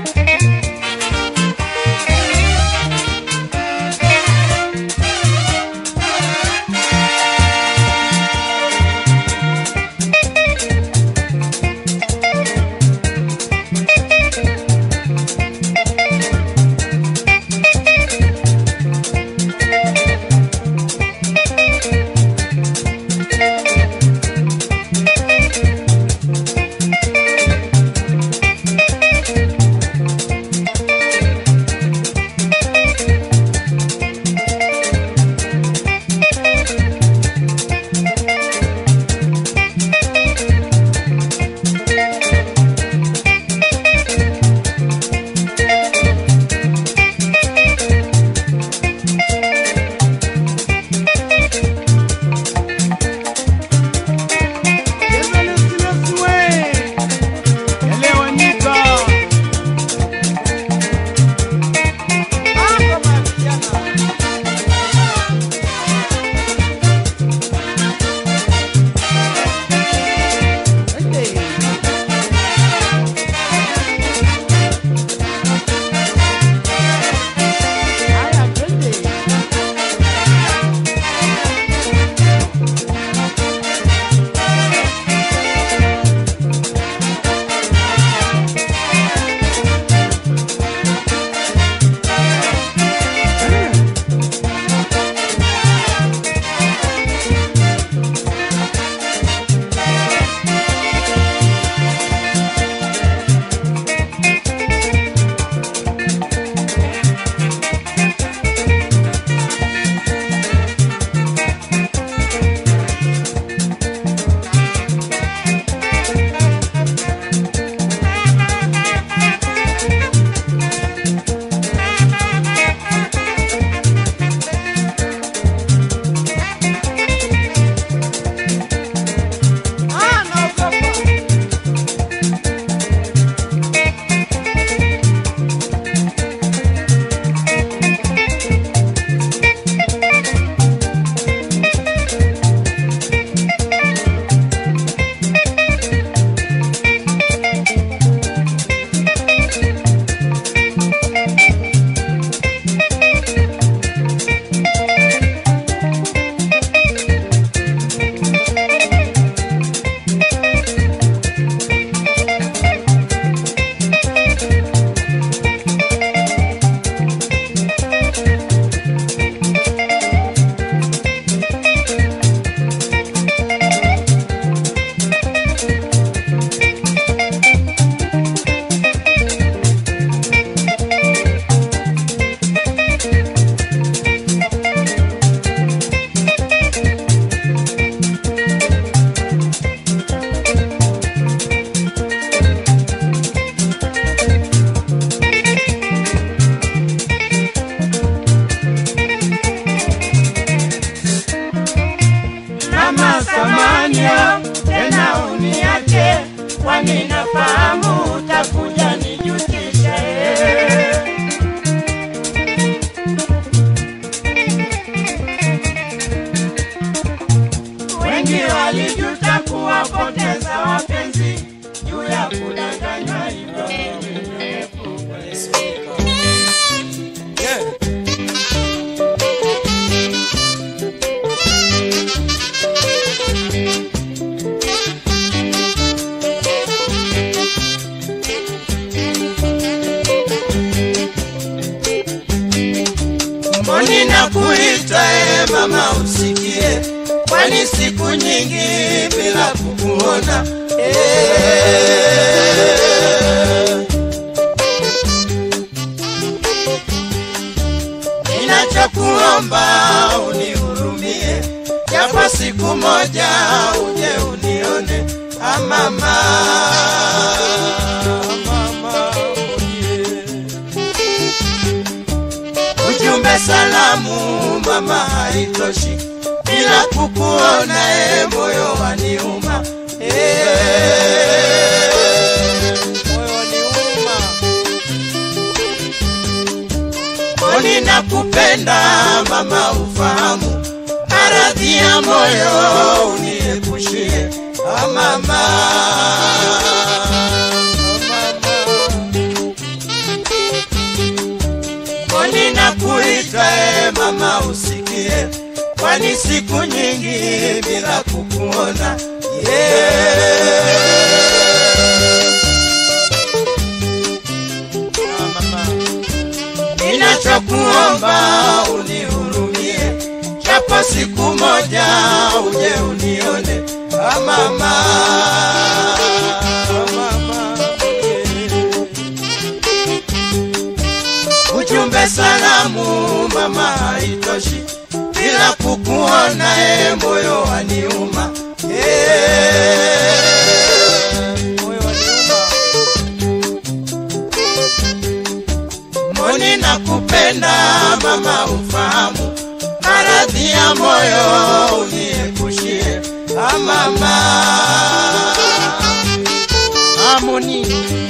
kwani nafahamu utakuja nijutishe. walijuta kuwapoteza wapenzi juu ya kudanganywa hivyo Yeah. mboni na kuita e mama usikie, kwani siku nyingi bila kukuona e. Ninachokuomba unihurumie, japo siku moja uje unione ah, mama mama ujumbe salamu mama haitoshi bila kukuona e moyo waniuma e, moyo waniuma mboni nakupenda mama ufahamu maradhi ya moyo uniepushie ah, mama mboni nakuita e mama usikie, kwani siku nyingi bila kukuona yeah. Ah, mama. Ninachokuomba unihurumie, japo siku moja uje unione ah, mama. Ah, mama. ujumbe salamu mama haitoshi bila kukuona e moyo waniuma Eh, moyo waniuma. mboni nakupenda mama ufahamu maradhi ya moyo uniepushie ah, mama harmony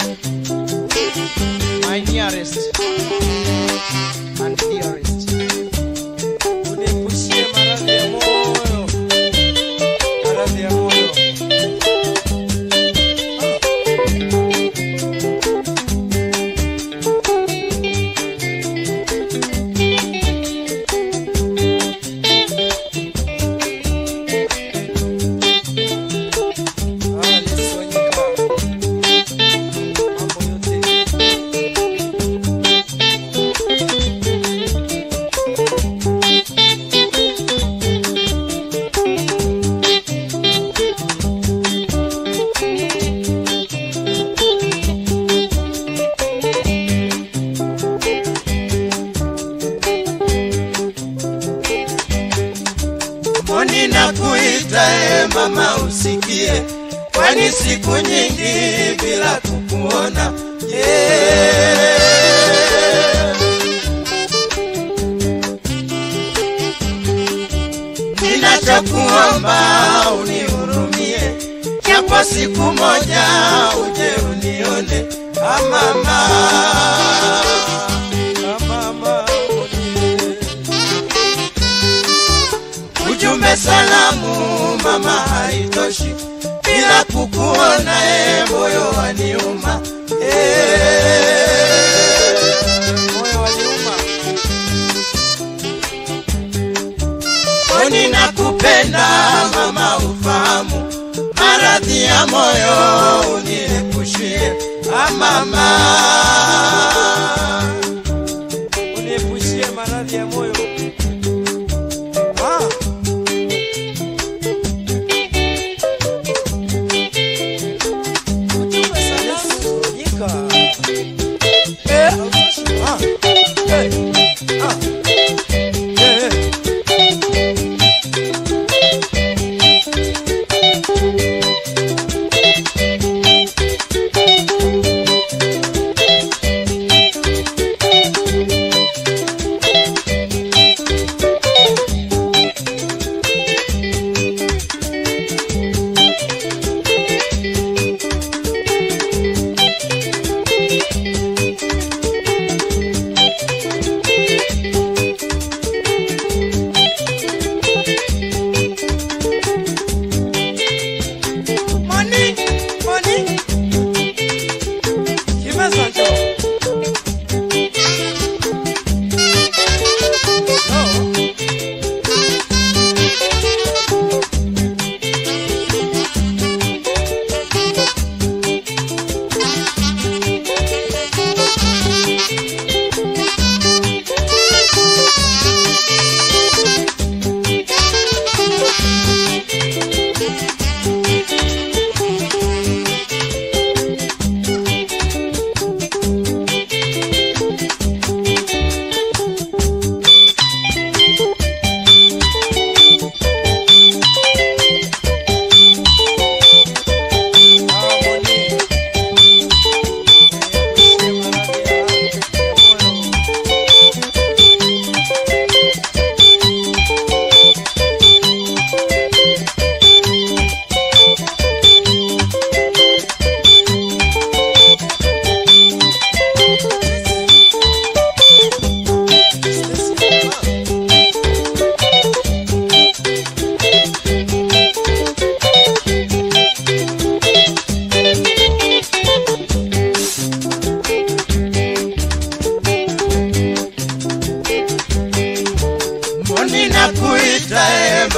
my nearest and dearest. Uniepushie maradhi ya moyo, maradhi ya moyo. Ah, Yesu Wanyika. Mambo yote. mboni na kuita e mama usikie, kwani siku nyingi bila kukuona yeah. Ninachokuomba unihurumie, japo siku moja uje unione ah, mama ah, mama ujumbe salamu mama haitoshi bila kukuona e moyo waniuma e, moyo waniuma kwani nakupenda mama ufahamu maradhi ya moyo uniepushie ah, mama uniepushie maradhi ya moyo ah. Ujumbe salamu Wanyika. Eh, ah, eh, ah, eh, eh.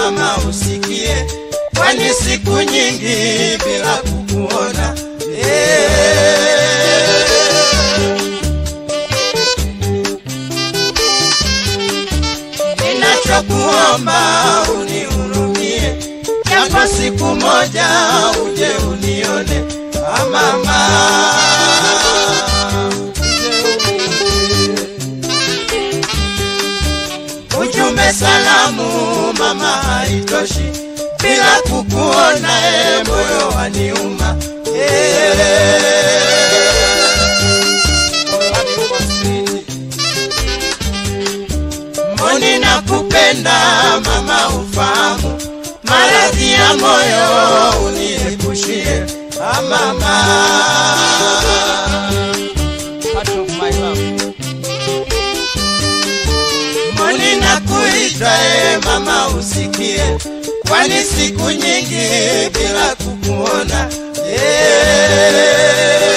mama usikie, kwani siku nyingi bila kukuona eh. Ninachokuomba unihurumie, japo siku moja uje unione ah, mama. Ujumbe salamu mama haitoshi, bila kukuona e, moyo waniuma Mboni na kupenda mama, ufahamu maradhi ya moyo uniepushie ah, mama. Mboni na kuita e, mama usikie, kwani siku nyingi bila kukuona eh.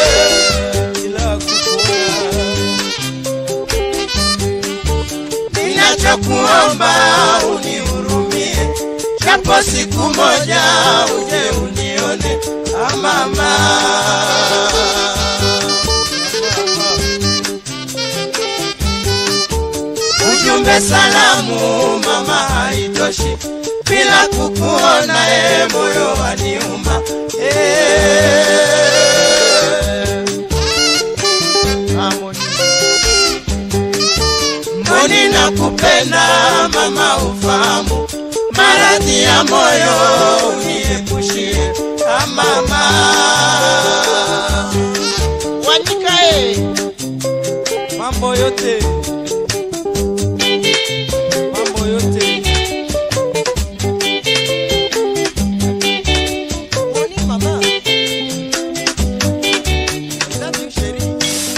Ninachokuomba unihurumie, japo siku moja uje unione ah, mama. Ujumbe salamu mama haitoshi, bila kukuona e, moyo waniuma eh. Mboni na kupenda mama, ufahamu maradhi ya moyo uniepushie ah, mama. Wanyikae mambo yote mambo yote Mboni mama. Love you, Sheri.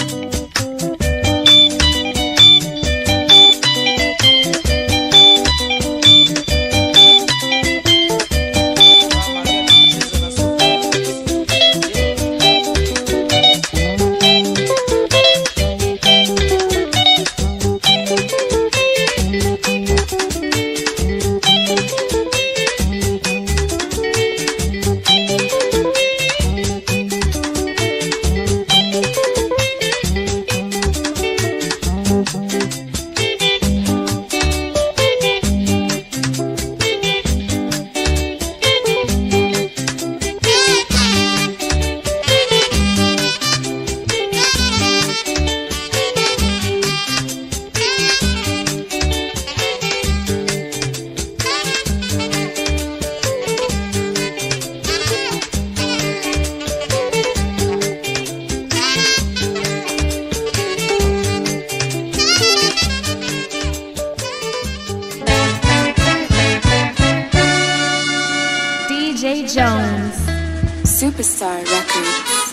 DJ Jones. Superstar Records.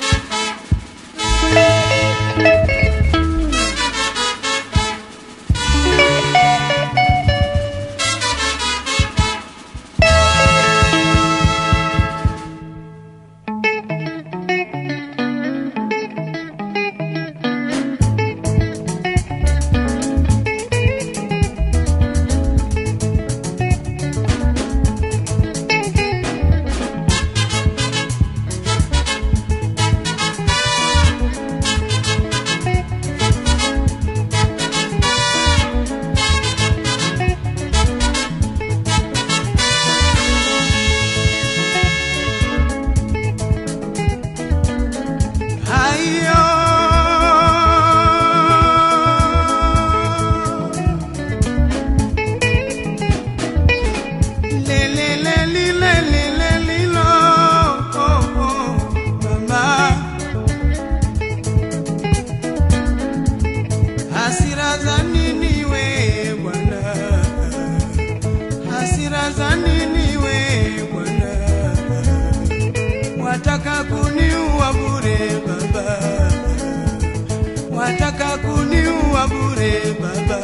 Hayo le le le li le li le li lo oh, oh, mama hasira za nini we bwana hasira za nini we bwana wataka kuniua bure baba, wataka kuniua bure baba.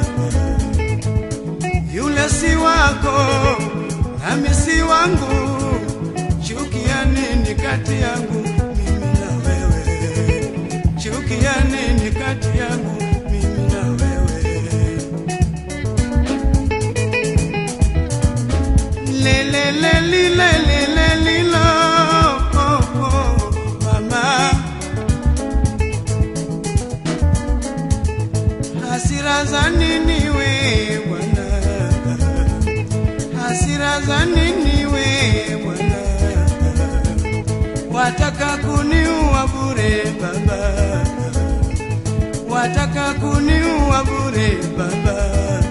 Yule si wako nami si wangu, chukia nini kati yangu mimi na wewe? Chukia nini kati yangu mimi na wewe? lelelelilelelelilo oh, oh, mama hasira za nini we bwana hasira za nini we bwana wataka kuniua bure baba wataka kuniua bure baba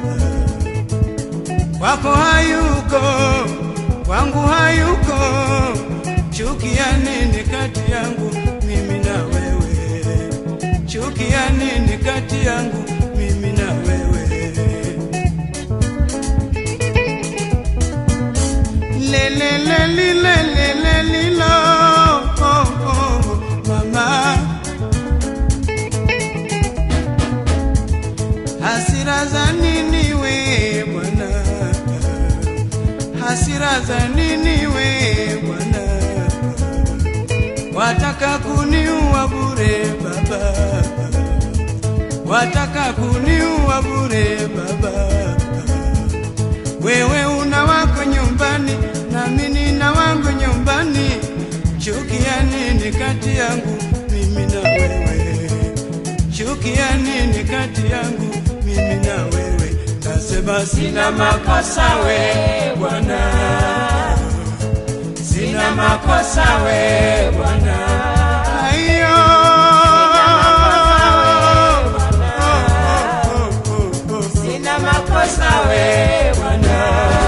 kwako hayuko kwangu hayuko chuki ya nini kati yangu mimi na wewe chuki ya nini kati yangu mimi na wewe lelelelilelelelilo oh, oh, mama hasira za nini we bwana hasira za nini we bwana wataka kuniua bure baba wataka kuniua bure baba wewe una wako nyumbani nami nina wangu nyumbani chuki ya nini kati yangu mimi na wewe chuki ya nini kati yangu mimi na wewe nasema sina makosa we bwana sina makosa we bwana aiyo Sina makosa we bwana.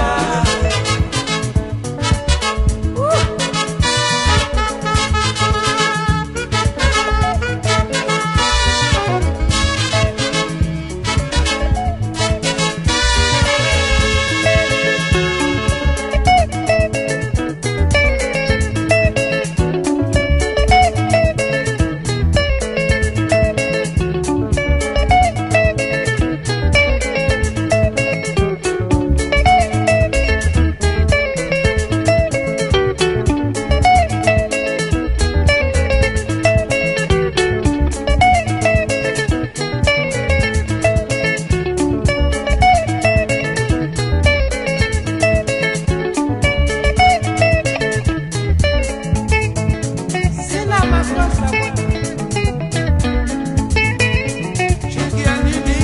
Sina makosa bwana. chuki ya nini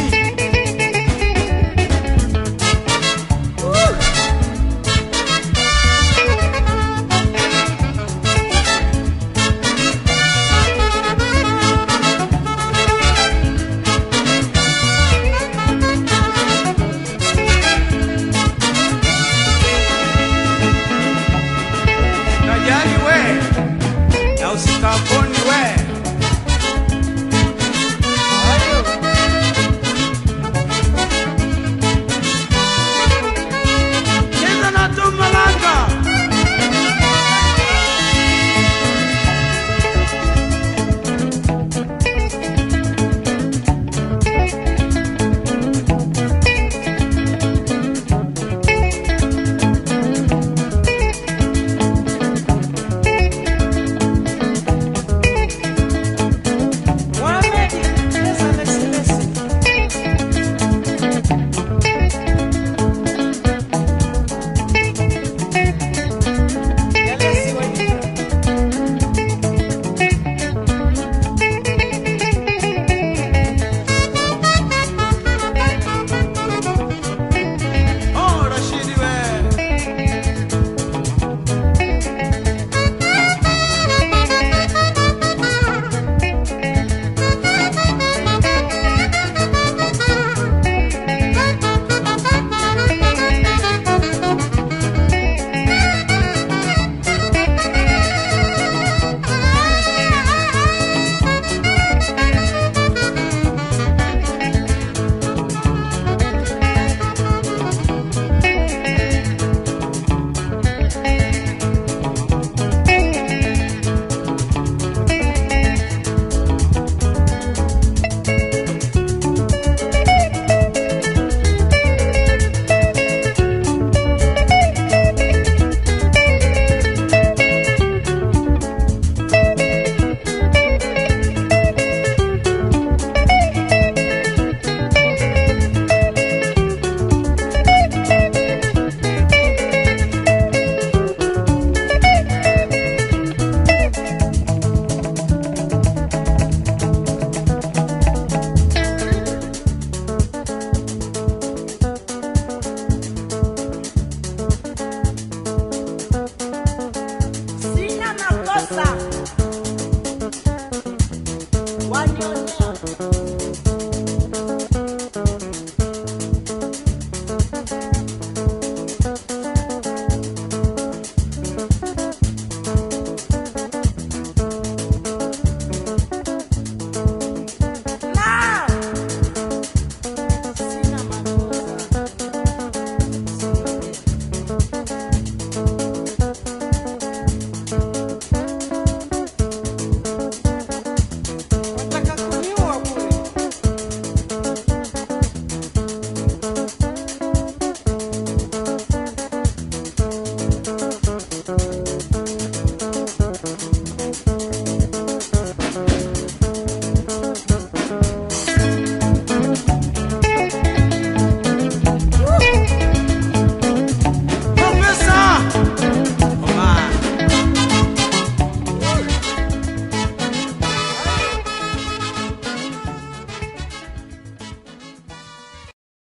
najali we na usikapo